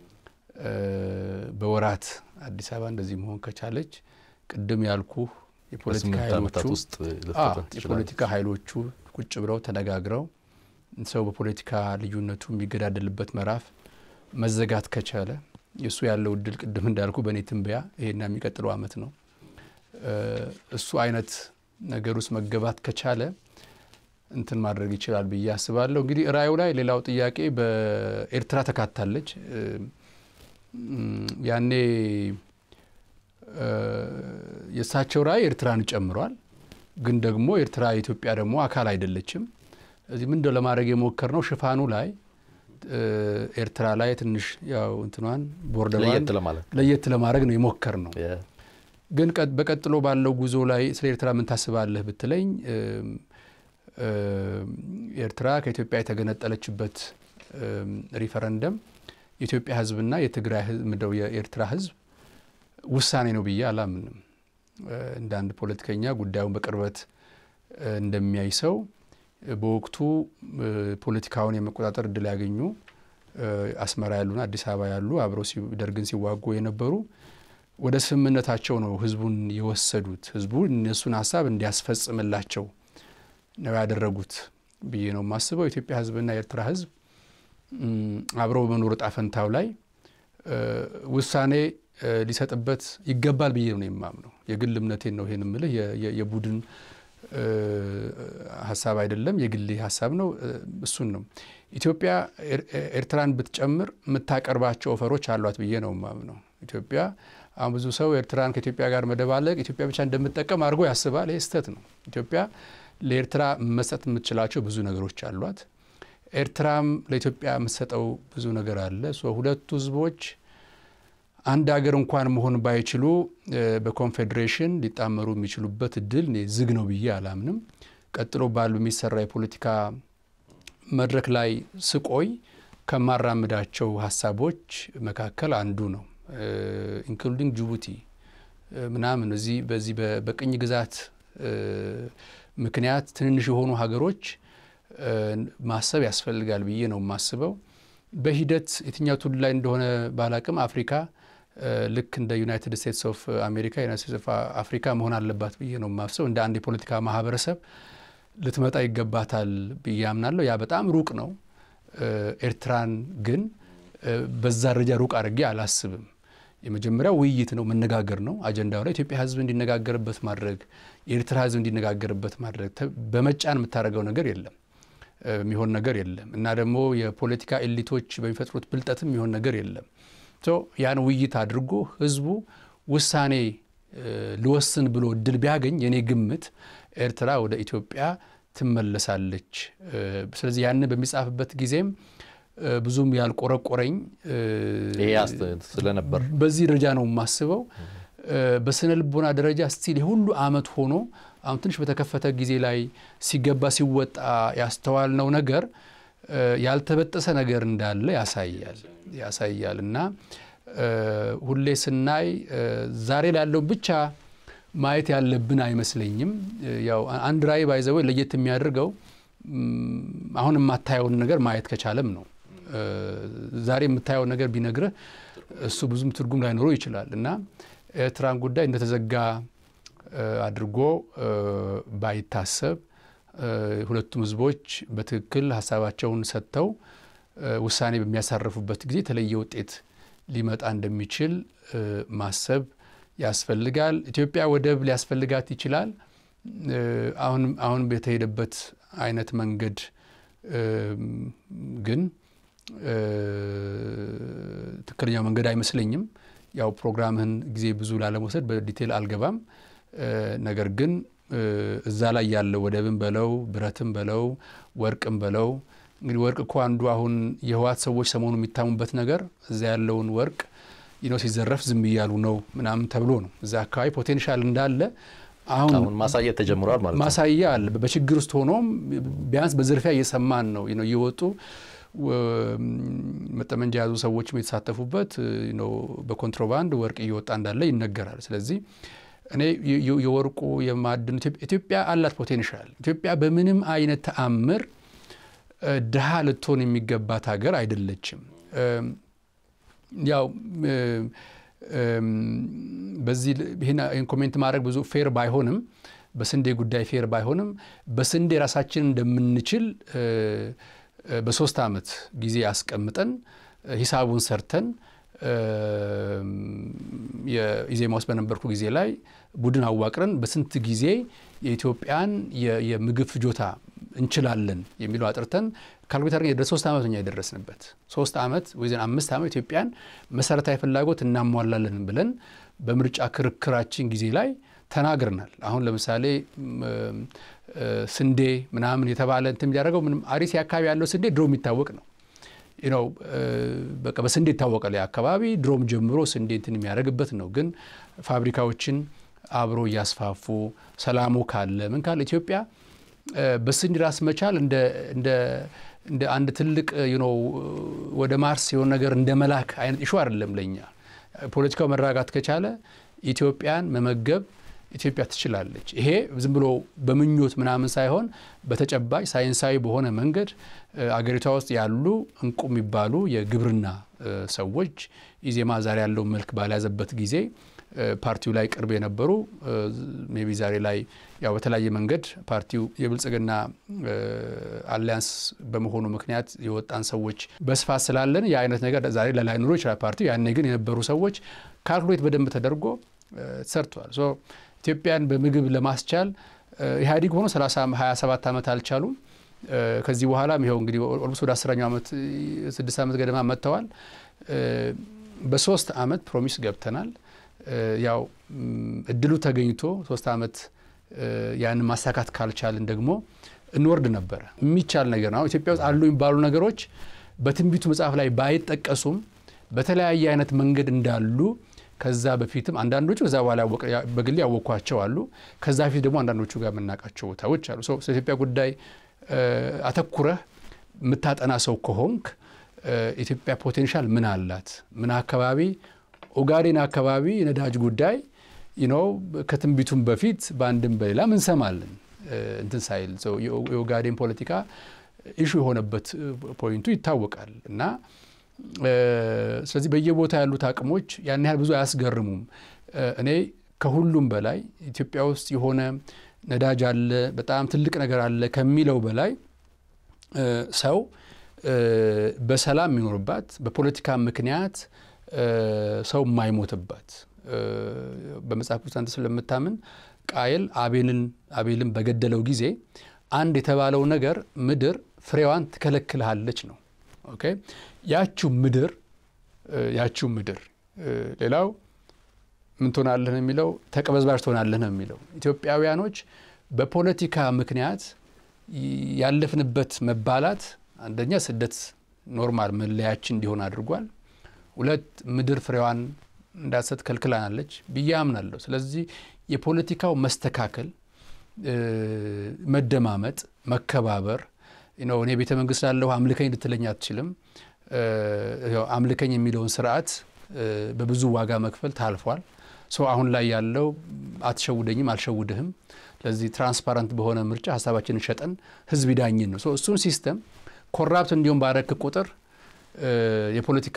በወራት አዲስ አበባ እንደዚህ መሆን ከቻለች ቅድም ያልኩ የፖለቲካ ኃይሎቹ ቁጭ ብለው ተነጋግረው ሰው በፖለቲካ ልዩነቱ የሚገዳደልበት ምዕራፍ መዘጋት ከቻለ የእሱ ያለው እድል ቅድም እንዳልኩ በእኔ ትንበያ ይሄና የሚቀጥለው ዓመት ነው። እሱ አይነት ነገር ውስጥ መገባት ከቻለ እንትን ማድረግ ይችላል ብዬ አስባለሁ። እንግዲህ ራእዩ ላይ ሌላው ጥያቄ በኤርትራ ተካታለች። ያኔ የእሳቸው ራእይ ኤርትራን ጨምሯል። ግን ደግሞ ኤርትራ የኢትዮጵያ ደግሞ አካል አይደለችም። እዚህ ምንድነው ለማድረግ የሞከር ነው ሽፋኑ ላይ ኤርትራ ላይ ትንሽ ያው እንትኗን ቦርደሯን ለየት ለማድረግ ነው የሞከር ነው። ግን በቀጥሎ ባለው ጉዞ ላይ ስለ ኤርትራ ምን ታስባለህ ብትለኝ ኤርትራ ከኢትዮጵያ የተገነጠለችበት ሪፈረንደም የኢትዮጵያ ሕዝብና የትግራይ ምደው የኤርትራ ሕዝብ ውሳኔ ነው ብዬ አላምንም። እንደ አንድ ፖለቲከኛ ጉዳዩን በቅርበት እንደሚያይ ሰው በወቅቱ ፖለቲካውን የመቆጣጠር እድል ያገኙ አስመራ ያሉና አዲስ አበባ ያሉ አብረው ደርግን ሲዋጉ የነበሩ ወደ ስምምነታቸው ነው ህዝቡን የወሰዱት። ህዝቡ እነሱን ሀሳብ እንዲያስፈጽምላቸው ነው ያደረጉት ብዬ ነው የማስበው። የኢትዮጵያ ህዝብና የኤርትራ ህዝብ አብረው በመኖር ዕጣ ፈንታው ላይ ውሳኔ ሊሰጥበት ይገባል ብዬ ነው የማምነው። የግል እምነቴን ነው ይሄን የምልህ፣ የቡድን ሀሳብ አይደለም፣ የግሌ ሀሳብ ነው። እሱን ነው ኢትዮጵያ ኤርትራን ብትጨምር የምታቀርባቸው ኦፈሮች አሏት ብዬ ነው የማምነው። ኢትዮጵያ አሁን ብዙ ሰው ኤርትራን ከኢትዮጵያ ጋር መደባለቅ ኢትዮጵያ ብቻ እንደምትጠቀም አድርጎ ያስባል። ይህ ስህተት ነው። ኢትዮጵያ ለኤርትራ መስጠት የምትችላቸው ብዙ ነገሮች አሏት። ኤርትራም ለኢትዮጵያ የምትሰጠው ብዙ ነገር አለ። ሁለቱ ህዝቦች አንድ ሀገር እንኳን መሆን ባይችሉ በኮንፌዴሬሽን ሊጣመሩ የሚችሉበት እድል እኔ ዝግ ነው ብዬ አላምንም። ቀጥሎ ባል በሚሰራ የፖለቲካ መድረክ ላይ ስቆይ ከማራምዳቸው ሀሳቦች መካከል አንዱ ነው። ኢንክሉዲንግ ጅቡቲ ምናምን እዚህ በዚህ በቅኝ ግዛት ምክንያት ትንንሽ የሆኑ ሀገሮች ማሰብ ያስፈልጋል ብዬ ነው የማስበው። በሂደት የትኛው ትውልድ ላይ እንደሆነ ባላቅም አፍሪካ ልክ እንደ ዩናይትድ ስቴትስ ኦፍ አሜሪካ ዩናይትድ ስቴትስ ኦፍ አፍሪካ መሆን አለባት ብዬ ነው የማስበው። እንደ አንድ የፖለቲካ ማህበረሰብ ልትመጣ ይገባታል ብዬ አምናለሁ። ያ በጣም ሩቅ ነው። ኤርትራን ግን በዛ ደረጃ ሩቅ አድርጌ አላስብም። የመጀመሪያው ውይይት ነው፣ መነጋገር ነው። አጀንዳው ላይ ኢትዮጵያ ሕዝብ እንዲነጋገርበት ማድረግ፣ የኤርትራ ሕዝብ እንዲነጋገርበት ማድረግ። በመጫን የምታደርገው ነገር የለም፣ የሚሆን ነገር የለም። እና ደግሞ የፖለቲካ ኤሊቶች በሚፈጥሩት ብልጠትም የሚሆን ነገር የለም። ያን ውይይት አድርጎ ሕዝቡ ውሳኔ ልወስን ብሎ እድል ቢያገኝ የኔ ግምት ኤርትራ ወደ ኢትዮጵያ ትመለሳለች። ስለዚህ ያንን በሚጻፍበት ጊዜም ብዙም ያልቆረቆረኝ ስለነበር በዚህ ደረጃ ነው የማስበው። በስነ ልቦና ደረጃ ስቲል የሁሉ አመት ሆኖ አሁን ትንሽ በተከፈተ ጊዜ ላይ ሲገባ ሲወጣ ያስተዋልነው ነገር ያልተበጠሰ ነገር እንዳለ ያሳያል ያሳያል እና ሁሌ ስናይ ዛሬ ላለው ብቻ ማየት ያለብን አይመስለኝም። ያው አንድ ራዕይ ባይዘው ለየት የሚያደርገው አሁን የማታየውን ነገር ማየት ከቻለም ነው። ዛሬ የምታየው ነገር ቢነግርህ እሱ ብዙም ትርጉም ላይኖረው ይችላል እና ኤርትራን ጉዳይ እንደተዘጋ አድርጎ ባይታሰብ ሁለቱም ህዝቦች በትክክል ሀሳባቸውን ሰጥተው ውሳኔ በሚያሳርፉበት ጊዜ የተለየ ውጤት ሊመጣ እንደሚችል ማሰብ ያስፈልጋል። ኢትዮጵያ ወደብ ሊያስፈልጋት ይችላል። አሁን አሁን በተሄደበት አይነት መንገድ ግን ትክክለኛው መንገድ አይመስለኝም። ያው ፕሮግራምህን ጊዜ ብዙ ላለመውሰድ በዲቴል አልገባም። ነገር ግን እዛ ላይ ያለው ወደብም በለው ብረትም በለው ወርቅም በለው እንግዲህ ወርቅ እኮ አንዱ አሁን የህወሓት ሰዎች ሰሞኑ የሚታሙበት ነገር እዛ ያለውን ወርቅ ነው ሲዘረፍ ዝም እያሉ ነው ምናምን ተብሎ ነው። እዛ አካባቢ ፖቴንሻል እንዳለ አሁን ማሳየት ተጀምሯል ማለት ነው። ማሳያ አለ። በችግር ውስጥ ሆኖም ቢያንስ በዝርፊያ እየሰማን ነው እየወጡ መጠመንጃ የያዙ ሰዎችም የተሳተፉበት በኮንትሮባንድ ወርቅ እየወጣ እንዳለ ይነገራል። ስለዚህ እኔ የወርቁ የማዕድኑ ኢትዮጵያ አላት ፖቴንሻል። ኢትዮጵያ በምንም አይነት ተአምር ድሃ ልትሆን የሚገባት ሀገር አይደለችም። ያው በዚህ ይህን ኮሜንት ማድረግ ብዙ ፌር ባይሆንም በስንዴ ጉዳይ ፌር ባይሆንም በስንዴ ራሳችን እንደምንችል በሶስት ዓመት ጊዜ አስቀምጠን ሂሳቡን ሰርተን የኢዜማ ውስጥ በነበርኩ ጊዜ ላይ ቡድን አዋቅረን በስንት ጊዜ የኢትዮጵያን የምግብ ፍጆታ እንችላለን የሚለው አጥርተን ካልኩሌተር የደረስ ሶስት ዓመት እኛ የደረስንበት ሶስት ዓመት ወይዘን አምስት ዓመት ኢትዮጵያን መሰረታዊ ፍላጎት እናሟላለን ብለን በምርጫ ክርክራችን ጊዜ ላይ ተናግረናል። አሁን ለምሳሌ ስንዴ ምናምን የተባለ እንትን የሚያደርገው ምንም አርሲ አካባቢ ያለው ስንዴ ድሮ የሚታወቅ ነው ነው በቃ በስንዴ ይታወቃል። አካባቢ ድሮም ጀምሮ ስንዴ እንትን የሚያደርግበት ነው። ግን ፋብሪካዎችን አብሮ እያስፋፉ ሰላሙ ካለ ምን ካለ ኢትዮጵያ በስንዴ ራስ መቻል እንደ አንድ ትልቅ ወደ ማርስ የሆነ ነገር እንደ መላክ አይነት ኢሹ አይደለም ለኛ። ፖለቲካው መረጋጋት ከቻለ ኢትዮጵያን መመገብ ኢትዮጵያ ትችላለች። ይሄ ዝም ብሎ በምኞት ምናምን ሳይሆን በተጨባጭ ሳይንሳዊ በሆነ መንገድ አገሪቷ ውስጥ ያሉ እንቁ የሚባሉ የግብርና ሰዎች ኢዜማ ዛሬ ያለውን መልክ ባልያዘበት ጊዜ ፓርቲው ላይ ቅርብ የነበሩ ሜቢ ዛሬ ላይ ያው በተለያየ መንገድ ፓርቲው የብልጽግና አሊያንስ በመሆኑ ምክንያት የወጣን ሰዎች በስፋት ስላለን የአይነት ነገር ዛሬ ላይኖሮ ይችላል ፓርቲው። ያኔ ግን የነበሩ ሰዎች ካልኩሌት በደንብ ተደርጎ ተሰርተዋል። ኢትዮጵያን በምግብ ለማስቻል ኢህአዲግ ሆኖ 27 ዓመት አልቻሉም። ከዚህ በኋላም ይኸው እንግዲህ ኦልሞስት ወደ አስረኛው ዓመት ስድስት ዓመት ገደማ መጥተዋል። በሶስት ዓመት ፕሮሚስ ገብተናል። ያው እድሉ ተገኝቶ ሶስት ዓመት ያንን ማሳካት ካልቻልን ደግሞ እንወርድ ነበረ። የሚቻል ነገር ነው። ኢትዮጵያ ውስጥ አሉ የሚባሉ ነገሮች በትንቢቱ መጽሐፍ ላይ ባይጠቀሱም በተለያየ አይነት መንገድ እንዳሉ ከዛ በፊትም አንዳንዶቹ ከዛ በኋላ በግሌ ያወቅኳቸው አሉ። ከዛ በፊት ደግሞ አንዳንዶቹ ጋር የምናውቃቸው ቦታዎች አሉ። ስለ ኢትዮጵያ ጉዳይ አተኩረህ የምታጠና ሰው ከሆንክ ኢትዮጵያ ፖቴንሻል ምን አላት? ምን አካባቢ ኦጋዴን አካባቢ የነዳጅ ጉዳይ ነው ከትንቢቱም በፊት በአንድም በሌላም እንሰማለን። እንትን ሳይል የኦጋዴን ፖለቲካ ኢሹ የሆነበት ፖይንቱ ይታወቃል እና ስለዚህ በየቦታ ያሉት አቅሞች ያን ያህል ብዙ አያስገርሙም። እኔ ከሁሉም በላይ ኢትዮጵያ ውስጥ የሆነ ነዳጅ አለ፣ በጣም ትልቅ ነገር አለ ከሚለው በላይ ሰው በሰላም የሚኖርባት በፖለቲካ ምክንያት ሰው የማይሞትባት በመጽሐፍ ቅዱስ አንተ ስለምታምን ቃየል አቤልን አቤልን በገደለው ጊዜ አንድ የተባለው ነገር ምድር ፍሬዋን ትከለክልሃለች ነው። ኦኬ ያችው ምድር ያችው ምድር ሌላው ምን ትሆናለህ ነው የሚለው ተቀበዝባዥ ትሆናለህ ነው የሚለው። ኢትዮጵያውያኖች በፖለቲካ ምክንያት ያለፍንበት መባላት አንደኛ ስደት ኖርማል መለያችን እንዲሆን አድርጓል። ሁለት ምድር ፍሬዋን እንዳትሰጥ ከልክላናለች ብዬ አምናለሁ። ስለዚህ የፖለቲካው መስተካከል፣ መደማመጥ፣ መከባበር ነው። እኔ ቤተ መንግስት ላለሁ አምልከኝ ልትለኝ አትችልም። አምልከኝ የሚለውን ስርዓት በብዙ ዋጋ መክፈል ታልፏል። ሰው አሁን ላይ ያለው አትሸውደኝም፣ አልሸውድህም፣ ለዚህ ትራንስፓረንት በሆነ ምርጫ ሀሳባችንን ሸጠን ህዝብ ይዳኝን ነው። እሱን ሲስተም ኮራፕት እንዲሁም ባረክ ቁጥር የፖለቲካ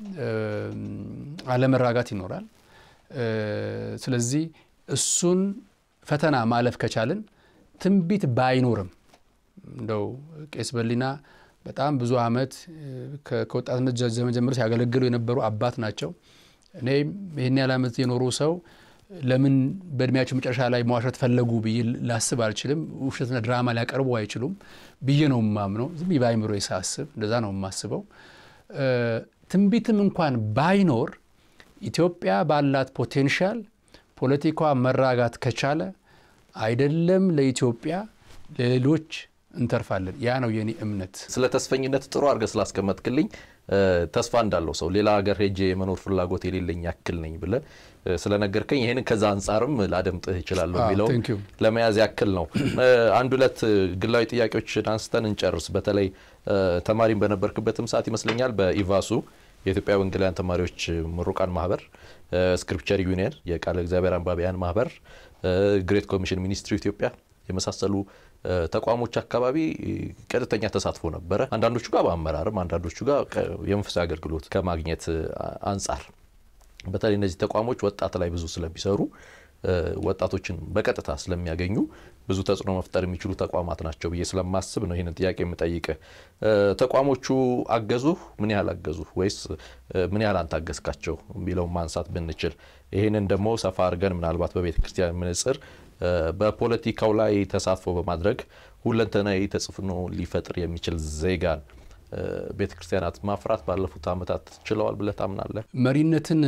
አለመራጋት ይኖራል። ስለዚህ እሱን ፈተና ማለፍ ከቻልን ትንቢት ባይኖርም እንደው ቄስ በሊና በጣም ብዙ ዓመት ከወጣትነት ዘመን ጀምሮ ሲያገለግሉ የነበሩ አባት ናቸው። እኔ ይህን ያህል ዓመት የኖሩ ሰው ለምን በእድሜያቸው መጨረሻ ላይ መዋሸት ፈለጉ ብዬ ላስብ አልችልም። ውሸትና ድራማ ሊያቀርቡ አይችሉም ብዬ ነው የማምነው። ዝም በአይምሮ ሳስብ እንደዛ ነው የማስበው። ትንቢትም እንኳን ባይኖር ኢትዮጵያ ባላት ፖቴንሻል ፖለቲኳ መራጋት ከቻለ አይደለም ለኢትዮጵያ ለሌሎች እንተርፋለን። ያ ነው የኔ እምነት። ስለ ተስፈኝነት ጥሩ አድርገህ ስላስቀመጥክልኝ ተስፋ እንዳለው ሰው ሌላ ሀገር ሄጄ የመኖር ፍላጎት የሌለኝ ያክል ነኝ ብለህ ስለነገርከኝ ይህንን ከዛ አንጻርም ላደምጥህ እችላለሁ የሚለው ለመያዝ ያክል ነው። አንድ ሁለት ግላዊ ጥያቄዎችን አንስተን እንጨርስ። በተለይ ተማሪም በነበርክበትም ሰዓት ይመስለኛል በኢቫሱ የኢትዮጵያ ወንጌላውያን ተማሪዎች ምሩቃን ማህበር፣ ስክሪፕቸር ዩኒየን፣ የቃለ እግዚአብሔር አንባቢያን ማህበር፣ ግሬት ኮሚሽን ሚኒስትሪ ኢትዮጵያ የመሳሰሉ ተቋሞች አካባቢ ቀጥተኛ ተሳትፎ ነበረ። አንዳንዶቹ ጋር በአመራርም አንዳንዶቹ ጋር የመንፈሳዊ አገልግሎት ከማግኘት አንጻር በተለይ እነዚህ ተቋሞች ወጣት ላይ ብዙ ስለሚሰሩ ወጣቶችን በቀጥታ ስለሚያገኙ ብዙ ተጽዕኖ መፍጠር የሚችሉ ተቋማት ናቸው ብዬ ስለማስብ ነው ይህንን ጥያቄ የምጠይቅህ። ተቋሞቹ አገዙህ? ምን ያህል አገዙህ? ወይስ ምን ያህል አንተ አገዝካቸው የሚለውን ማንሳት ብንችል፣ ይህንን ደግሞ ሰፋ አድርገን ምናልባት በቤተ ክርስቲያን መነጽር በፖለቲካው ላይ ተሳትፎ በማድረግ ሁለንተናዊ ተጽዕኖ ሊፈጥር የሚችል ዜጋን ቤተ ክርስቲያናት ማፍራት ባለፉት ዓመታት ችለዋል ብለህ ታምናለህ? መሪነትን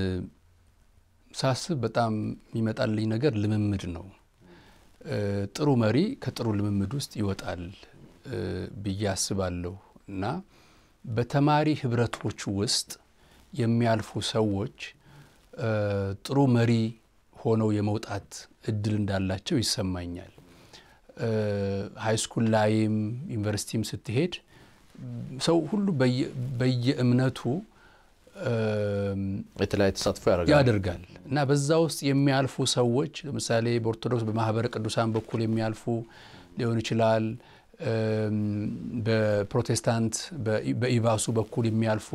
ሳስብ በጣም የሚመጣልኝ ነገር ልምምድ ነው። ጥሩ መሪ ከጥሩ ልምምድ ውስጥ ይወጣል ብዬ አስባለሁ እና በተማሪ ህብረቶች ውስጥ የሚያልፉ ሰዎች ጥሩ መሪ ሆነው የመውጣት እድል እንዳላቸው ይሰማኛል። ሃይስኩል ላይም ዩኒቨርሲቲም ስትሄድ ሰው ሁሉ በየእምነቱ የተለያየ ተሳትፎ ያደርጋል ያደርጋል እና በዛ ውስጥ የሚያልፉ ሰዎች ለምሳሌ በኦርቶዶክስ በማህበረ ቅዱሳን በኩል የሚያልፉ ሊሆን ይችላል። በፕሮቴስታንት በኢቫሱ በኩል የሚያልፉ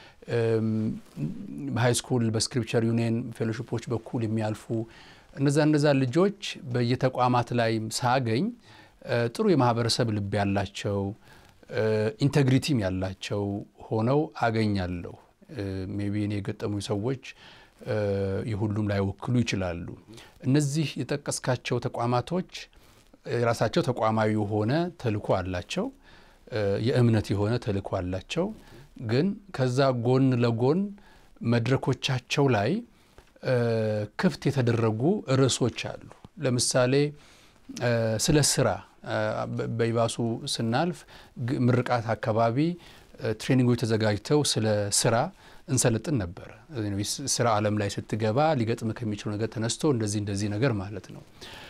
በሃይስኩል በስክሪፕቸር ዩኒየን ፌሎሺፖች በኩል የሚያልፉ እነዛ እነዛ ልጆች በየተቋማት ላይ ሳገኝ ጥሩ የማህበረሰብ ልብ ያላቸው ኢንቴግሪቲም ያላቸው ሆነው አገኛለሁ። ሜቢ እኔ የገጠሙ ሰዎች የሁሉም ላይወክሉ ይችላሉ። እነዚህ የጠቀስካቸው ተቋማቶች የራሳቸው ተቋማዊ የሆነ ተልእኮ አላቸው፣ የእምነት የሆነ ተልእኮ አላቸው። ግን ከዛ ጎን ለጎን መድረኮቻቸው ላይ ክፍት የተደረጉ ርዕሶች አሉ። ለምሳሌ ስለ ስራ በኢቫሱ ስናልፍ ምርቃት አካባቢ ትሬኒንጎች ተዘጋጅተው ስለ ስራ እንሰለጥን ነበረ። ስራ ዓለም ላይ ስትገባ ሊገጥም ከሚችሉ ነገር ተነስቶ እንደዚህ እንደዚህ ነገር ማለት ነው።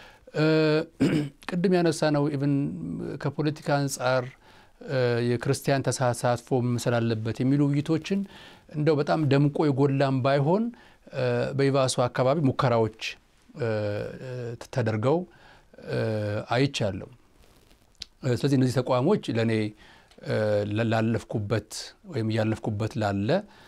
ቅድም ያነሳ ነው ኢቭን ከፖለቲካ አንጻር የክርስቲያን ተሳትፎ መምሰል አለበት የሚሉ ውይይቶችን እንደው በጣም ደምቆ የጎላም ባይሆን በኢቫሱ አካባቢ ሙከራዎች ተደርገው አይቻለሁ። ስለዚህ እነዚህ ተቋሞች ለእኔ ላለፍኩበት ወይም እያለፍኩበት ላለ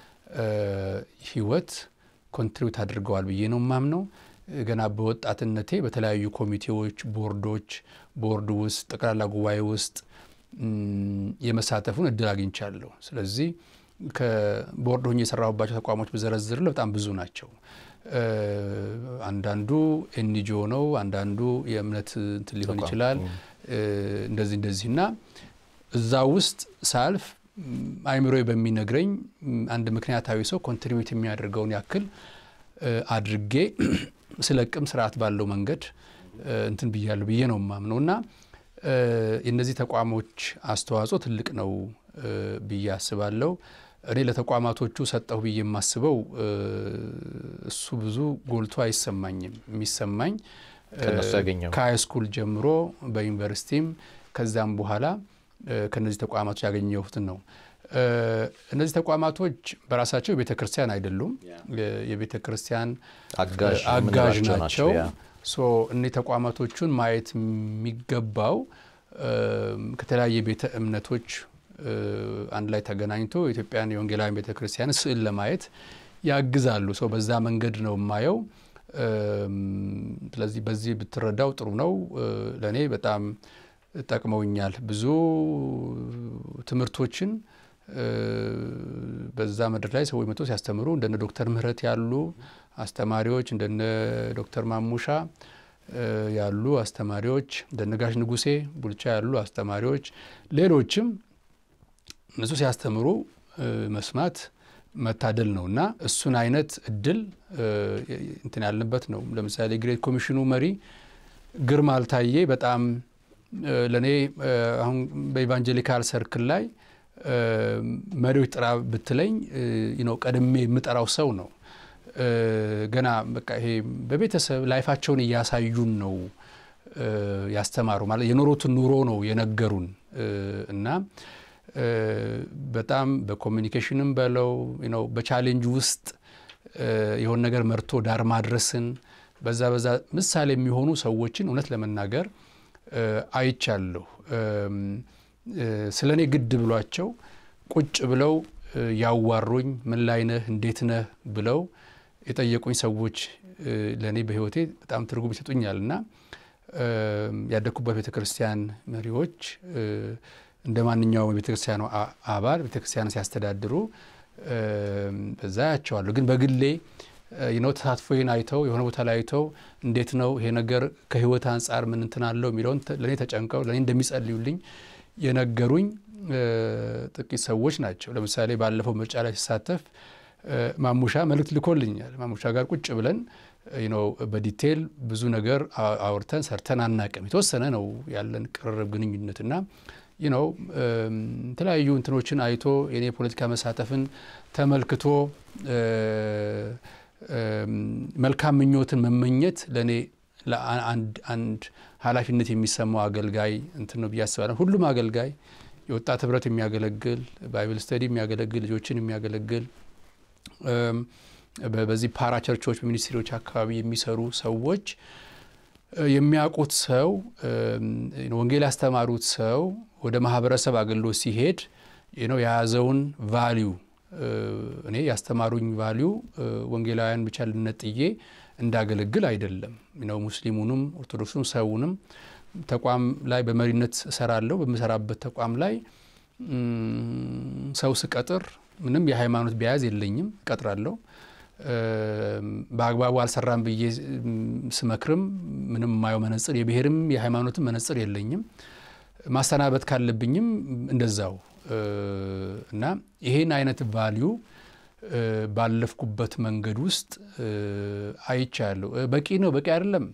ህይወት ኮንትሪቢዩት አድርገዋል ብዬ ነው የማምነው። ገና በወጣትነቴ በተለያዩ ኮሚቴዎች፣ ቦርዶች፣ ቦርድ ውስጥ ጠቅላላ ጉባኤ ውስጥ የመሳተፉን እድል አግኝቻለሁ። ስለዚህ ከቦርድ ሆኜ የሰራሁባቸው ተቋሞች ብዘረዝር በጣም ብዙ ናቸው። አንዳንዱ ኤንጂኦ ነው፣ አንዳንዱ የእምነት እንትን ሊሆን ይችላል። እንደዚህ እንደዚህ እና እዛ ውስጥ ሳልፍ አይምሮ በሚነግረኝ አንድ ምክንያታዊ ሰው ኮንትሪቢዩት የሚያደርገውን ያክል አድርጌ ስለቅም ስርዓት ባለው መንገድ እንትን ብያለሁ ብዬ ነው የማምነው እና የእነዚህ ተቋሞች አስተዋጽኦ ትልቅ ነው ብዬ አስባለሁ። እኔ ለተቋማቶቹ ሰጠሁ ብዬ የማስበው እሱ ብዙ ጎልቶ አይሰማኝም። የሚሰማኝ ከሃይስኩል ጀምሮ በዩኒቨርሲቲም ከዛም በኋላ ከነዚህ ተቋማቶች ያገኘሁትን ነው። እነዚህ ተቋማቶች በራሳቸው የቤተ ክርስቲያን አይደሉም። የቤተ ክርስቲያን አጋዥ ናቸው። እነዚህ ተቋማቶቹን ማየት የሚገባው ከተለያየ ቤተ እምነቶች አንድ ላይ ተገናኝቶ የኢትዮጵያን የወንጌላውያን ቤተ ክርስቲያን ስዕል ለማየት ያግዛሉ። ሰው በዛ መንገድ ነው የማየው። ስለዚህ በዚህ ብትረዳው ጥሩ ነው። ለእኔ በጣም ጠቅመውኛል። ብዙ ትምህርቶችን በዛ መድረክ ላይ ሰዎች መጥቶ ሲያስተምሩ እንደነ ዶክተር ምህረት ያሉ አስተማሪዎች እንደነ ዶክተር ማሙሻ ያሉ አስተማሪዎች እንደነ ጋሽ ንጉሴ ቡልቻ ያሉ አስተማሪዎች ሌሎችም እነሱ ሲያስተምሩ መስማት መታደል ነው እና እሱን አይነት እድል እንትን ያልንበት ነው። ለምሳሌ ግሬት ኮሚሽኑ መሪ ግርማ አልታዬ በጣም ለእኔ አሁን በኢቫንጀሊካል ሰርክል ላይ መሪዎች ጥራ ብትለኝ ነው ቀድሜ የምጠራው ሰው ነው። ገና በቃ ይሄ በቤተሰብ ላይፋቸውን እያሳዩን ነው ያስተማሩ ማለት የኖሩትን ኑሮ ነው የነገሩን እና በጣም በኮሚኒኬሽንም በለው ነው በቻሌንጅ ውስጥ የሆነ ነገር መርቶ ዳር ማድረስን በዛ በዛ ምሳሌ የሚሆኑ ሰዎችን እውነት ለመናገር አይቻለሁ። ስለ እኔ ግድ ብሏቸው ቁጭ ብለው ያዋሩኝ ምን ላይ ነህ እንዴት ነህ ብለው የጠየቁኝ ሰዎች ለእኔ በሕይወቴ በጣም ትርጉም ይሰጡኛል እና ያደግኩበት ቤተ ክርስቲያን መሪዎች እንደ ማንኛውም የቤተ ክርስቲያኑ አባል ቤተ ክርስቲያን ሲያስተዳድሩ በዛ ያቸዋለሁ። ግን በግሌ ነው ተሳትፎዬን አይተው የሆነ ቦታ ላይ አይተው እንዴት ነው ይሄ ነገር ከህይወት አንጻር ምን እንትን አለው የሚለውን ለእኔ ተጨንቀው ለእኔ እንደሚጸልዩልኝ የነገሩኝ ጥቂት ሰዎች ናቸው። ለምሳሌ ባለፈው ምርጫ ላይ ሲሳተፍ ማሙሻ መልእክት ልኮልኛል። ማሙሻ ጋር ቁጭ ብለን ነው በዲቴል ብዙ ነገር አውርተን ሰርተን አናቅም። የተወሰነ ነው ያለን ቅርርብ ግንኙነትና ነው የተለያዩ እንትኖችን አይቶ የኔ የፖለቲካ መሳተፍን ተመልክቶ መልካም ምኞትን መመኘት ለእኔ አንድ ኃላፊነት የሚሰማው አገልጋይ እንትን ነው ብዬ አስባለሁ። ሁሉም አገልጋይ የወጣት ህብረት የሚያገለግል ባይብል ስተዲ የሚያገለግል ልጆችን የሚያገለግል በዚህ ፓራ ቸርቾች በሚኒስትሪዎች አካባቢ የሚሰሩ ሰዎች የሚያውቁት ሰው ወንጌል ያስተማሩት ሰው ወደ ማህበረሰብ አገልግሎት ሲሄድ ነው የያዘውን ቫሊዩ እኔ ያስተማሩኝ ቫሊዩ ወንጌላውያን ብቻ ልነጥዬ እንዳገለግል አይደለም ነው ሙስሊሙንም ኦርቶዶክሱም ሰውንም ተቋም ላይ በመሪነት እሰራለሁ። በምሰራበት ተቋም ላይ ሰው ስቀጥር ምንም የሃይማኖት ቢያያዝ የለኝም፣ እቀጥራለሁ። በአግባቡ አልሰራም ብዬ ስመክርም ምንም የማየው መነጽር የብሔርም የሃይማኖትም መነጽር የለኝም። ማሰናበት ካለብኝም እንደዛው እና ይሄን አይነት ቫሊዩ ባለፍኩበት መንገድ ውስጥ አይቻለሁ። በቂ ነው በቂ አይደለም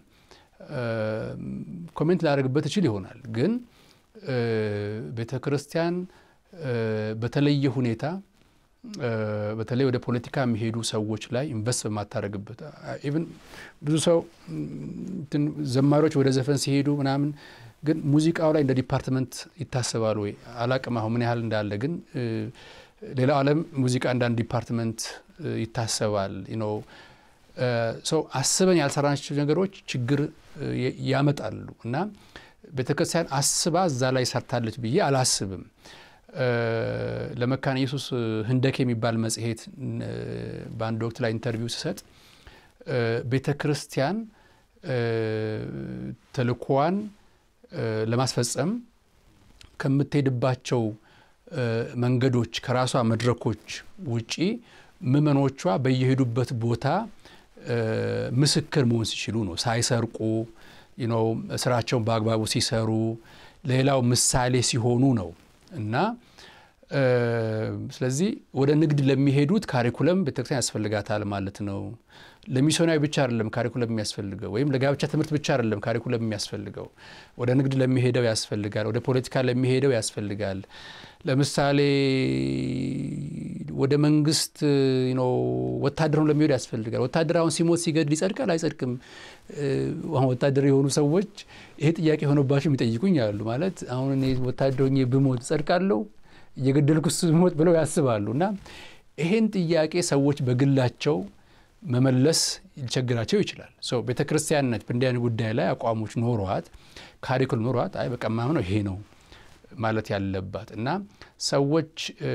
ኮሜንት ላደርግበት እችል ይሆናል። ግን ቤተ ክርስቲያን በተለየ ሁኔታ በተለይ ወደ ፖለቲካ የሚሄዱ ሰዎች ላይ ኢንቨስት በማታደርግበት ኢቭን ብዙ ሰው ዘማሪዎች ወደ ዘፈን ሲሄዱ ምናምን ግን ሙዚቃው ላይ እንደ ዲፓርትመንት ይታሰባል ወይ አላቅም። አሁን ምን ያህል እንዳለ ግን ሌላው ዓለም ሙዚቃ እንዳንድ ዲፓርትመንት ይታሰባል ነው። ሰው አስበን ያልሰራናቸው ነገሮች ችግር ያመጣሉ እና ቤተ ክርስቲያን አስባ እዛ ላይ ሰርታለች ብዬ አላስብም። ለመካነ ኢየሱስ ህንደክ የሚባል መጽሔት በአንድ ወቅት ላይ ኢንተርቪው ስሰጥ ቤተ ክርስቲያን ተልእኮዋን ለማስፈጸም ከምትሄድባቸው መንገዶች ከራሷ መድረኮች ውጪ ምዕመኖቿ በየሄዱበት ቦታ ምስክር መሆን ሲችሉ ነው። ሳይሰርቁ ነው፣ ስራቸውን በአግባቡ ሲሰሩ ሌላው ምሳሌ ሲሆኑ ነው እና ስለዚህ ወደ ንግድ ለሚሄዱት ካሪኩለም ቤተክርስቲያን ያስፈልጋታል ማለት ነው። ለሚስዮናዊ ብቻ አይደለም ካሪኩለም የሚያስፈልገው፣ ወይም ለጋብቻ ትምህርት ብቻ አይደለም ካሪኩለም የሚያስፈልገው። ወደ ንግድ ለሚሄደው ያስፈልጋል፣ ወደ ፖለቲካ ለሚሄደው ያስፈልጋል። ለምሳሌ ወደ መንግስት ወታደር ለሚሄዱ ያስፈልጋል። ወታደር አሁን ሲሞት ሲገድል ይጸድቃል አይጸድቅም? አሁን ወታደር የሆኑ ሰዎች ይሄ ጥያቄ የሆነባቸው የሚጠይቁኝ አሉ። ማለት አሁን እኔ ወታደር ሆኜ ብሞት እጸድቃለሁ እየገደልኩ ስሞት ብለው ያስባሉ። እና ይሄን ጥያቄ ሰዎች በግላቸው መመለስ ሊቸግራቸው ይችላል። ቤተ ክርስቲያንነት በእንዲህ አይነት ጉዳይ ላይ አቋሞች ኖሯት ካሪኩል ኖሯት አይ በቃ ማምነው ይሄ ነው ማለት ያለባት እና ሰዎች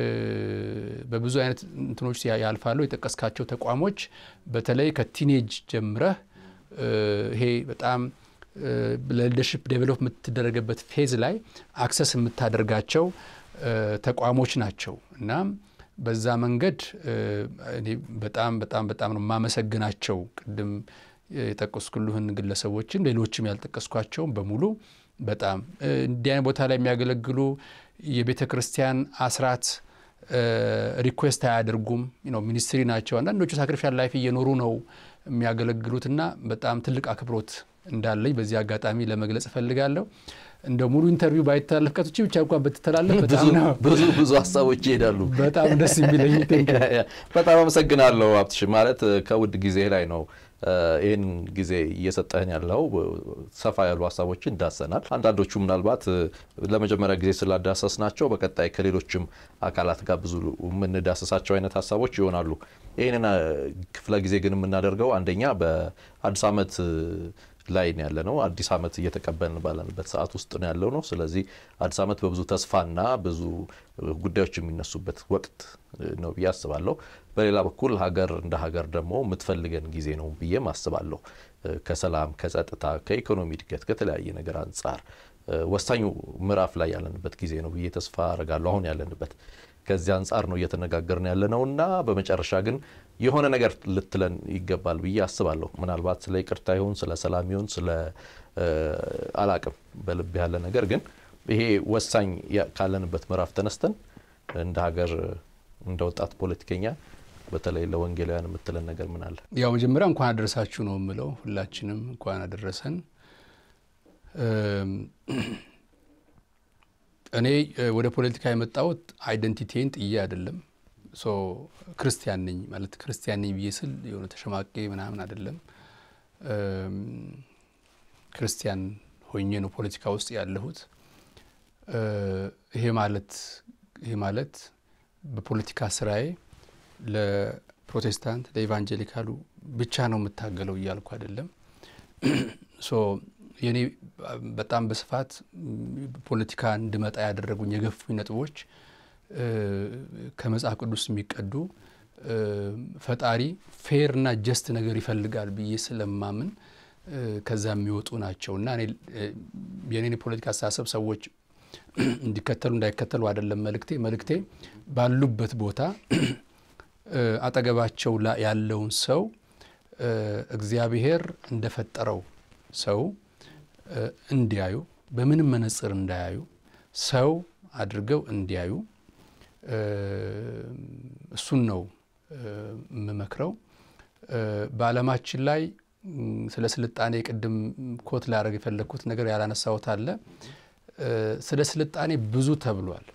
በብዙ አይነት እንትኖች ያልፋሉ። የጠቀስካቸው ተቋሞች በተለይ ከቲኔጅ ጀምረህ ይሄ በጣም ለሊደርሽፕ ዴቨሎፕ የምትደረገበት ፌዝ ላይ አክሰስ የምታደርጋቸው ተቋሞች ናቸው እና በዛ መንገድ እኔ በጣም በጣም በጣም ነው የማመሰግናቸው። ቅድም የጠቀስኩልህን ግለሰቦችን ሌሎችም ያልጠቀስኳቸውም በሙሉ በጣም እንዲህ አይነት ቦታ ላይ የሚያገለግሉ የቤተ ክርስቲያን አስራት ሪኩዌስት አያደርጉም። ሚኒስትሪ ናቸው። አንዳንዶቹ ሳክሪፊሻል ላይፍ እየኖሩ ነው የሚያገለግሉትና በጣም ትልቅ አክብሮት እንዳለኝ በዚህ አጋጣሚ ለመግለጽ እፈልጋለሁ። እንደ ሙሉ ኢንተርቪው ባይተላለፍ ቀቶች ብቻ እንኳን ብትተላለፍ ብዙ ብዙ ሀሳቦች ይሄዳሉ። በጣም ደስ የሚለኝ በጣም አመሰግናለሁ ሀብትሽ። ማለት ከውድ ጊዜ ላይ ነው ይህን ጊዜ እየሰጠህን ያለው ሰፋ ያሉ ሀሳቦችን ዳሰናል። አንዳንዶቹ ምናልባት ለመጀመሪያ ጊዜ ስላዳሰስ ናቸው በቀጣይ ከሌሎችም አካላት ጋር ብዙ የምንዳሰሳቸው አይነት ሀሳቦች ይሆናሉ። ይህንን ክፍለ ጊዜ ግን የምናደርገው አንደኛ በአዲስ ዓመት ላይ ነው ያለ ነው። አዲስ ዓመት እየተቀበልን ባለንበት ሰዓት ውስጥ ነው ያለው ነው። ስለዚህ አዲስ ዓመት በብዙ ተስፋና ብዙ ጉዳዮች የሚነሱበት ወቅት ነው ብዬ አስባለሁ። በሌላ በኩል ሀገር እንደ ሀገር ደግሞ የምትፈልገን ጊዜ ነው ብዬም አስባለሁ። ከሰላም፣ ከጸጥታ፣ ከኢኮኖሚ እድገት ከተለያየ ነገር አንጻር ወሳኙ ምዕራፍ ላይ ያለንበት ጊዜ ነው ብዬ ተስፋ አረጋለሁ። አሁን ያለንበት ከዚህ አንጻር ነው እየተነጋገርን ያለ ነው እና በመጨረሻ ግን የሆነ ነገር ልትለን ይገባል ብዬ አስባለሁ። ምናልባት ስለ ይቅርታ ይሁን ስለ ሰላም ይሁን ስለ አላቅም በልብ ያለ ነገር ግን ይሄ ወሳኝ ካለንበት ምዕራፍ ተነስተን እንደ ሀገር እንደ ወጣት ፖለቲከኛ በተለይ ለወንጌላውያን የምትለን ነገር ምን አለ? ያው መጀመሪያ እንኳን አደረሳችሁ ነው የምለው። ሁላችንም እንኳን አደረሰን። እኔ ወደ ፖለቲካ የመጣሁት አይደንቲቲን ጥዬ አይደለም። ሶ ክርስቲያን ነኝ ማለት ክርስቲያን ነኝ ብዬ ስል የሆነ ተሸማቄ ምናምን አይደለም። ክርስቲያን ሆኜ ነው ፖለቲካ ውስጥ ያለሁት። ይሄ ማለት ይሄ ማለት በፖለቲካ ስራዬ ለፕሮቴስታንት ለኢቫንጀሊካሉ ብቻ ነው የምታገለው እያልኩ አይደለም። ሶ የኔ በጣም በስፋት ፖለቲካ እንድመጣ ያደረጉኝ የገፉኝ ነጥቦች ከመጽሐፍ ቅዱስ የሚቀዱ ፈጣሪ ፌር እና ጀስት ነገር ይፈልጋል ብዬ ስለማምን ከዛ የሚወጡ ናቸው እና የኔን የፖለቲካ አስተሳሰብ ሰዎች እንዲከተሉ እንዳይከተሉ አይደለም መልእክቴ። መልእክቴ ባሉበት ቦታ አጠገባቸው ያለውን ሰው እግዚአብሔር እንደፈጠረው ሰው እንዲያዩ፣ በምንም መነጽር እንዳያዩ፣ ሰው አድርገው እንዲያዩ እሱን ነው የምመክረው። በዓለማችን ላይ ስለ ስልጣኔ ቅድም ኮት ላደርግ የፈለግኩት ነገር ያላነሳሁት አለ። ስለ ስልጣኔ ብዙ ተብሏል።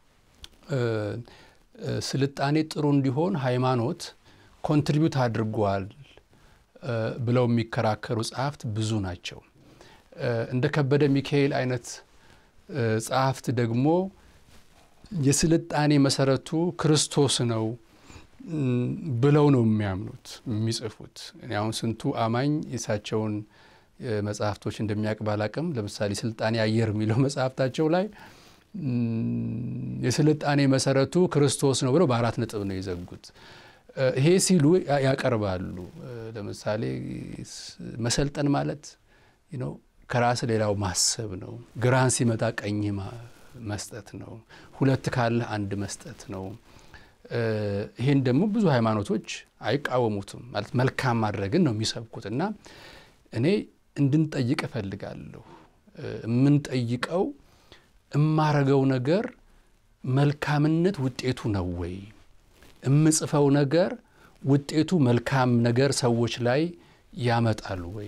ስልጣኔ ጥሩ እንዲሆን ሃይማኖት ኮንትሪቢዩት አድርጓል ብለው የሚከራከሩ ጸሐፍት ብዙ ናቸው። እንደ ከበደ ሚካኤል አይነት ጸሐፍት ደግሞ የስልጣኔ መሰረቱ ክርስቶስ ነው ብለው ነው የሚያምኑት የሚጽፉት። እኔ አሁን ስንቱ አማኝ የእሳቸውን መጽሐፍቶች እንደሚያውቅ ባላቅም፣ ለምሳሌ ስልጣኔ አየር የሚለው መጽሐፍታቸው ላይ የስልጣኔ መሰረቱ ክርስቶስ ነው ብለው በአራት ነጥብ ነው የዘጉት። ይሄ ሲሉ ያቀርባሉ። ለምሳሌ መሰልጠን ማለት ነው ከራስ ሌላው ማሰብ ነው። ግራን ሲመጣ ቀኝ መስጠት ነው። ሁለት ካለህ አንድ መስጠት ነው። ይሄን ደግሞ ብዙ ሃይማኖቶች አይቃወሙትም። ማለት መልካም ማድረግን ነው የሚሰብኩት እና እኔ እንድንጠይቅ እፈልጋለሁ። የምንጠይቀው እማረገው ነገር መልካምነት ውጤቱ ነው ወይ? የምጽፈው ነገር ውጤቱ መልካም ነገር ሰዎች ላይ ያመጣል ወይ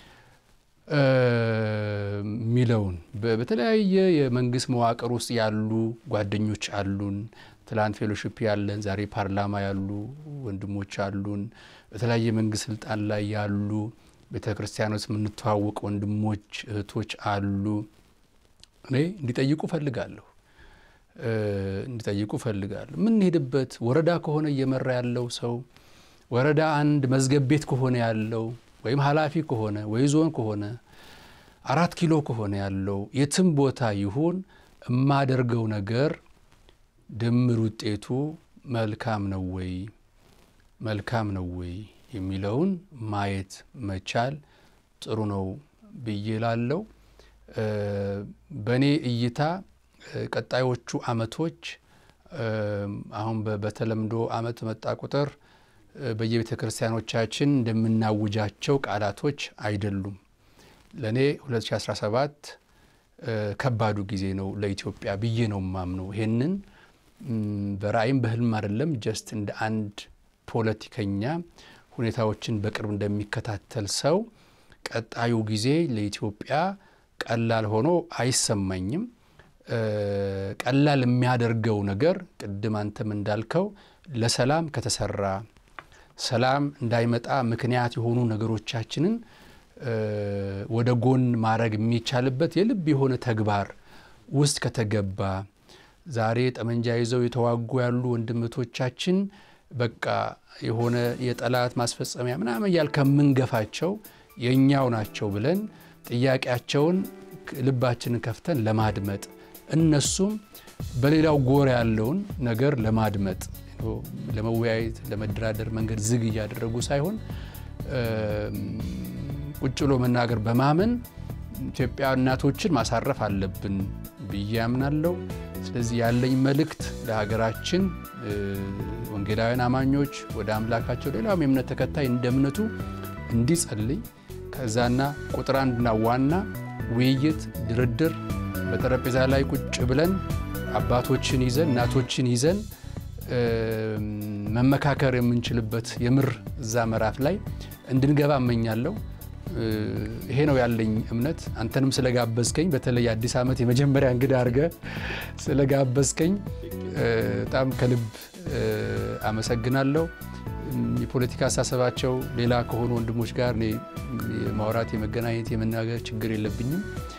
የሚለውን በተለያየ የመንግስት መዋቅር ውስጥ ያሉ ጓደኞች አሉን። ትላንት ፌሎሺፕ ያለን ዛሬ ፓርላማ ያሉ ወንድሞች አሉን። በተለያየ መንግስት ስልጣን ላይ ያሉ ቤተ ክርስቲያኖች የምንተዋወቅ ወንድሞች እህቶች አሉ። እኔ እንዲጠይቁ እፈልጋለሁ። እንዲጠይቁ እፈልጋለሁ። የምንሄድበት ወረዳ ከሆነ እየመራ ያለው ሰው ወረዳ አንድ መዝገብ ቤት ከሆነ ያለው ወይም ኃላፊ ከሆነ ወይ ዞን ከሆነ አራት ኪሎ ከሆነ ያለው የትም ቦታ ይሁን የማደርገው ነገር ድምር ውጤቱ መልካም ነው ወይ መልካም ነው ወይ የሚለውን ማየት መቻል ጥሩ ነው ብዬ ላለው በእኔ እይታ ቀጣዮቹ አመቶች አሁን በተለምዶ አመት መጣ ቁጥር በየቤተ ክርስቲያኖቻችን እንደምናውጃቸው ቃላቶች አይደሉም። ለእኔ 2017 ከባዱ ጊዜ ነው ለኢትዮጵያ ብዬ ነው ማምነው። ይሄንን በራእይም በህልም አይደለም፣ ጀስት እንደ አንድ ፖለቲከኛ ሁኔታዎችን በቅርብ እንደሚከታተል ሰው ቀጣዩ ጊዜ ለኢትዮጵያ ቀላል ሆኖ አይሰማኝም። ቀላል የሚያደርገው ነገር ቅድም አንተም እንዳልከው ለሰላም ከተሰራ ሰላም እንዳይመጣ ምክንያት የሆኑ ነገሮቻችንን ወደ ጎን ማድረግ የሚቻልበት የልብ የሆነ ተግባር ውስጥ ከተገባ ዛሬ ጠመንጃ ይዘው የተዋጉ ያሉ ወንድምቶቻችን በቃ የሆነ የጠላት ማስፈጸሚያ ምናምን እያል ከምንገፋቸው የእኛው ናቸው ብለን ጥያቄያቸውን ልባችንን ከፍተን ለማድመጥ እነሱም በሌላው ጎራ ያለውን ነገር ለማድመጥ ለመወያየት ለመደራደር መንገድ ዝግ እያደረጉ ሳይሆን ቁጭ ብሎ መናገር በማመን ኢትዮጵያ እናቶችን ማሳረፍ አለብን ብዬ አምናለሁ። ስለዚህ ያለኝ መልእክት ለሀገራችን ወንጌላውያን አማኞች ወደ አምላካቸው ሌላውም የእምነት ተከታይ እንደ እምነቱ እንዲጸልይ ከዛና ቁጥር አንድና ዋና ውይይት፣ ድርድር በጠረጴዛ ላይ ቁጭ ብለን አባቶችን ይዘን እናቶችን ይዘን መመካከር የምንችልበት የምር እዛ ምዕራፍ ላይ እንድንገባ እመኛለሁ። ይሄ ነው ያለኝ እምነት። አንተንም ስለጋበዝከኝ በተለይ አዲስ ዓመት የመጀመሪያ እንግዳ አድርገ ስለጋበዝከኝ በጣም ከልብ አመሰግናለሁ። የፖለቲካ አስተሳሰባቸው ሌላ ከሆኑ ወንድሞች ጋር እኔ የማውራት የመገናኘት የመናገር ችግር የለብኝም።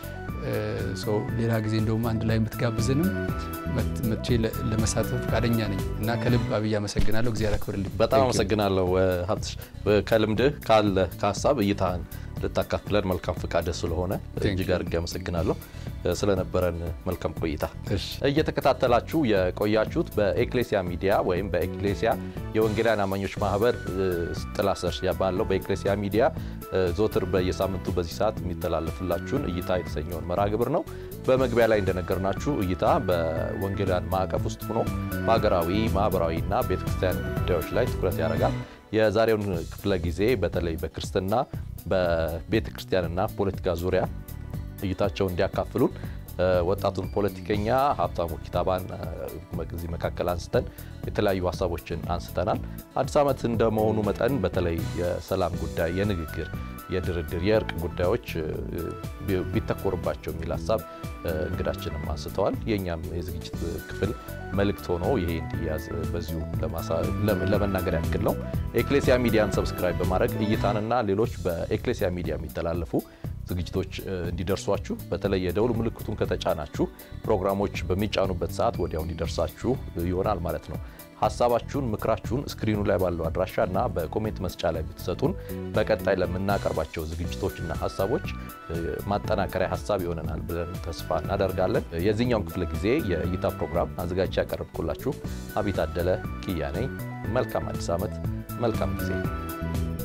ሰው ሌላ ጊዜ እንደውም አንድ ላይ የምትጋብዘንም መቼ ለመሳተፍ ፈቃደኛ ነኝ እና ከልብ አብይ አመሰግናለሁ። እግዚአብሔር ያክብርልኝ። በጣም አመሰግናለሁ ሀብትሽ። ከልምድህ ካለ ከሀሳብ እይታህን ልታካፍለን መልካም ፈቃድ ስለሆነ እጅግ አድርጌ አመሰግናለሁ ስለነበረን መልካም ቆይታ። እየተከታተላችሁ የቆያችሁት በኤክሌሲያ ሚዲያ ወይም በኤክሌሲያ የወንጌላውያን አማኞች ማህበር ጥላ ስር ባለው በኤክሌሲያ ሚዲያ ዞትር በየሳምንቱ በዚህ ሰዓት የሚተላለፍላችሁን እይታ የተሰኘውን መርሃ ግብር ነው። በመግቢያ ላይ እንደነገርናችሁ እይታ በወንጌላውያን ማዕቀፍ ውስጥ ሆኖ በሀገራዊ ማህበራዊና ቤተክርስቲያን ጉዳዮች ላይ ትኩረት ያደርጋል። የዛሬውን ክፍለ ጊዜ በተለይ በክርስትና በቤተ ክርስቲያንና ፖለቲካ ዙሪያ እይታቸውን እንዲያካፍሉን ወጣቱን ፖለቲከኛ ሀብታሙ ኪታባን እዚህ መካከል አንስተን የተለያዩ ሀሳቦችን አንስተናል። አዲስ ዓመት እንደመሆኑ መጠን በተለይ የሰላም ጉዳይ፣ የንግግር፣ የድርድር፣ የእርቅ ጉዳዮች ቢተኮርባቸው የሚል ሀሳብ እንግዳችንም አንስተዋል። የእኛም የዝግጅት ክፍል መልእክት ሆኖ ይሄ እንዲያዝ በዚሁ ለመናገር ያክል ነው። ኤክሌሲያ ሚዲያን ሰብስክራይብ በማድረግ እይታንና ሌሎች በኤክሌሲያ ሚዲያ የሚተላለፉ ዝግጅቶች እንዲደርሷችሁ በተለይ የደውል ምልክቱን ከተጫናችሁ ፕሮግራሞች በሚጫኑበት ሰዓት ወዲያው እንዲደርሳችሁ ይሆናል ማለት ነው። ሀሳባችሁን፣ ምክራችሁን ስክሪኑ ላይ ባለው አድራሻ እና በኮሜንት መስጫ ላይ ብትሰጡን በቀጣይ ለምናቀርባቸው ዝግጅቶችና ሀሳቦች ማጠናከሪያ ሀሳብ ይሆነናል ብለን ተስፋ እናደርጋለን። የዚህኛውን ክፍለ ጊዜ የእይታ ፕሮግራም አዘጋጅ ያቀረብኩላችሁ አቢይ ታደለ ኪያ ነኝ። መልካም አዲስ ዓመት፣ መልካም ጊዜ